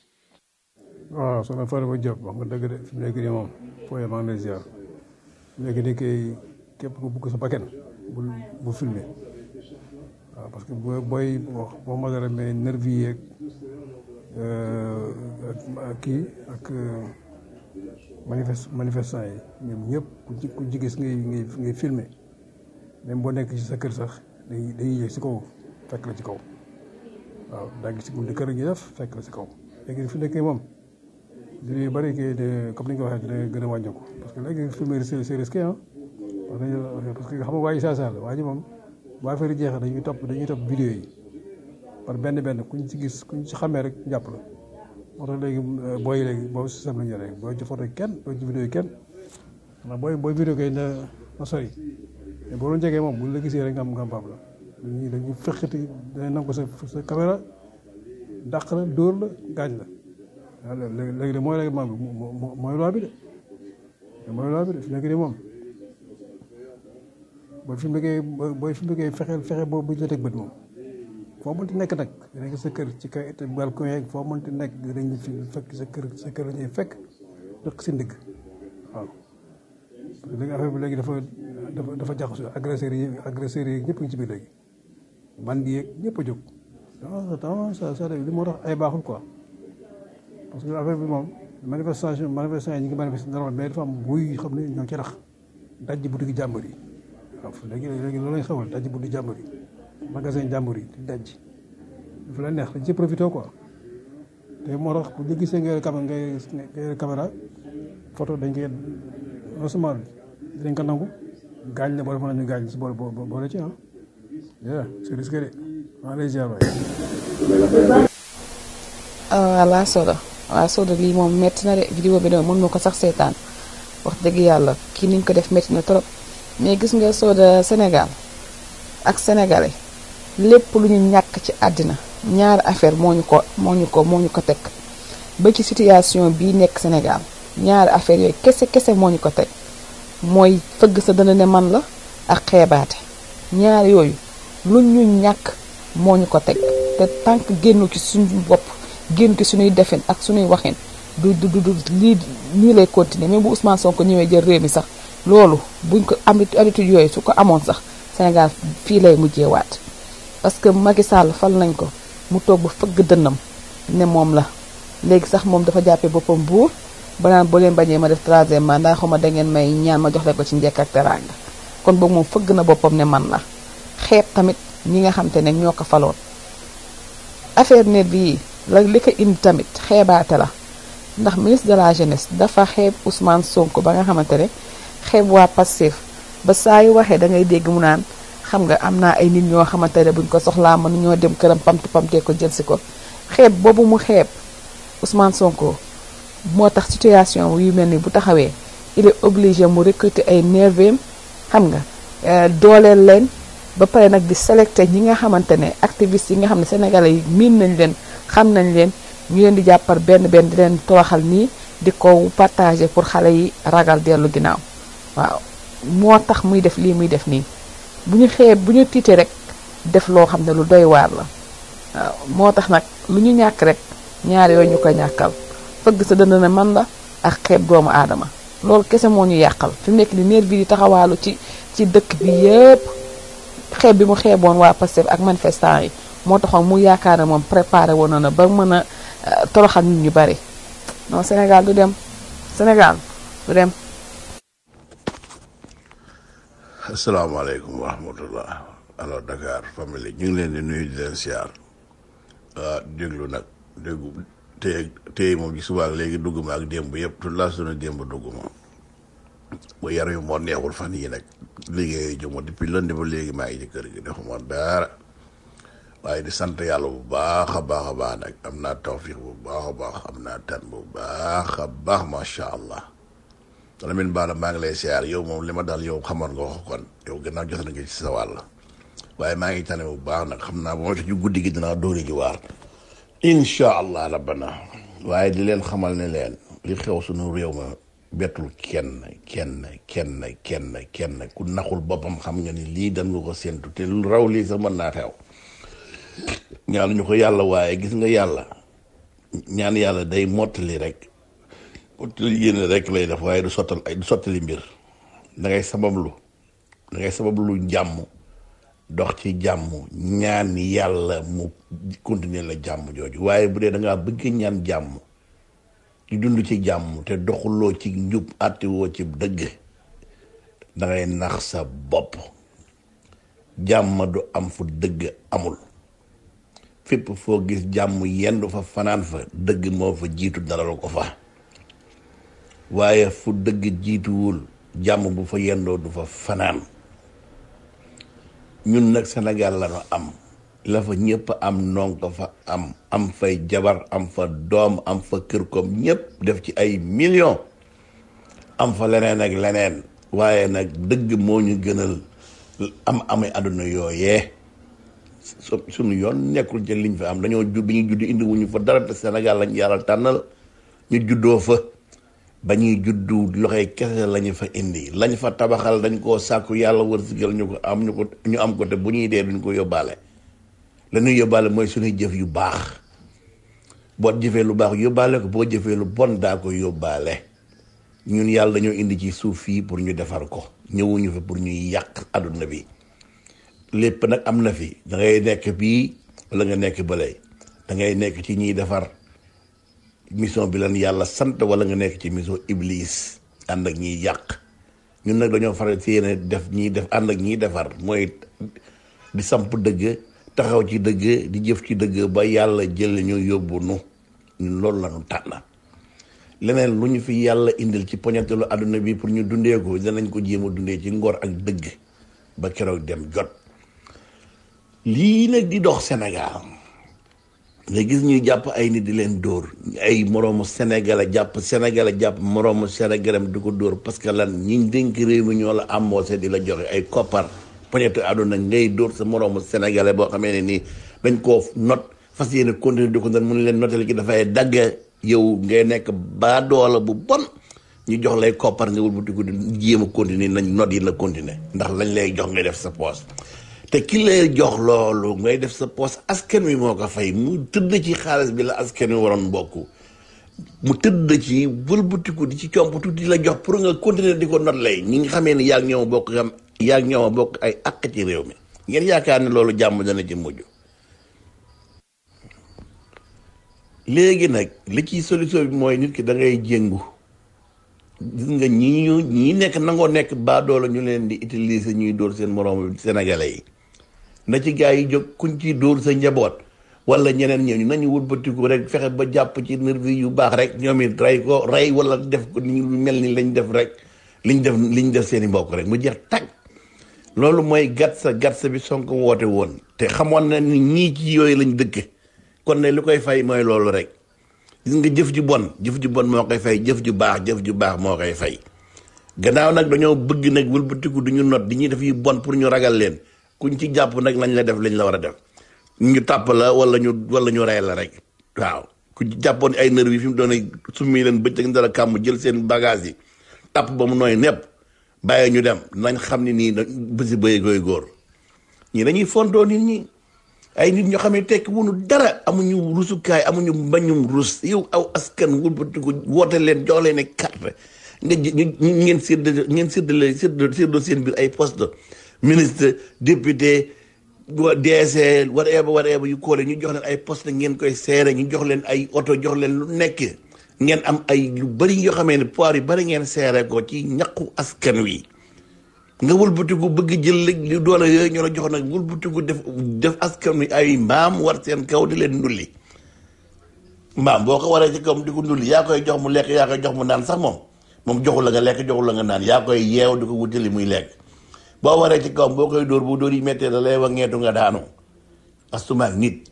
waaw soxna Fatou Ba Diop wax nga dëgg de fi mu nekk nii moom fooyee maa ngi lay ziar fi mu nekk nii kay képp ku bugg sa bakkan bul bu filmé waaw parce que booy booy wax boo ma dara mais nervi yeeg ak kii ak manifeste manifestant yi ñoom ñëpp ku ci ku ci gis ngay ngay ngay filmé même boo nekk ci sa kër sax dañuy dañuy yëg si kaw fekk la ci kaw waaw daa gis si buntu kër gi def fekk la si kaw léegi fi nekkee moom di yu bëri kii de comme ni nga ko waxee dina gën a wàññeeku parce que léegi filmer c'est c'est risqué ah parce que xam nga waa ji saa saa la waa ji moom bu affaire yi jeexee dañuy topp dañuy topp vidéo yi par benn benn kuñ ci gis kuñ ci xamee rek jàpp la moo tax léegi booy léegi boobu système la ñu yore booy ci photo kenn booy ci vidéo yi kenn xanaa booy booy vidéo kay na na sori mais boo doon jegee moom bu la gisee rek nga am nga am la dañuy dañuy fekkati danañ nangu sa sa caméra dàq la dóor la gaañ la waaw léegi léegi de mooy règlement bi mooy loi bi de mooy loi bi de fi nekk nii moom booy fi mu nekkee booy fi mu nekkee fexeel fexe boobu bu ñu la teg bët moom foo mënti nekk nag nekk sa kër ci kay balcon yeeg foo mënti nekk dañuy fi fekk sa kër sa kër la ñuy fekk dëkk si ndigg waaw parce que léegi affaire bi léegi dafa dafa dafa jaxasoo agresseurs yi agresseurs yi ñëpp ngi ci biir léegi bandi yeeg ñëpp a jóg non ça ça li moo tax ay baaxul quoi parce que affaire bi moom manifestation manifestation yi ñu ngi manifester normal mais dafa am buy xam ne ñoo ci rax dajji boutique jàmbur yi waaw léegi léegi loolu lañ xewal dajji boutique jàmbur yi magasin jàmbur yi di dajji dafa la neex dañ ci profité quoi te moo tax bu ñu gisee nga cam ngay ngay caméra photo dañ koy non seulement dinañ ko nangu gaañ la boo defoon nañu gaañ si boole boole ci ah yeah c'est risqué de maa lay ziar waay voilà Soda waaw Soda lii moom métti na de vidéo bi de mën ma ko sax seetaan wax dëgg yàlla kii niñ ko def métti na trop mais gis nga Soda Sénégal ak sénégalais lépp lu ñu ñàkk ci àddina ñaari affaire moo ñu ko moo ñu ko moo ñu ko teg ba ci situation bii nekk Sénégal ñaari affaire yooyu kese kese moo ñu ko teg mooy fëgg sa dana ne man la ak xeebaate ñaar yooyu lu ñu ñàkk moo ñu ko teg te tànk génnu ci suñu bopp génn ci suñuy defin ak suñuy waxin du du du lii nii lay continuer même bu Ousmane Sonko ñëwee jël réew mi sax loolu buñ ko am habitude yooyu su ko amoon sax Sénégal fii lay mujjee waat parce que Macky Sall fal nañ ko mu toog ba fëgg dënnam ne moom la léegi sax moom dafa jàppee boppam buur ba naan boo leen bañee ma def troisième mandat xaw ma da ngeen may ñaan ma jox leen ko ci njekk ak teraanga kon boog moom fëgg na boppam ne man la xeeb tamit ñi nga xam te ne ñoo ko faloon affaire net bii la li ko indi tamit xeebaate la ndax ministre de la jeunesse dafa xeeb Ousmane Sonko ba nga xamante ne xeeb waa Pastef ba saa yu waxee da ngay dégg mu naan xam nga am naa ay nit ñoo xamante ne buñ ko soxlaa mën ñoo dem këram pamti pamtee ko jël si ko xeeb boobu mu xeeb Ousmane Sonko moo tax situation yu mel ni bu taxawee il est obligé mu recruter ay nervem xam nga dooleel leen ba pare nag di sélecté ñi nga xamante ne activistes yi nga xam ne sénégalais yi miin nañ leen xam nañ leen ñu leen di jàppar benn benn di leen toroxal nii di ko partager pour xale yi ragal dellu ginnaaw waaw moo tax muy def lii muy def nii bu ñu xeeb bu ñu tiitee rek def loo xam ne lu doy waar la waaw moo tax nag lu ñu ñàkk rek ñaar yooyu ñu ko ñàkkal fëgg sa dënd ne man la ak xeeb doomu aadama loolu kese moo ñu yàqal fi mu nekk ni nervi di taxawaalu ci ci dëkk bi yépp xeeb bi mu xeeboon waa Pastef ak manifestant yi moo taxoon mu yaakaar ne moom préparé woon na ba mën a toroxal nit ñu bari non Sénégal du dem Sénégal du dem asalaamaaleykum wa rahmatullah alors Dakar famille ñu ngi leen di nuyu di leen siyaar waa déglu nag déggu tey tey moom ci suba ak léegi dugg ma ak démb yëpp toute la journée démb dugg ma ba yar yu moo neexul fan yi nag liggéey juma depuis lundi ba léegi maa ngi ci kër gi defuma dara waaye di sant yàlla bu baax a baax a baax nag am naa tawfiq bu baax a baax am naa tan bu baax a baax macha allah Lamine Bara maa ngi lay siyaar yow moom li ma daal yow xamoon nga wax kon yow gannaaw jox na nga ci sa wàll waaye maa ngi tane bu baax nag xam naa bu ma ci guddi gi dinaa dóori ji waar incha allah rabbana waaye di leen xamal ne leen li xew suñu réew ma bettul kenn kenn kenn kenn kenn ku naxul boppam xam nga ni lii dan nga ko séntu te lu raw lii sax mën naa xew ñaanuñu ko yàlla waaye gis nga yàlla ñaan yàlla day mottali rek mottali yéene rek lay def waaye du sottal ay du sottali mbir da ngay sabablu da ngay sabablu jàmm dox ci jàmm ñaan yàlla mu continuer la jàmm jooju waaye bu dee da ngaa bëgg ñaan jàmm di dund ci jàmm te doxuloo ci njub àttiwoo ci dëgg da ngay nax sa bopp jàmm du am fu dëgg amul fépp foo gis jàmm yendu fa fanaan fa dëgg moo fa jiitu dalal ko fa waaye fu dëgg jiituwul jàmm bu fa yendoo du fa fanaan ñun nag Sénégal la ñu am la fa ñëpp am noon ko fa am am fay jabar am fa doom am fa kër koom ñëpp def ci ay millions am fa leneen ak leneen waaye nag dëgg moo ñu gënal am amee àdduna yooyee su suñu yoon nekkul ci liñ fa am dañoo judd bi ñuy judd indi wuñu fa dara te Sénégal lañ yàlla tànnal ñu juddoo fa ba ñuy juddu loxoy kese lañu fa indi lañ fa tabaxal dañ koo sàkku yàlla wërsëgal ñu ko am ñu ko ñu am ko te bu ñuy dee duñ ko yóbbaale la ñuy yóbbaale mooy suñuy jëf yu baax boo jëfee lu baax yóbbaale ko boo jëfee lu bon daa ko yóbbaale ñun yàlla dañoo indi ci suuf fii pour ñu defar ko ñëwuñu fa pour ñuy yàq àdduna bi lépp nag am na fi da ngay nekk bii wala nga nekk bële da ngay nekk ci ñiy defar mission bi lan yàlla sant wala nga nekk ci mission iblis ànd ak ñiy yàq ñun nag dañoo faral ci yéene def ñiy def ànd ak ñiy defar mooy di samp dëgg taxaw ci dëgg di jëf ci dëgg ba yàlla jël ñu yóbbu nu ñun loolu la ñu tànn leneen lu ñu fi yàlla indil ci poñetelu àdduna bi pour ñu dundee ko danañ ko jéem a dundee ci ngor ak dëgg ba keroog dem jot lii nag di dox Sénégal nga gis ñuy jàpp ay nit di leen dóor ay moroomu sénégalais jàpp sénégalais jàpp moroomu sénégalais di ko dóor parce que lan ñi dénk réew mi ñoo la embauché di la joxe ay koppar poñetu àdduna ngay dóor sa moroomu sénégalais boo xamee ne nii dañ koo not fas yéene continuer di ko nan mun leen notel ki dafay dagg yow ngay nekk baa doola bu bon ñu jox lay koppar nga wëlbatiku di jéem a continuer nañ not yi la continuer ndax lañ lay jox ngay def sa poos te ki lay jox loolu ngay def sa poos askan wi moo ko fay mu tëdd ci xaalis bi la askan wi waroon bokk mu tëdd ci wëlbatiku di ci comp tuuti di la jox pour nga continuer di ko not lay ñi nga xamee ni yaa ngi ñoom bokk xam yaa ngi ñoom bokk ay àq ci réew mi ngeen yaakaar ne loolu jàmm dana ci mujj léegi nag li ciy solution bi mooy nit ki da ngay jéngu gis nga ñii ñu ñii nekk nangoo nekk baadoola ñu leen di utiliser ñuy dóor seen moroom sénégalais yi na ci gaa yi jóg kuñ ci dóor sa njaboot wala ñeneen ñooñu nañu wëlbatiku rek fexe ba jàpp ci nervi yu baax rek ñoom it rey ko rey wala def ko ni mel ni lañ def rek liñ def liñ def seen i mbokk rek mu jeex tag loolu mooy gatsa gatsa bi Sonko woote woon te xamoon na ni ñii ci yooyu lañ dëkke kon ne lu koy fay mooy loolu rek gis nga jëf ju bon jëf ju bon moo koy fay jëf ju baax jëf ju baax moo koy fay gannaaw nag dañoo bëgg nag wëlbatiku du ñu not di ñuy def yu bon pour ñu ragal leen kuñ ci jàpp nag lañ la def lañ la war a def ñu tàpp la wala ñu wala ñu rey la rek waaw ku ci jàppoon ay nerf yi fi mu doon summi leen bëccëg dara kàmm jël seen bagage yi tàpp ba mu nooy nepp bàyyi ñu dem nañ xam ne nii bési bëy koy góor ñi dañuy fontoo nit ñi ay nit ñoo xam ne tekki wunu dara amuñu rusukaay amuñu mbañum rus yow aw askan wëlbatiku woote leen jox leen carte nga ngeen sédd ngeen séddale sédd séddoo seen biir ay poste ministre député DG whatever whatever yu koole ñu jox leen ay poste ngeen koy seere ñu jox leen ay oto jox leen lu nekk ngeen am ay lu bari yoo xamee ne poir yu bari ngeen seere ko ci ñaqu askan wi nga wëlbatiku bëgg jël li doole yooyu ñoo la jox nag wëlbatiku def def askan wi ay mbaam war seen kaw di leen ndulli mbaam boo ko waree ci kawam di ko ndulli yaa koy jox mu lekk yaa koy jox mu naan sax moom moom joxul la nga lekk joxul la nga naan yaa koy yeew di ko wutali muy lekk boo waree ci kawam boo koy dóor bu dóor yi méttee da lay wax ngeetu nga daanu astumaak nit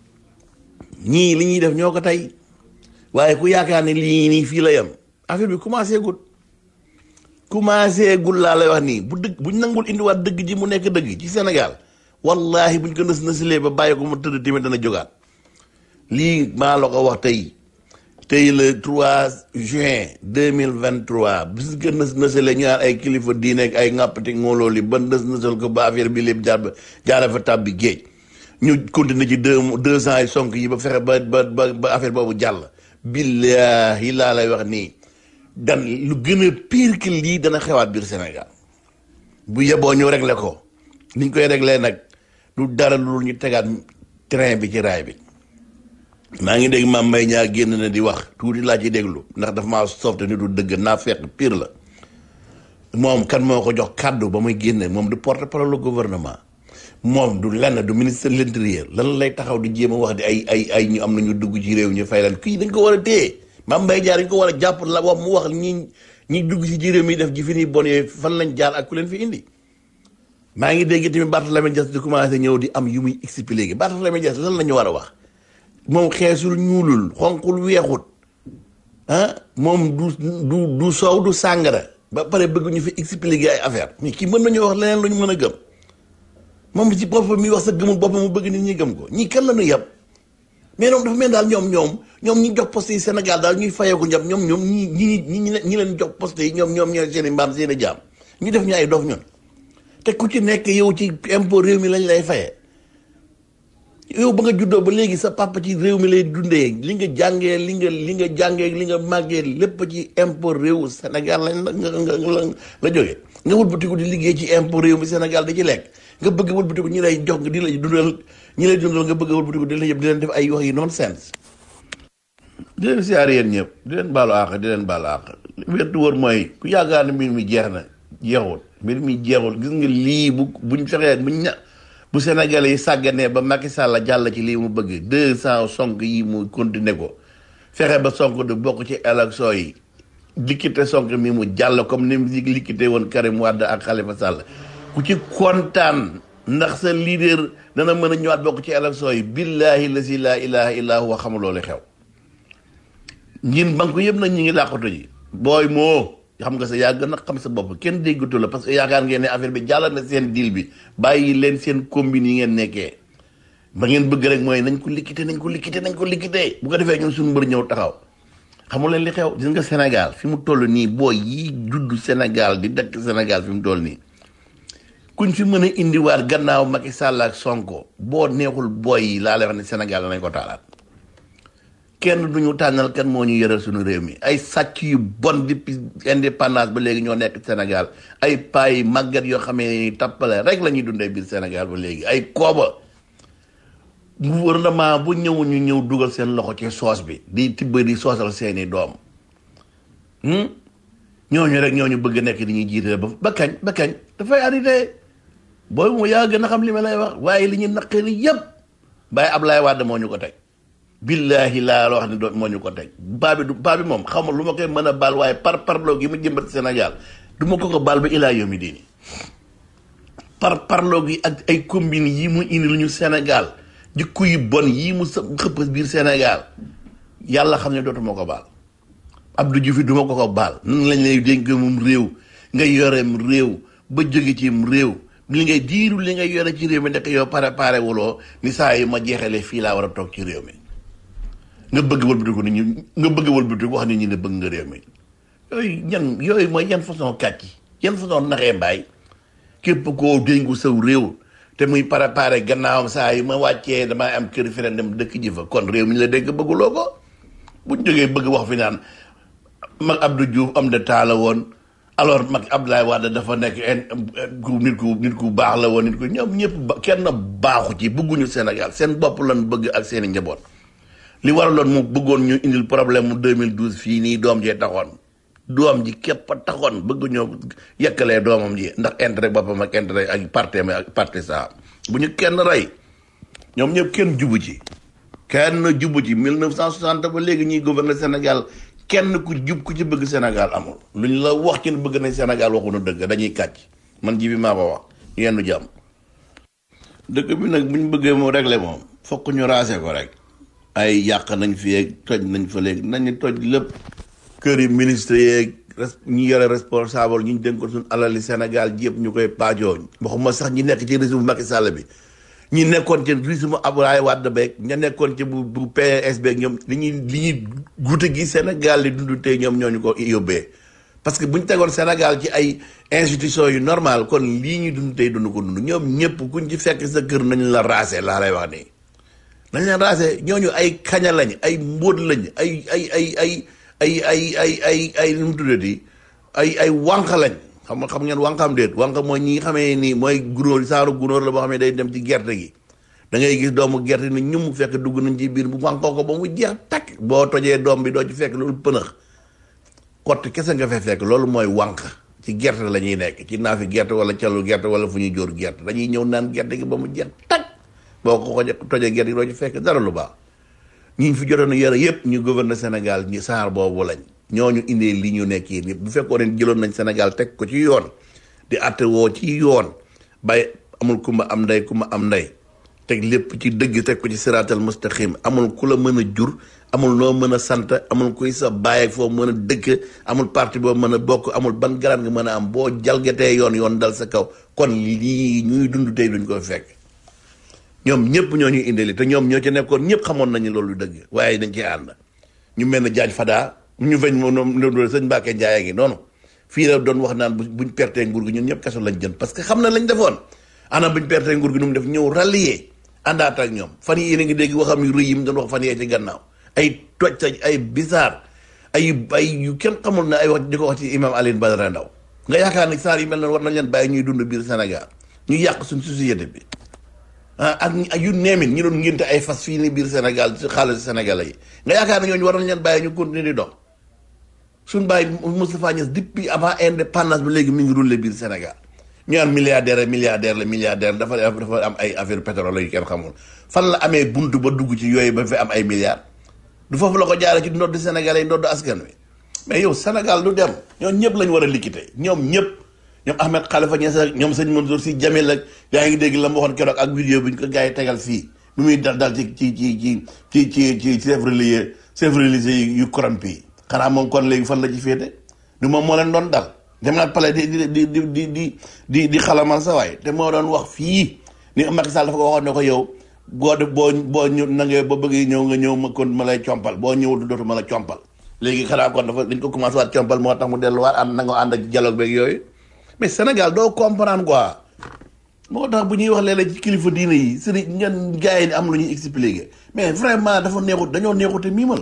ñii li ñuy def ñoo ko tey waaye ku yaakaar ne lii nii fii la yem affaire bi commencé gul commencé gul laa lay wax nii bu dëgg buñ nangul indiwaat dëgg ji mu nekk dëgg ci Sénégal wallahi buñ ko nës nësilee ba bàyyi ko mu tëdd tamit dana jógaat lii maa la ko wax tey tey le 3 juin 2023 bis nga nës nësale ñu naan ay kilifa diine ak ay ŋàppati ngooloo li ba nës nësal ko ba affaire bi lépp jaar ba jaara fa tàbbi géej ñu continuer ci deux deux ans yi sonk yi ba fexe ba ba ba affaire boobu jàll billahi laa lay wax nii dan lu gën a pire que lii dana xewaat biir Sénégal bu yeboo ñu réglé ko niñ koy réglé nag du dara lu ñu tegaat train bi ci raay bi maa ngi dégg maam Mbaye ñaa génn na di wax tuuti laa ci déglu ndax dafa maa softe ni du dëgg naa fekk pire la moom kan moo ko jox kàddu ba muy génne moom du porte parole gouvernement moom du lenn du ministre de l'intérieur lan lay taxaw di jéem a wax di ay ay ay ñu am nañu dugg ci réew ñu fay leen kii dañ ko war a téye maam Mbaye Dia dañ ko war a jàpp la wax mu wax ñi ñi dugg ci ci réew mi def ji fi ni bon yooyu fan lañ jaar ak ku leen fi indi maa ngi dégg tamit Barthélémy Dias di commencé ñëw di am yu muy expliqué Barthélémy Dias lan la ñu war a wax moom xeesul ñuulul xonqul weexut ah moom du du du soow du sàngara ba pare bëgg ñu fi expliqué ay affaire mais kii mën nañu wax leneen lu ñu mën a gëm moom ci boppam mi wax sa gëmul boppam mu bëgg nit ñi gëm ko ñii kan la ñu yab mais ñoom dafa mel daal ñoom ñoom ñoom ñi jox poste yi Sénégal daal ñuy fayeeku ñoom ñoom ñoom ñi ñi ñi ñi leen jox poste yi ñoom ñoom ñooy seen i mbaam seen i jaam ñu def ñu ay dof ñun te ku ci nekk yow ci impôt réew mi lañ lay fayee yow ba nga juddoo ba léegi sa papa ci réew mi lay dundee li nga jàngee li nga li nga jàngee li nga màggee lépp ci impôt réew Sénégal lañ la nga nga la la jógee nga wëlbatiku di liggéey ci impôt réew mi Sénégal da ci lekk nga bëgg wëlbatiku ñi lay jox di la dundal ñi lay dundal nga bëgg wëlbatiku di la yëpp di leen def ay wax yi non sens di leen siyaar yéen ñëpp di leen baalu àq di leen baalu àq wér wër mooy ku yaakaar ne mbir mi jeex na jeexul mbir mi jeexul gis nga lii bu buñ fexee buñ ña bu Sénégalais yi sàgganee ba Macky Sall jàll ci lii mu bëgg deux cent sonk yi mu continuer ko fexe ba sonk du bokk ci élection yi liquité sonk mi mu jàll comme ni mu liquité woon Karim Wade ak Khalifa Sall ku ci kontaan ndax sa leader dana mën a ñëwaat bokk ci élection yi billahi la si laa ilaha illa huwa xamuloo li xew ñin banque yëpp nag ñi ngi làqatu ji booy moo xam nga sa yaa gën a xam sa bopp kenn déggatu la parce que yaakaar ngeen ne affaire bi jàll na seen deal bi bàyyi leen seen combine yi ngeen nekkee ba ngeen bëgg rek mooy nañ ko liquité nañ ko liquité nañ ko liquité bu ko defee ñun suñu mbër ñëw taxaw xamul leen li xew gis nga Sénégal fi mu toll nii booy yi judd Sénégal di dëkk Sénégal fi mu toll nii kuñ fi mën a indiwaat gannaaw Macky Sall ak Sonko boo neexul booy yi laa lay wax ne Sénégal danañ ko taalaat kenn duñu tànnal kan moo ñu yëral suñu réew mi ay sàcc yu bon depuis indépendance ba léegi ñoo nekk Sénégal ay paay màggat yoo xamee tappale rek la ñuy dundee biir Sénégal ba léegi ay kooba gouvernement bu ñëw ñu ñëw dugal seen loxo ci soos bi di tibb di soosal seeni doom ñooñu rek ñooñu bëgg nekk di ñuy jiite ba ba kañ ba kañ dafay arrêté booy mu yaa gën a xam li ma lay wax waaye li ñu naqari yëpp Baye Ablaye Wade moo ñu ko teg billahi laa la wax ni doon moo ñu ko teg baa bi du baa bi moom xamul lu ma koy mën a baal waaye par parloo gi mu jëmbat Sénégal du ma ko ko baal ba ilaa yomi diini par parloo gi ak ay combine yi mu indi lu ñu Sénégal jikko yu bon yi mu sa xëpp biir Sénégal yàlla xam ne dootuma ko baal Abdou Diouf duma ko ko baal nan lañ lay dénk moom réew nga yoreem réew ba jóge ci réew li ngay diiru li ngay yore ci réew mi nekk yow pare pare wuloo ni saa yi ma jeexalee fii laa war a toog ci réew mi nga bëgg wëlbatiku nit ñi nga bëgg wëlbatiku wax nit ñi ne bëgg nga réew mi yooyu yan yooyu mooy yan façon kàcc yan façon naxee mbaay képp koo dénku saw réew te muy préparé gannaawam saa yi ma wàccee damay am kër feneen dem dëkk ji fa kon réew mi la dégg bëgguloo ko buñ jógee bëgg wax fi naan mag Abdou Diouf am de taala woon alors mag Abdoulaye Wade dafa nekk ku nit ku nit ku baax la woon nit ku ñoom ñëpp ba kenn baaxu ci bëgguñu Sénégal seen bopp lan bëgg ak seen i njaboot li waraloon mu bëggoon ñu indil problème mu 2012 fii nii doom jee taxoon doom ji képp a taxoon bëgg ñoo yekkalee doomam ji ndax intérêt boppam ak intérêt ak parti am ak parti saa bu ñu kenn rey ñoom ñëpp kenn jubu ci kenn jubu ci 1960 ba léegi ñuy gouverner Sénégal kenn ku jub ku ci bëgg Sénégal amul lu ñu la wax ci ne bëgg nañ Sénégal waxuñu dëgg dañuy kàcc man ji bi maa ko wax yenn jàmm dëkk bi nag bu ñu bëggee mu réglé moom fokk ñu raase ko rek ay yàq nañ fi yeeg toj nañ fa léegi nañu toj lépp kër yi ministre yeeg ñi yore responsable ñu dénkoon suñu alali Sénégal ji yëpp ñu koy paajoo waxuma sax ñi nekk ci régime Macky Sall bi ñi nekkoon ci régime Abdoulaye Wade beeg ña nekkoon ci bu bu PS beeg ñoom li ñuy li ñuy guute gi Sénégal di dund tey ñoom ñoo ñu ko yóbbee parce que bu ñu tegoon Sénégal ci ay institutions yu normal kon lii ñuy dund tey dund ko dund ñoom ñëpp kuñ ci fekk sa kër nañ la raase laa lay wax nii. nañ la raase ñooñu ay kaña lañ ay mbóot lañ ay ay ay ay ay ay ay ay ay nu mu tuddati ay ay wànq lañ xam nga xam ngeen wànqam déet wànq mooy ñi nga xamee ni mooy gunóor saaru gunóor la boo xam ne day dem ci gerte gi da ngay gis doomu gerte ni ñu mu fekk dugg nañ ci biir bu wànqoo ko ba mu jeex takk boo tojee doom bi doo ci fekk loolu pënëx kott kese nga fay fekk loolu mooy wànq ci gerte la ñuy nekk ci naafi gerte wala calu gerte wala fu ñuy jóor gerte dañuy ñëw naan gerte gi ba mu jeex takk boo ko xoje tojee gerte gi doo ci fekk dara lu baax ñi fi jotoon yore yëpp ñu gouverne Sénégal ñi saar boobu lañ ñooñu indee li ñu nekk yi bu fekkoon ne jëloon nañ Sénégal teg ko ci yoon di àtte woo ci yoon bay amul kumba am ndey kumba am ndey teg lépp ci dëgg teg ko ci siraatal mustaqim amul ku la mën a jur amul noo mën a sant amul kuy sa bàyyi ak foo mën a dëkk amul parti boo mën a bokk amul ban garaan nga mën a am boo jalgatee yoon yoon dal sa kaw kon lii ñuy dund tey duñ ko fekk ñoom ñëpp ñoo ñuy indili te ñoom ñoo ci nekkoon ñëpp xamoon nañu loolu dëgg waaye dañ ci ànd ñu mel ne Diagne Fada ñu feñ moom sëñ Mbacke Ndiaye ngi noonu fii la doon wax naan buñ pertee nguur gi ñun ñëpp kaso lañ jën parce que xam na lañ defoon ana buñ pertee nguur gi nu mu def ñëw rallier àndaat ak ñoom fan yii yéen a ngi dégg waxam yu rëy yi mu doon wax fan yee ci gannaaw ay toj taj ay bizarre ay ay yu kenn xamul ne ay wax di ko wax ci imam Alioune Badara Ndaw nga yaakaar ne saar yi mel noonu war nañ leen bàyyi ñuy dund biir Sénégal ñu yàq suñ société bi ah ak yu neemin ñu doon ngénte ay fas fii ni biir Sénégal ci xaalis Sénégalais yi nga yaakaar ne ñooñu war nañ leen bàyyi ñu continuer di dox suñ bàyyi Moustapha Niass depuis avant indépendance bi léegi mi ngi roulé biir Sénégal ñu naan milliardaire milliardaire la milliardaire dafa dafa am ay affaire pétrole yu kenn xamul fan la amee buntu ba dugg ci yooyu ba fi am ay milliards du foofu la ko jaare ci ndodd Sénégalais yi ndodd askan wi mais yow Sénégal du dem ñoom ñëpp lañ war a liquider ñoom ñëpp ñoom Ahmed Khalifa Niass ak ñoom sëñ Mansour Sy Djamil ak yaa ngi dégg la ma waxoon keroog ak vidéo bi ñu ko gars yi tegal fii bi muy dal dal ci ci ci ci ci ci ci chef religieux chef religieux yu corrompu yi xanaa moom kon léegi fan la ci féete du moom moo leen doon dal dem naa pale di di di di di di di di xalamal sa waay te moo doon wax fii ni Macky Sall dafa ko waxoon ne ko yow boo de boo boo ñu nangee ba bëgg ñëw nga ñëw ma kon ma lay compal boo ñëwul dootu ma la compal léegi xanaa kon dafa dañ ko commencé waat compal moo tax mu delluwaat ànd na nga ànd ak dialogue beeg yooyu mais Sénégal doo comprendre quoi moo tax bu ñuy wax léeg-léeg ci kilifa diine yi sëriñ ngeen gars yi ni am lu ñuy expliquer mais vraiment dafa neexut dañoo neexute miimal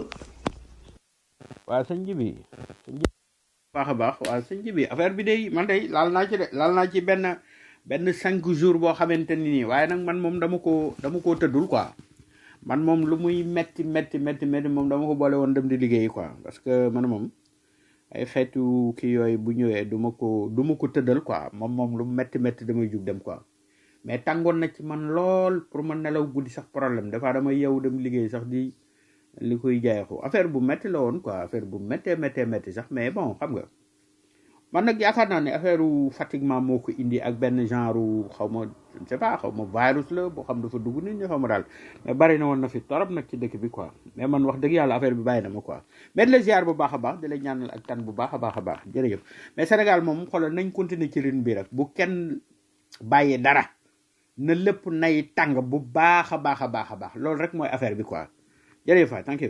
waa sëñ ji bi sëñ ji baax a baax waa sëñ ji bi affaire bi day man day laal naa ci de laal naa ci benn benn cinq jours boo xamante ni nii waaye nag man moom dama ko dama koo tëddul quoi man moom lu muy metti metti metti metti moom dama ko boole woon dem di liggéey quoi parce que man moom ay xeetu kii yooyu bu ñëwee du ma ko du ma ko tëddal quoi moom moom lu metti metti damay jug dem quoi mais tàngoon na ci man lool pour ma nelaw guddi sax problème dafa dama yow dem liggéey sax di li koy jaayaxu affaire bu métti la woon quoi affaire bu méttee méttee métti sax mais bon xam nga man nag yaakaar naa ne affaire fatiguement moo ko indi ak benn genre xaw ma je ne sais pas xaw ma virus la boo xam dafa dugg nit ñi xaw ma daal mais bari na woon na fi torop nag ci dëkk bi quoi mais man wax dëgg yàlla affaire bi bàyyi na ma quoi mais di la ziar bu baax a baax di la ñaanal ak tan bu baax a baax a baax jërëjëf mais Sénégal moom xoolal nañ continuer ci rin bi rek bu kenn bàyyi dara na lépp nay tàng bu baax a baax a baax a baax loolu rek mooy affaire bi quoi jërëjëf waay thank you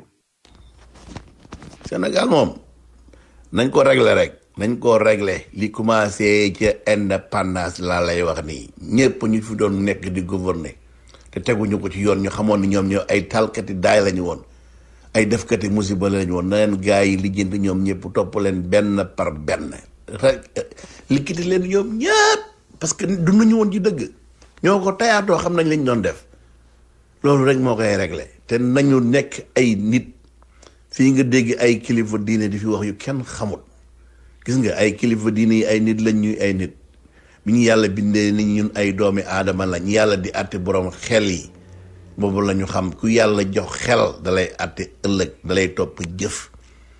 Sénégal moom nañ ko régler rek nañ ko régler li commencé ca indépendance laa lay wax nii ñëpp ñu fi doon nekk di gouverner te teguñu ko ci yoon ñu xamoon ni ñoom ñoo ay talkati daay lañu woon ay defkati musiba lañu woon na leen gaa yi lijjanti ñoom ñëpp topp leen benn par benn rek likkiti leen ñoom ñëpp parce que dunduñu woon ci dëgg ñoo ko tayaatoo xam nañ lañ doon def loolu rek moo koy régler te nañu nekk ay nit fii nga dégg ay kilifa diine di fi wax yu kenn xamul gis nga ay kilifa diine yi ay nit lañ ñuy ay nit bi ñu yàlla bindee ni ñun ay doomi aadama lañ yàlla di àtte borom xel yi boobu la ñu xam ku yàlla jox xel dalay àtte ëllëg dalay topp jëf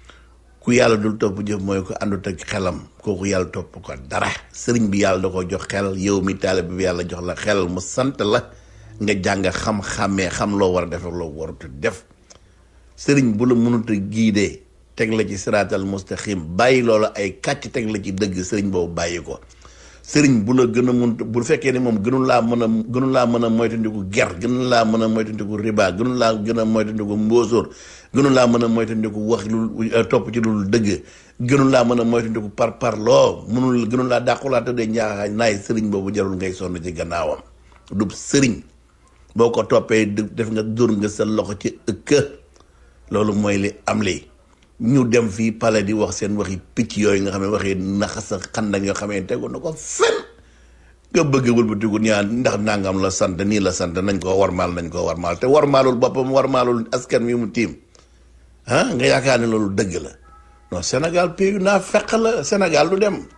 ku yàlla dul topp jëf mooy ko àndut ak xelam kooku yàlla topp ko dara sëriñ bi yàlla da ko jox xel yow mi taalibe bi yàlla jox la xel mu sant la nga jàng xam-xamee xam loo war a def ak loo warut a def sëriñ bu la mënut a giidee teg la ci siraatal mustaqim bàyyi loola ay kàcc teg la ci dëgg sëriñ boobu bàyyi ko sëriñ bu la gën a mun bu fekkee ne moom gënul laa mën a gënul laa mën a moytandiku ger gënul laa mën a moytandiku riba gënul laa gën a moytandiku mbóosóor gënul laa mën a moytandiku wax lu topp ci lu dëgg gënul laa mën a moytandiku par par loo mënul gënul laa dàqulaa tëddee ñaaxaay naay sëriñ boobu jarul ngay sonn ci gannaawam du sëriñ boo ko toppee def nga dóor nga sa loxo ci ëkk loolu mooy li am li ñu dem fii pale di wax seen waxi picc yooyu nga xam ne waxi naxasa xandak yoo xam ne tegu na ko fen nga bëgg wëlbatiku ñaan ndax nangam la sant nii la sant nañ ko warmaal nañ ko warmaal te warmaalul boppam warmaalul askan wi mu tiim ah nga yaakaar ne loolu dëgg la non Sénégal pays naa fekk la Sénégal du dem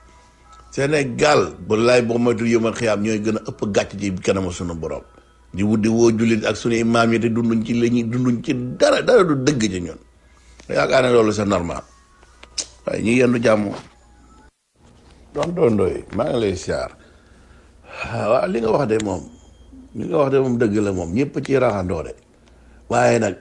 Sénégal bu laay boo moytu yëmal xiyaam ñooy gën a ëpp gàcc ci kanamu sunu borom di wut di woo jullit ak suñuy maam yi te dunduñ ci la ñuy dunduñ ci dara dara du dëgg ci ñun yaakaar ne loolu c'est normal waaye ñu yendu jàmm doon doondooy maa ngi lay siyaar waaw li nga wax de moom li nga wax de moom dëgg la moom ñëpp ci raxandoo de waaye nag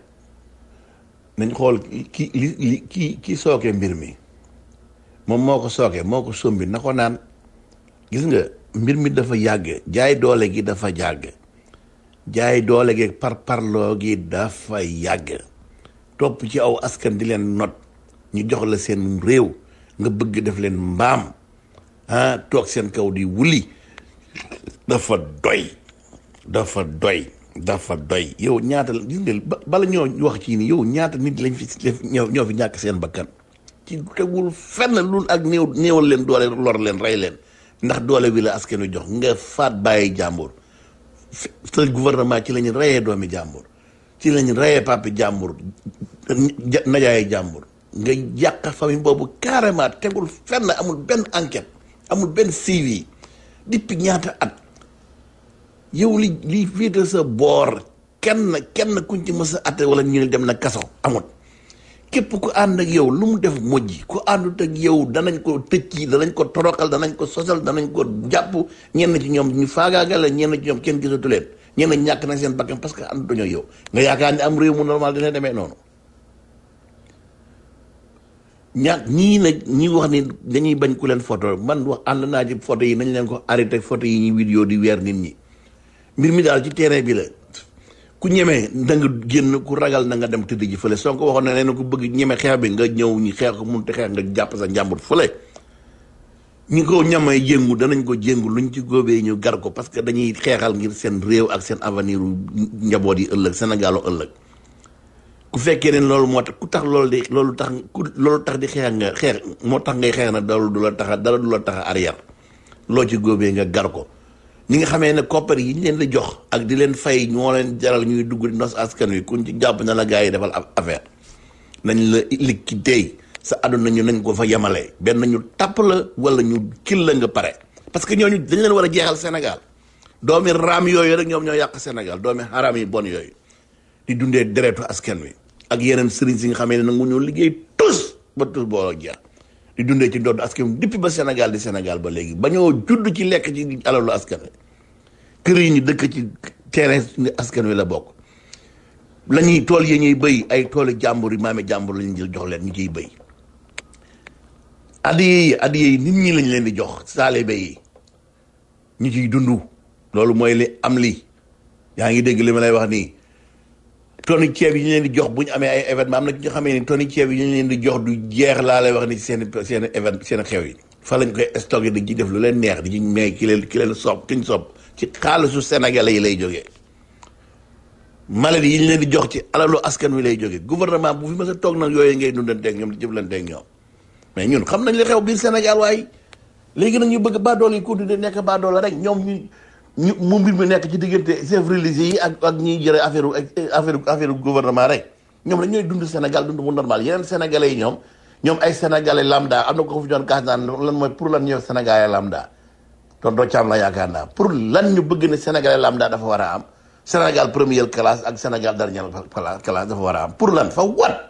nañ xool ki li li ki ki sooke mbir mi moom moo ko sooke moo ko sombi na ko naan gis nga mbir mi dafa yàgg jaay doole gi dafa yàgg jaay doole gi par parloo gi dafa yàgg topp ci aw askan di leen not ñu jox la seen réew nga bëgg def leen mbaam ah toog seen kaw di wuli dafa doy dafa doy dafa doy yow ñaata gis nga bala ñoo wax ci ni yow ñaata nit lañ fi ñoo ñoo fi ñàkk seen bakkan ci tegul fenn lu ak néew néewal leen doole lor leen rey leen ndax doole bi la askan wi jox nga faat bàyyi jàmbur sa gouvernement ci lañu reyee doomi jàmbur ci lañu reyee papi jàmbur najaaye jàmbur nga yàq famille boobu carrément tegul fenn amul benn enquête amul benn suivi depuis ñaata at yow li li féete sa boor kenn kenn kuñ ci mës a atte wala ñu ne dem na kaso amut képp ku ànd ak yow lu mu def mujj ku àndut ak yow danañ ko tëcc danañ ko toroxal danañ ko sosal danañ ko jàpp ñenn ci ñoom ñu faagaagal la ñenn ci ñoom kenn gisatu leen ñenn ñàkk nañ seen bakkan parce que ànduñoo yow nga yaakaar ne am réew mu normal dina demee noonu ñaak ñii nag ñi wax ni dañuy bañ ku leen photo man wax ànd naa ci photo yi nañ leen ko arrêté photo yi ñuy vidéo di weer nit ñi mbir mi daal ci terrain bi la ku ñemee da nga génn ku ragal na nga dem tëdd ji fële soo ko waxoon ne nee ku bëgg ñeme xeex bi nga ñëw ñi xeex ko mun te xeex nga jàpp sa njàmbur fële ñi ko ñamay jéngu danañ ko jéngu luñ ci góobee ñu gar ko parce que dañuy xeexal ngir seen réew ak seen avenir njaboot yi ëllëg Sénégalu ëllëg ku fekkee ne loolu moo tax ku tax loolu di loolu tax ku loolu tax di xeex nga xeex moo tax ngay xeex na dara du la tax a dara du la tax a arrière loo ci góobee nga gar ko ñi nga xamee ne koppar yi ñu leen di jox ak di leen fay ñoo leen jaral ñuy dugg di nos askan wi kuñ ci jàpp na la gars yi defal affaire nañ la liquidé sa àdduna ñu nañ ko fa yemale benn ñu tàpp la wala ñu kil la nga pare parce que ñooñu dañ leen war a jeexal Sénégal doomi raam yooyu rek ñoom ñoo yàq Sénégal doomi haram yi bon yooyu di dundee deretu askan wi ak yeneen sëriñ si nga xamee ne nangu ñoo liggéey tous ba tous boo jeex di dundee ci ndodd askan wi depuis ba Sénégal di Sénégal ba léegi ba ñoo judd ci lekk ci alalu askan wi kër yi ñu dëkk ci terrain askan wi la bokk la ñuy tool yi ñuy béy ay tooli jàmbur yi maami jàmbur lañu jël jox leen ñu ciy béy addiye yi addiye yi nit ñi lañ leen di jox saalibe yi ñu ciy dund loolu mooy li am li yaa ngi dégg li ma lay wax nii toni ceeb yi ñu leen di jox bu ñu amee ay événement am na ci ñoo xamee ni toni ceeb yi ñu leen di jox du jeex laa lay wax ni seen seen évén seen xew yi fa lañ koy stocké di ci def lu leen neex di ci may ki leen ki leen sob ki ñu sob ci xaalisu sénégalais yi lay jógee maladie yi ñu leen di jox ci alalu askan wi lay jógee gouvernement bu fi mës a toog nag yooyu ngay dundanteeg ñoom di jëflanteeg ñoom mais ñun xam nañ li xew biir Sénégal waaye léegi nag ñu bëgg baadoolo yi continuer nekk baadoola rek ñoom ñu ñu mu mbir mi nekk ci diggante chef religieux yi ak ak ñiy jëre affaire affaire affaire gouvernement rek ñoom rek ñooy dund Sénégal dund mu normal yeneen sénégalais yi ñoom ñoom ay sénégalais lambda am na ko fi doon kaas naan lan mooy pour lan ñëw sénégalais lambda tonton Thiam la yaakaar naa pour lan ñu bëgg ne sénégalais lambda dafa war a am Sénégal première classe ak Sénégal dernière classe dafa war a am pour lan fa wat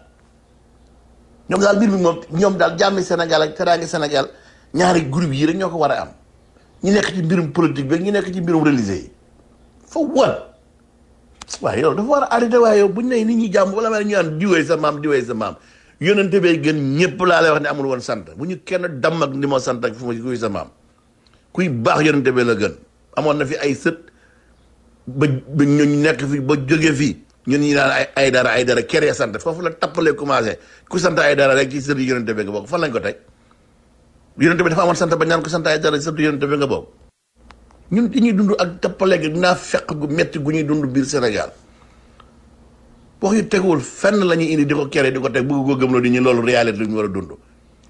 ñoom daal mbir mi moom ñoom daal jàmmi Sénégal ak teraange Sénégal ñaari groupe yi rek ñoo ko war a am ñu nekk ci mbirum politique bi ñu nekk ci mbirum religieux yi fa wat waaye yow dafa war a arrêté waaye yow buñ ne nit ñi jàmm wala ma ñu naan diwee sa maam diwee sa maam yonente bee gën ñëpp laa lay wax ne amul woon sant bu ñu kenn damm ak ni moo sant ak fu ma kuy sa maam kuy baax yonente bee la gën amoon na fi ay sët ba ba ñu nekk fi ba jóge fii ñun ñi naan ay ay dara ay dara kere sant foofu la tappalee commencé ku sant ay dara rek ci sët yonente bee nga bokk fan lañ ko teg yonente bi dafa amoon sant ba ñaan ko sant ay dara sët yonente bee nga bokk ñun dañuy dund ak tappaleeg dinaa fekk gu metti gu ñuy dund biir Sénégal wax yu teguwul fenn la ñuy indi di ko kere di ko teg bëgg ko gëmloo di ñu loolu réalité lu ñu war a dund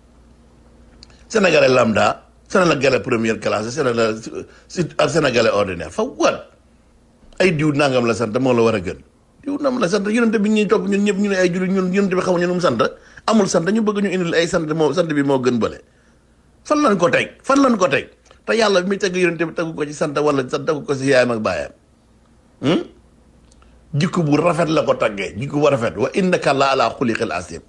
sénégalais lambda sénégalais première classe sénégalais ak sénégalais ordinaire fa wat ay diw nangam la sant moo la war a gën diw nangam la sant yonente bi ñuy topp ñun ñëpp ñu ne ay jullit ñun yonente bi xamuñu nu mu sant amul sant ñu bëgg ñu indil ay sant moo sant bi moo gën bële fan lañ ko teg fan lañ ko teg te yàlla bi muy teg yonente bi tegu ko ci sant wala sa tegu ko si yaayam ak baayam jikko bu rafet la ko taggee jikko bu rafet wa innaka la ala xuliqil asim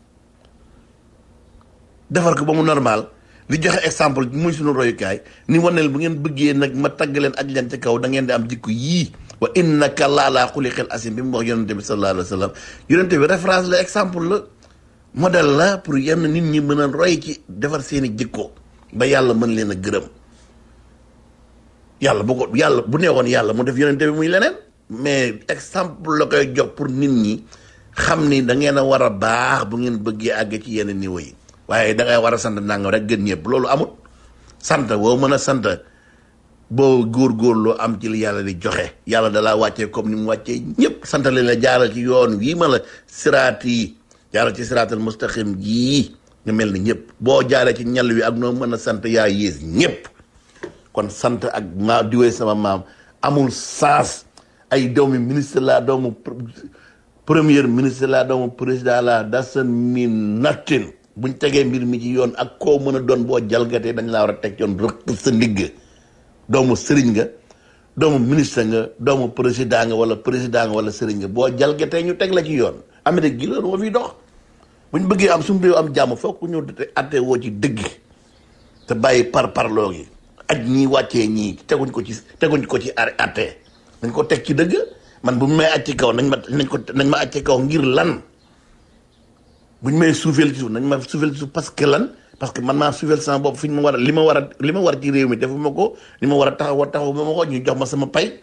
defar ko ba mu normal li joxe exemple muy sunu royukaay ni waneel bu ngeen bëggee nag ma tagg leen aj leen ci kaw da ngeen di am jikko yii wa innaka la ala xuliqil asim bi mu wax yonente bi sallallahu alayhi wa sallam yonente bi référence la exemple la modèle la pour yenn nit ñi mën a roy ci defar seeni jikko ba yàlla mën leen a gërëm yàlla bu ko yàlla bu neexoon yàlla mu def yonente bi muy leneen mais exemple la koy jox pour nit ñi xam ni da ngeen a war a baax bu ngeen bëggee àgg ci yenn niveau yi waaye da ngay war a sant nangam rek gën ñëpp loolu amul sant boo mën a sant boo góorgóorloo am ci li yàlla di joxe yàlla da laa wàccee comme ni mu wàccee ñëpp sant leen la jaaral ci yoon wii ma la siraat yi jaaral ci siraatal mustaqim yii nga mel ni ñëpp boo jaaree ci ñal wi ak noo mën a sant yaa yées ñëpp kon sant ak maa diwee sama maam amul saas ay doomi ministre la doomu premier ministre la doomu président la dasan mi nattin buñ tegee mbir mi ci yoon ak koo mën a doon boo jalgatee dañ laa war a teg yoon rëq sa ndigg doomu sëriñ nga doomu ministre nga doomu président nga wala président nga wala sëriñ nga boo jalgatee ñu teg la ci yoon Amérique gi loolu moo fiy dox buñ bëggee am suñu réew am jàmm fokk ñu atte woo ci dëgg te bàyyi par parloo gi ak ñii wàccee ñii teguñ ko ci teguñ ko ci atte dañ ko teg ci dëgg man bu may aj ci kaw nañ ma nañ ko nañ ma aj ci kaw ngir lan buñ may suufeel ci suuf nañ ma suufeel ci suuf parce que lan parce que man maa suufeel sama bopp fi ñu ma war a li ma war a li ma war ci réew mi defuma ko li ma war a taxaw taxaw ma ma ko ñu jox ma sama pay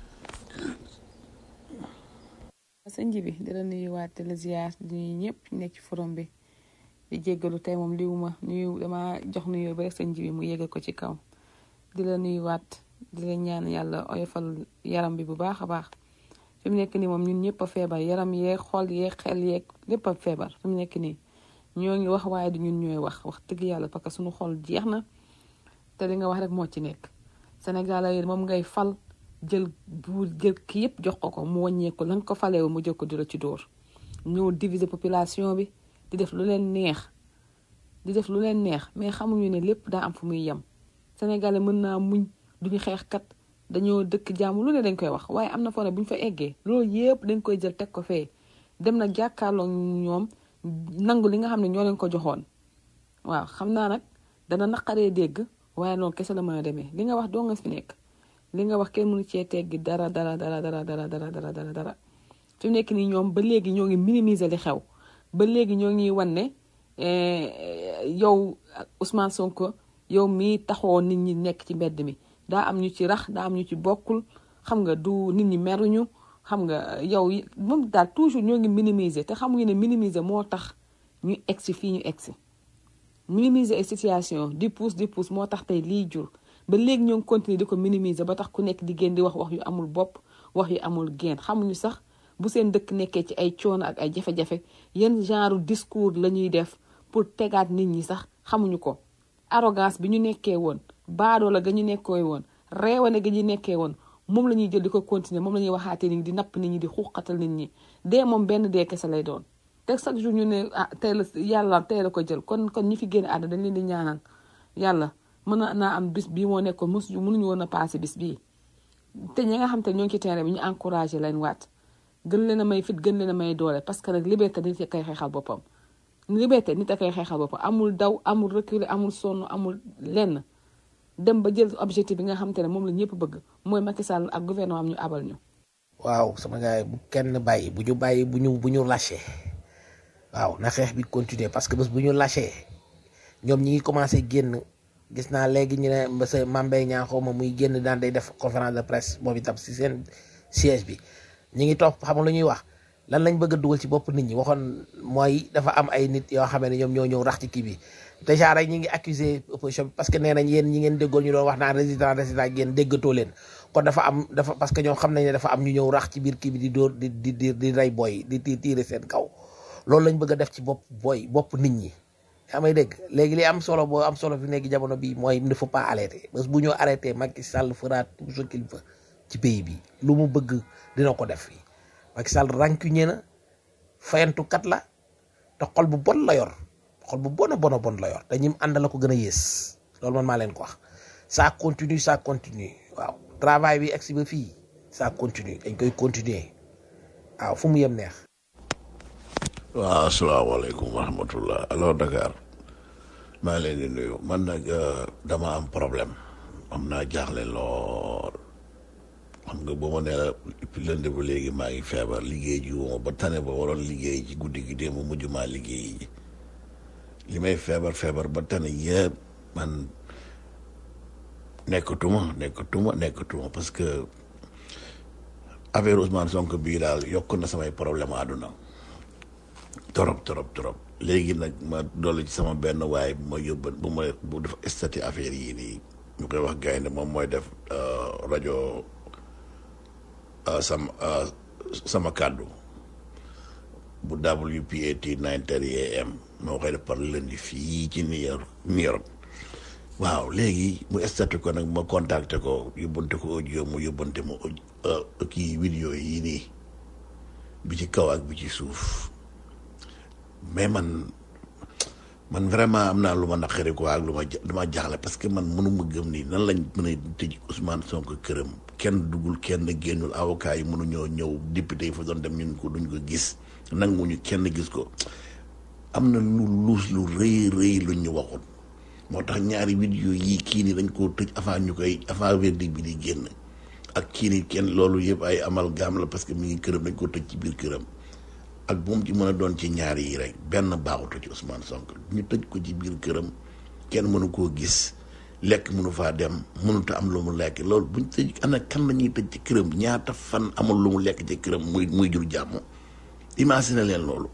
sëñ ji bi di la nuyuwaat di la ziar di nuyu ñëpp ñu nekk ci forum bi di jéggalu tey moom liwuma nuyu dama jox nuyu ba rek sëñ ji bi mu yégal ko ci kaw di la nuyuwaat di la ñaan yàlla oyofal yaram bi bu baax a baax fi mu nekk nii moom ñun ñëpp a feebar yaram yeeg xol yeeg xel yeeg lépp a feebar fi mu nekk nii ñoo ngi wax waaye du ñun ñooy wax wax dëgg yàlla parce que suñu xol jeex na te li nga wax rek moo ci nekk Sénégal yi moom ngay fal jël bu jël ki yëpp jox ko ko mu wàññeeku la nga ko faleewu mu jël ko di la ci dóor ñëw diviser population bi di def lu leen neex di def lu leen neex mais xamuñu ne lépp daa am fu muy yem Sénégalais mën naa muñ duñu xeexkat dañoo dëkk jàmm lu ne dañ koy wax waaye am na foo ne bu ñu fa eggee loolu yëpp dañ koy jël teg ko fee dem nag jàkkaarloo ñoom nangu li nga xam ne ñoo leen ko joxoon waaw xam naa nag dana naqaree dégg waaye noonu kese la mën a demee li nga wax doo nga fi nekk li nga wax kenn mënu cee teggi dara dara dara dara dara dara dara dara dara fi mu nekk nii ñoom ba léegi ñoo ngi minimiser li xew ba léegi ñoo ngi wan ne yow Ousmane Sonko yow mii taxoo nit ñi nekk ci mbedd mi daa am ñu ci rax daa am ñu ci bokkul xam nga du nit ñi meruñu xam nga yow moom daal toujours ñoo ngi minimiser te xamuñu ne minimiser moo tax ñu egsi fii ñu egsi minimiser ay situation di pousse di pousse moo tax tey lii jur ba léegi ñoo ngi continuer di ko minimiser ba tax ku nekk di génn di wax wax yu amul bopp wax yu amul génn xamuñu sax bu seen dëkk nekkee ci ay coono ak ay jafe-jafe yenn genre discours la ñuy def pour tegaat nit ñi sax xamuñu ko arrogance bi ñu nekkee woon baadoo la ga ñu nekkee woon reewane ga ñu nekkee woon moom la ñuy jël di ko continuer moom la ñuy waxaatee nit ñi di napp nit ñi di xuuxatal nit ñi dee moom benn dee kese lay doon te chaque jour ñu ne ah tey la yàlla tey la ko jël kon kon ñi fi génn àdduna dañ leen di ñaanal yàlla mën na naa am bis bii moo nekkoon mosu mënuñu woon a passé bis bii te ñi nga xam te ñoo ngi ci terrain bi ñu encouragé leen waat gën leen a may fit gën leen a may doole parce que nag liberté nit a koy xeexal boppam liberté nit a koy xeexal boppam amul daw amul reculer amul sonn amul lenn dem ba jël objectif bi nga xam te ne moom la ñëpp bëgg mooy Macky Sall ak gouvernement am ñu abal ñu waaw sama gars yi bu kenn bàyyi bu ñu bàyyi bu ñu bu ñu lâché waaw na xeex bi continuer parce que bés bu ñu lâché ñoom ñi ngi commencé génn gis naa léegi ñu ne monsieur Mambey ñaa xaw ma muy génn daan day def conférence de presse moom itam si seen siège bi ñi ngi topp xam nga lu ñuy wax lan lañ bëgg a dugal ci bopp nit ñi waxoon mooy dafa am ay nit yoo xam ne ñoom ñoo ñëw rax ci kii bi déjà rek ñi ngi accusé opposition bi parce que nee nañ yéen ñi ngeen déggoon ñu doon wax naan résident résident yéen déggatoo leen kon dafa am dafa parce que ñoom xam nañ ne dafa am ñu ñëw rax ci biir kii bi di dóor di di di di rey booy di di tiire seen kaw loolu lañ bëgg a def ci bopp booy bopp nit ñi yaa may dégg léegi li am solo boo am solo fi nekk jamono bi mooy il ne faut pas arrêter parce que bu ñu arrêté Macky Sall fera tout ce qu'il veut ci pays bi lu mu bëgg dina ko def fii Macky Sall rancunier na fayantukat la te xol bu bon la yor xol bu bon a bon a bon la yor te ñim ànd la ko gën a yées loolu man maa leen ko wax ça continue ça continue waaw travail bi egsi ba fii ça continue dañ koy continuer waaw fu mu yem neex waaw asalaamaaleykum wa rahmatullah alors Dakar maa ngi leen di nuyu man nag dama am problème am naa jaaxle lool xam nga ba ma nee la lënd ba léegi maa ngi feebar liggéey ji wuma ba tane ba waroon liggéey ci guddi gi démb mujj maa liggéey ji li may feebar feebar ba tane yëpp man nekkatuma nekkatuma nekkatuma parce que affaire Ousmane Sonko bii daal yokk na samay problème àdduna torop torop torop léegi nag ma dolli ci sama benn waay bu ma yóbban bu ma bu def stati affaire yii nii ñu koy wax gaynde moom mooy def rajo sama sama kàddu bu WPAT 9:30 am moo koy def par lundi fii ci New York New York waaw léegi mu stati ko nag ma contacté ko yóbbante ko audio mu yóbbante ma kii vidéo yii nii bi ci kaw ak bi ci suuf mais man man vraiment am naa lu ma naqari quoi ak lu ma dama jaaxle parce que man mënuma gëm ni nan lañ mën a tëj Ousmane Sonko këram kenn duggul kenn génnul avocat yi mënuñoo ñëw député yi fa doon dem ñun ko duñ ko gis nanguñu kenn gis ko am na lu luus lu rëy rëy lu ñu waxul moo tax ñaari vidéo yii kii ni dañ koo tëj avant ñu koy avant verdict bi di génn ak kii ni kenn loolu yëpp ay amalgame la parce que mi ngi këram dañ ko tëj ci biir këram ak bu mu ci mën a doon ci ñaar yi rek benn baaxutu ci Ousmane Sonko ñu tëj ko ci biir këram kenn mënu koo gis lekk mënu faa dem mënut a am lu mu lekk loolu buñ tëj ana kan la ñuy tëj ci këram ñaata fan amul lu mu lekk ci këram muy muy jur jàmm imagine leen loolu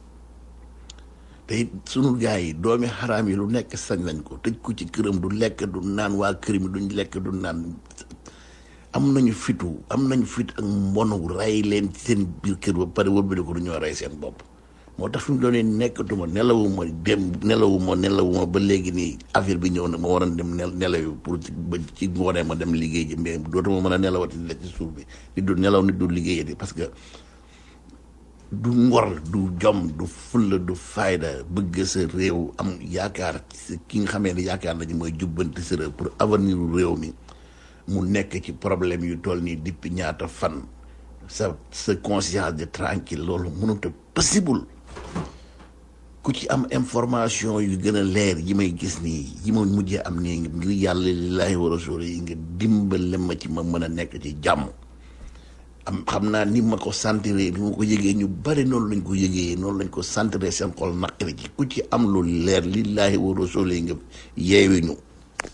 te it sunu gars yi doomi xaraam yi lu nekk sañ nañ ko tëj ko ci këram du lekk du naan waa kër mi duñ lekk du naan am nañu fitu am nañu fit ak mbonu rey leen ci seen biir kër ba pare wëlbali ko du ñoo rey seen bopp moo tax fi mu doon nekkatuma nelawuma dem nelawuma nelawuma ba léegi nii affaire bi ñëw na ma waroon dem nelaw pour ba ci ngoonee ma dem liggéey ji mais dootuma mën a nelawati la ci suuf bi di du nelaw nit du liggéeyati parce que du ngor du jom du fulla du fayda bëgg sa réew am yaakaar ci ki nga xamee ne yaakaar nañu mooy jubbanti sa réew pour avenir réew mi mu nekk ci problème yu toll nii depuis ñaata fan sa sa conscience de tranquille loolu mënut a possible ku ci am information yu gën a leer yi may gis nii yi ma mujjee am nii ngir yàlla lillahi wa rasul yi nga dimbale ma ci ma mën a nekk ci jàmm am xam naa ni ma ko sentiree bi ma ko yëgee ñu bari noonu lañ ko yëgee noonu lañ ko sentiree seen xol naqari ci ku ci am lu leer lillahi wa rasul yi nga yeewi ñu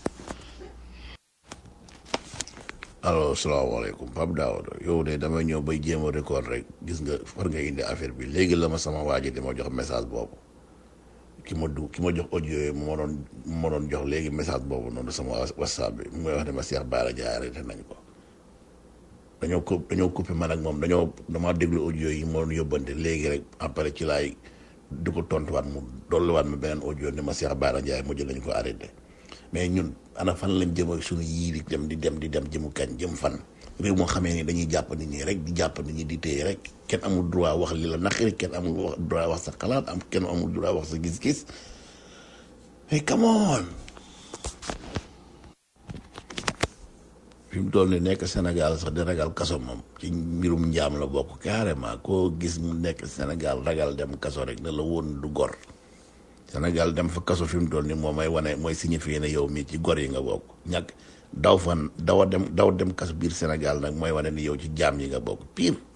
allo salaamaaleykum Pape Daouda yow de damay ñëw bay jéem a record rek gis nga far nga indi affaire bi léegi la ma sama waa ji di ma jox message boobu ki ma du ki ma jox audio yi moo doon moo doon jox léegi message boobu noonu sama whatsapp bi mu may wax ne ma Cheikh Bara Ndiaye arrêté nañ ko dañoo ko dañoo coupé man ak moom dañoo damaa déglu audio yi moo doon yóbbante léegi rek après ci laay di ko tontuwaat mu dolliwaat ma beneen audio ne ma Cheikh Bara Ndiaye mujj nañ ko arrêté mais ñun ana fan lañ jëm ak suñu yii di dem di dem di dem jëmu kañ jëm fan réew moo xamee ni dañuy jàpp nit ñi rek di jàpp nit ñi di téye rek kenn amul droit wax li la naqari kenn amul wax droit wax sa xalaat am kenn amul droit wax sa gis-gis mais come on fi mu toll ni nekk Sénégal sax di ragal kaso moom ci mbirum njaam la bokk carrément koo gis mu nekk Sénégal ragal dem kaso rek ne la woon du gor Sénégal dem fa kaso fi mu toll ni moom mooy wane mooy signifié ne yow mii ci gor yi nga bokk ñàkk daw fan dawa dem daw dem kaso biir Sénégal nag mooy wane ni yow ci jaam yi nga bokk pire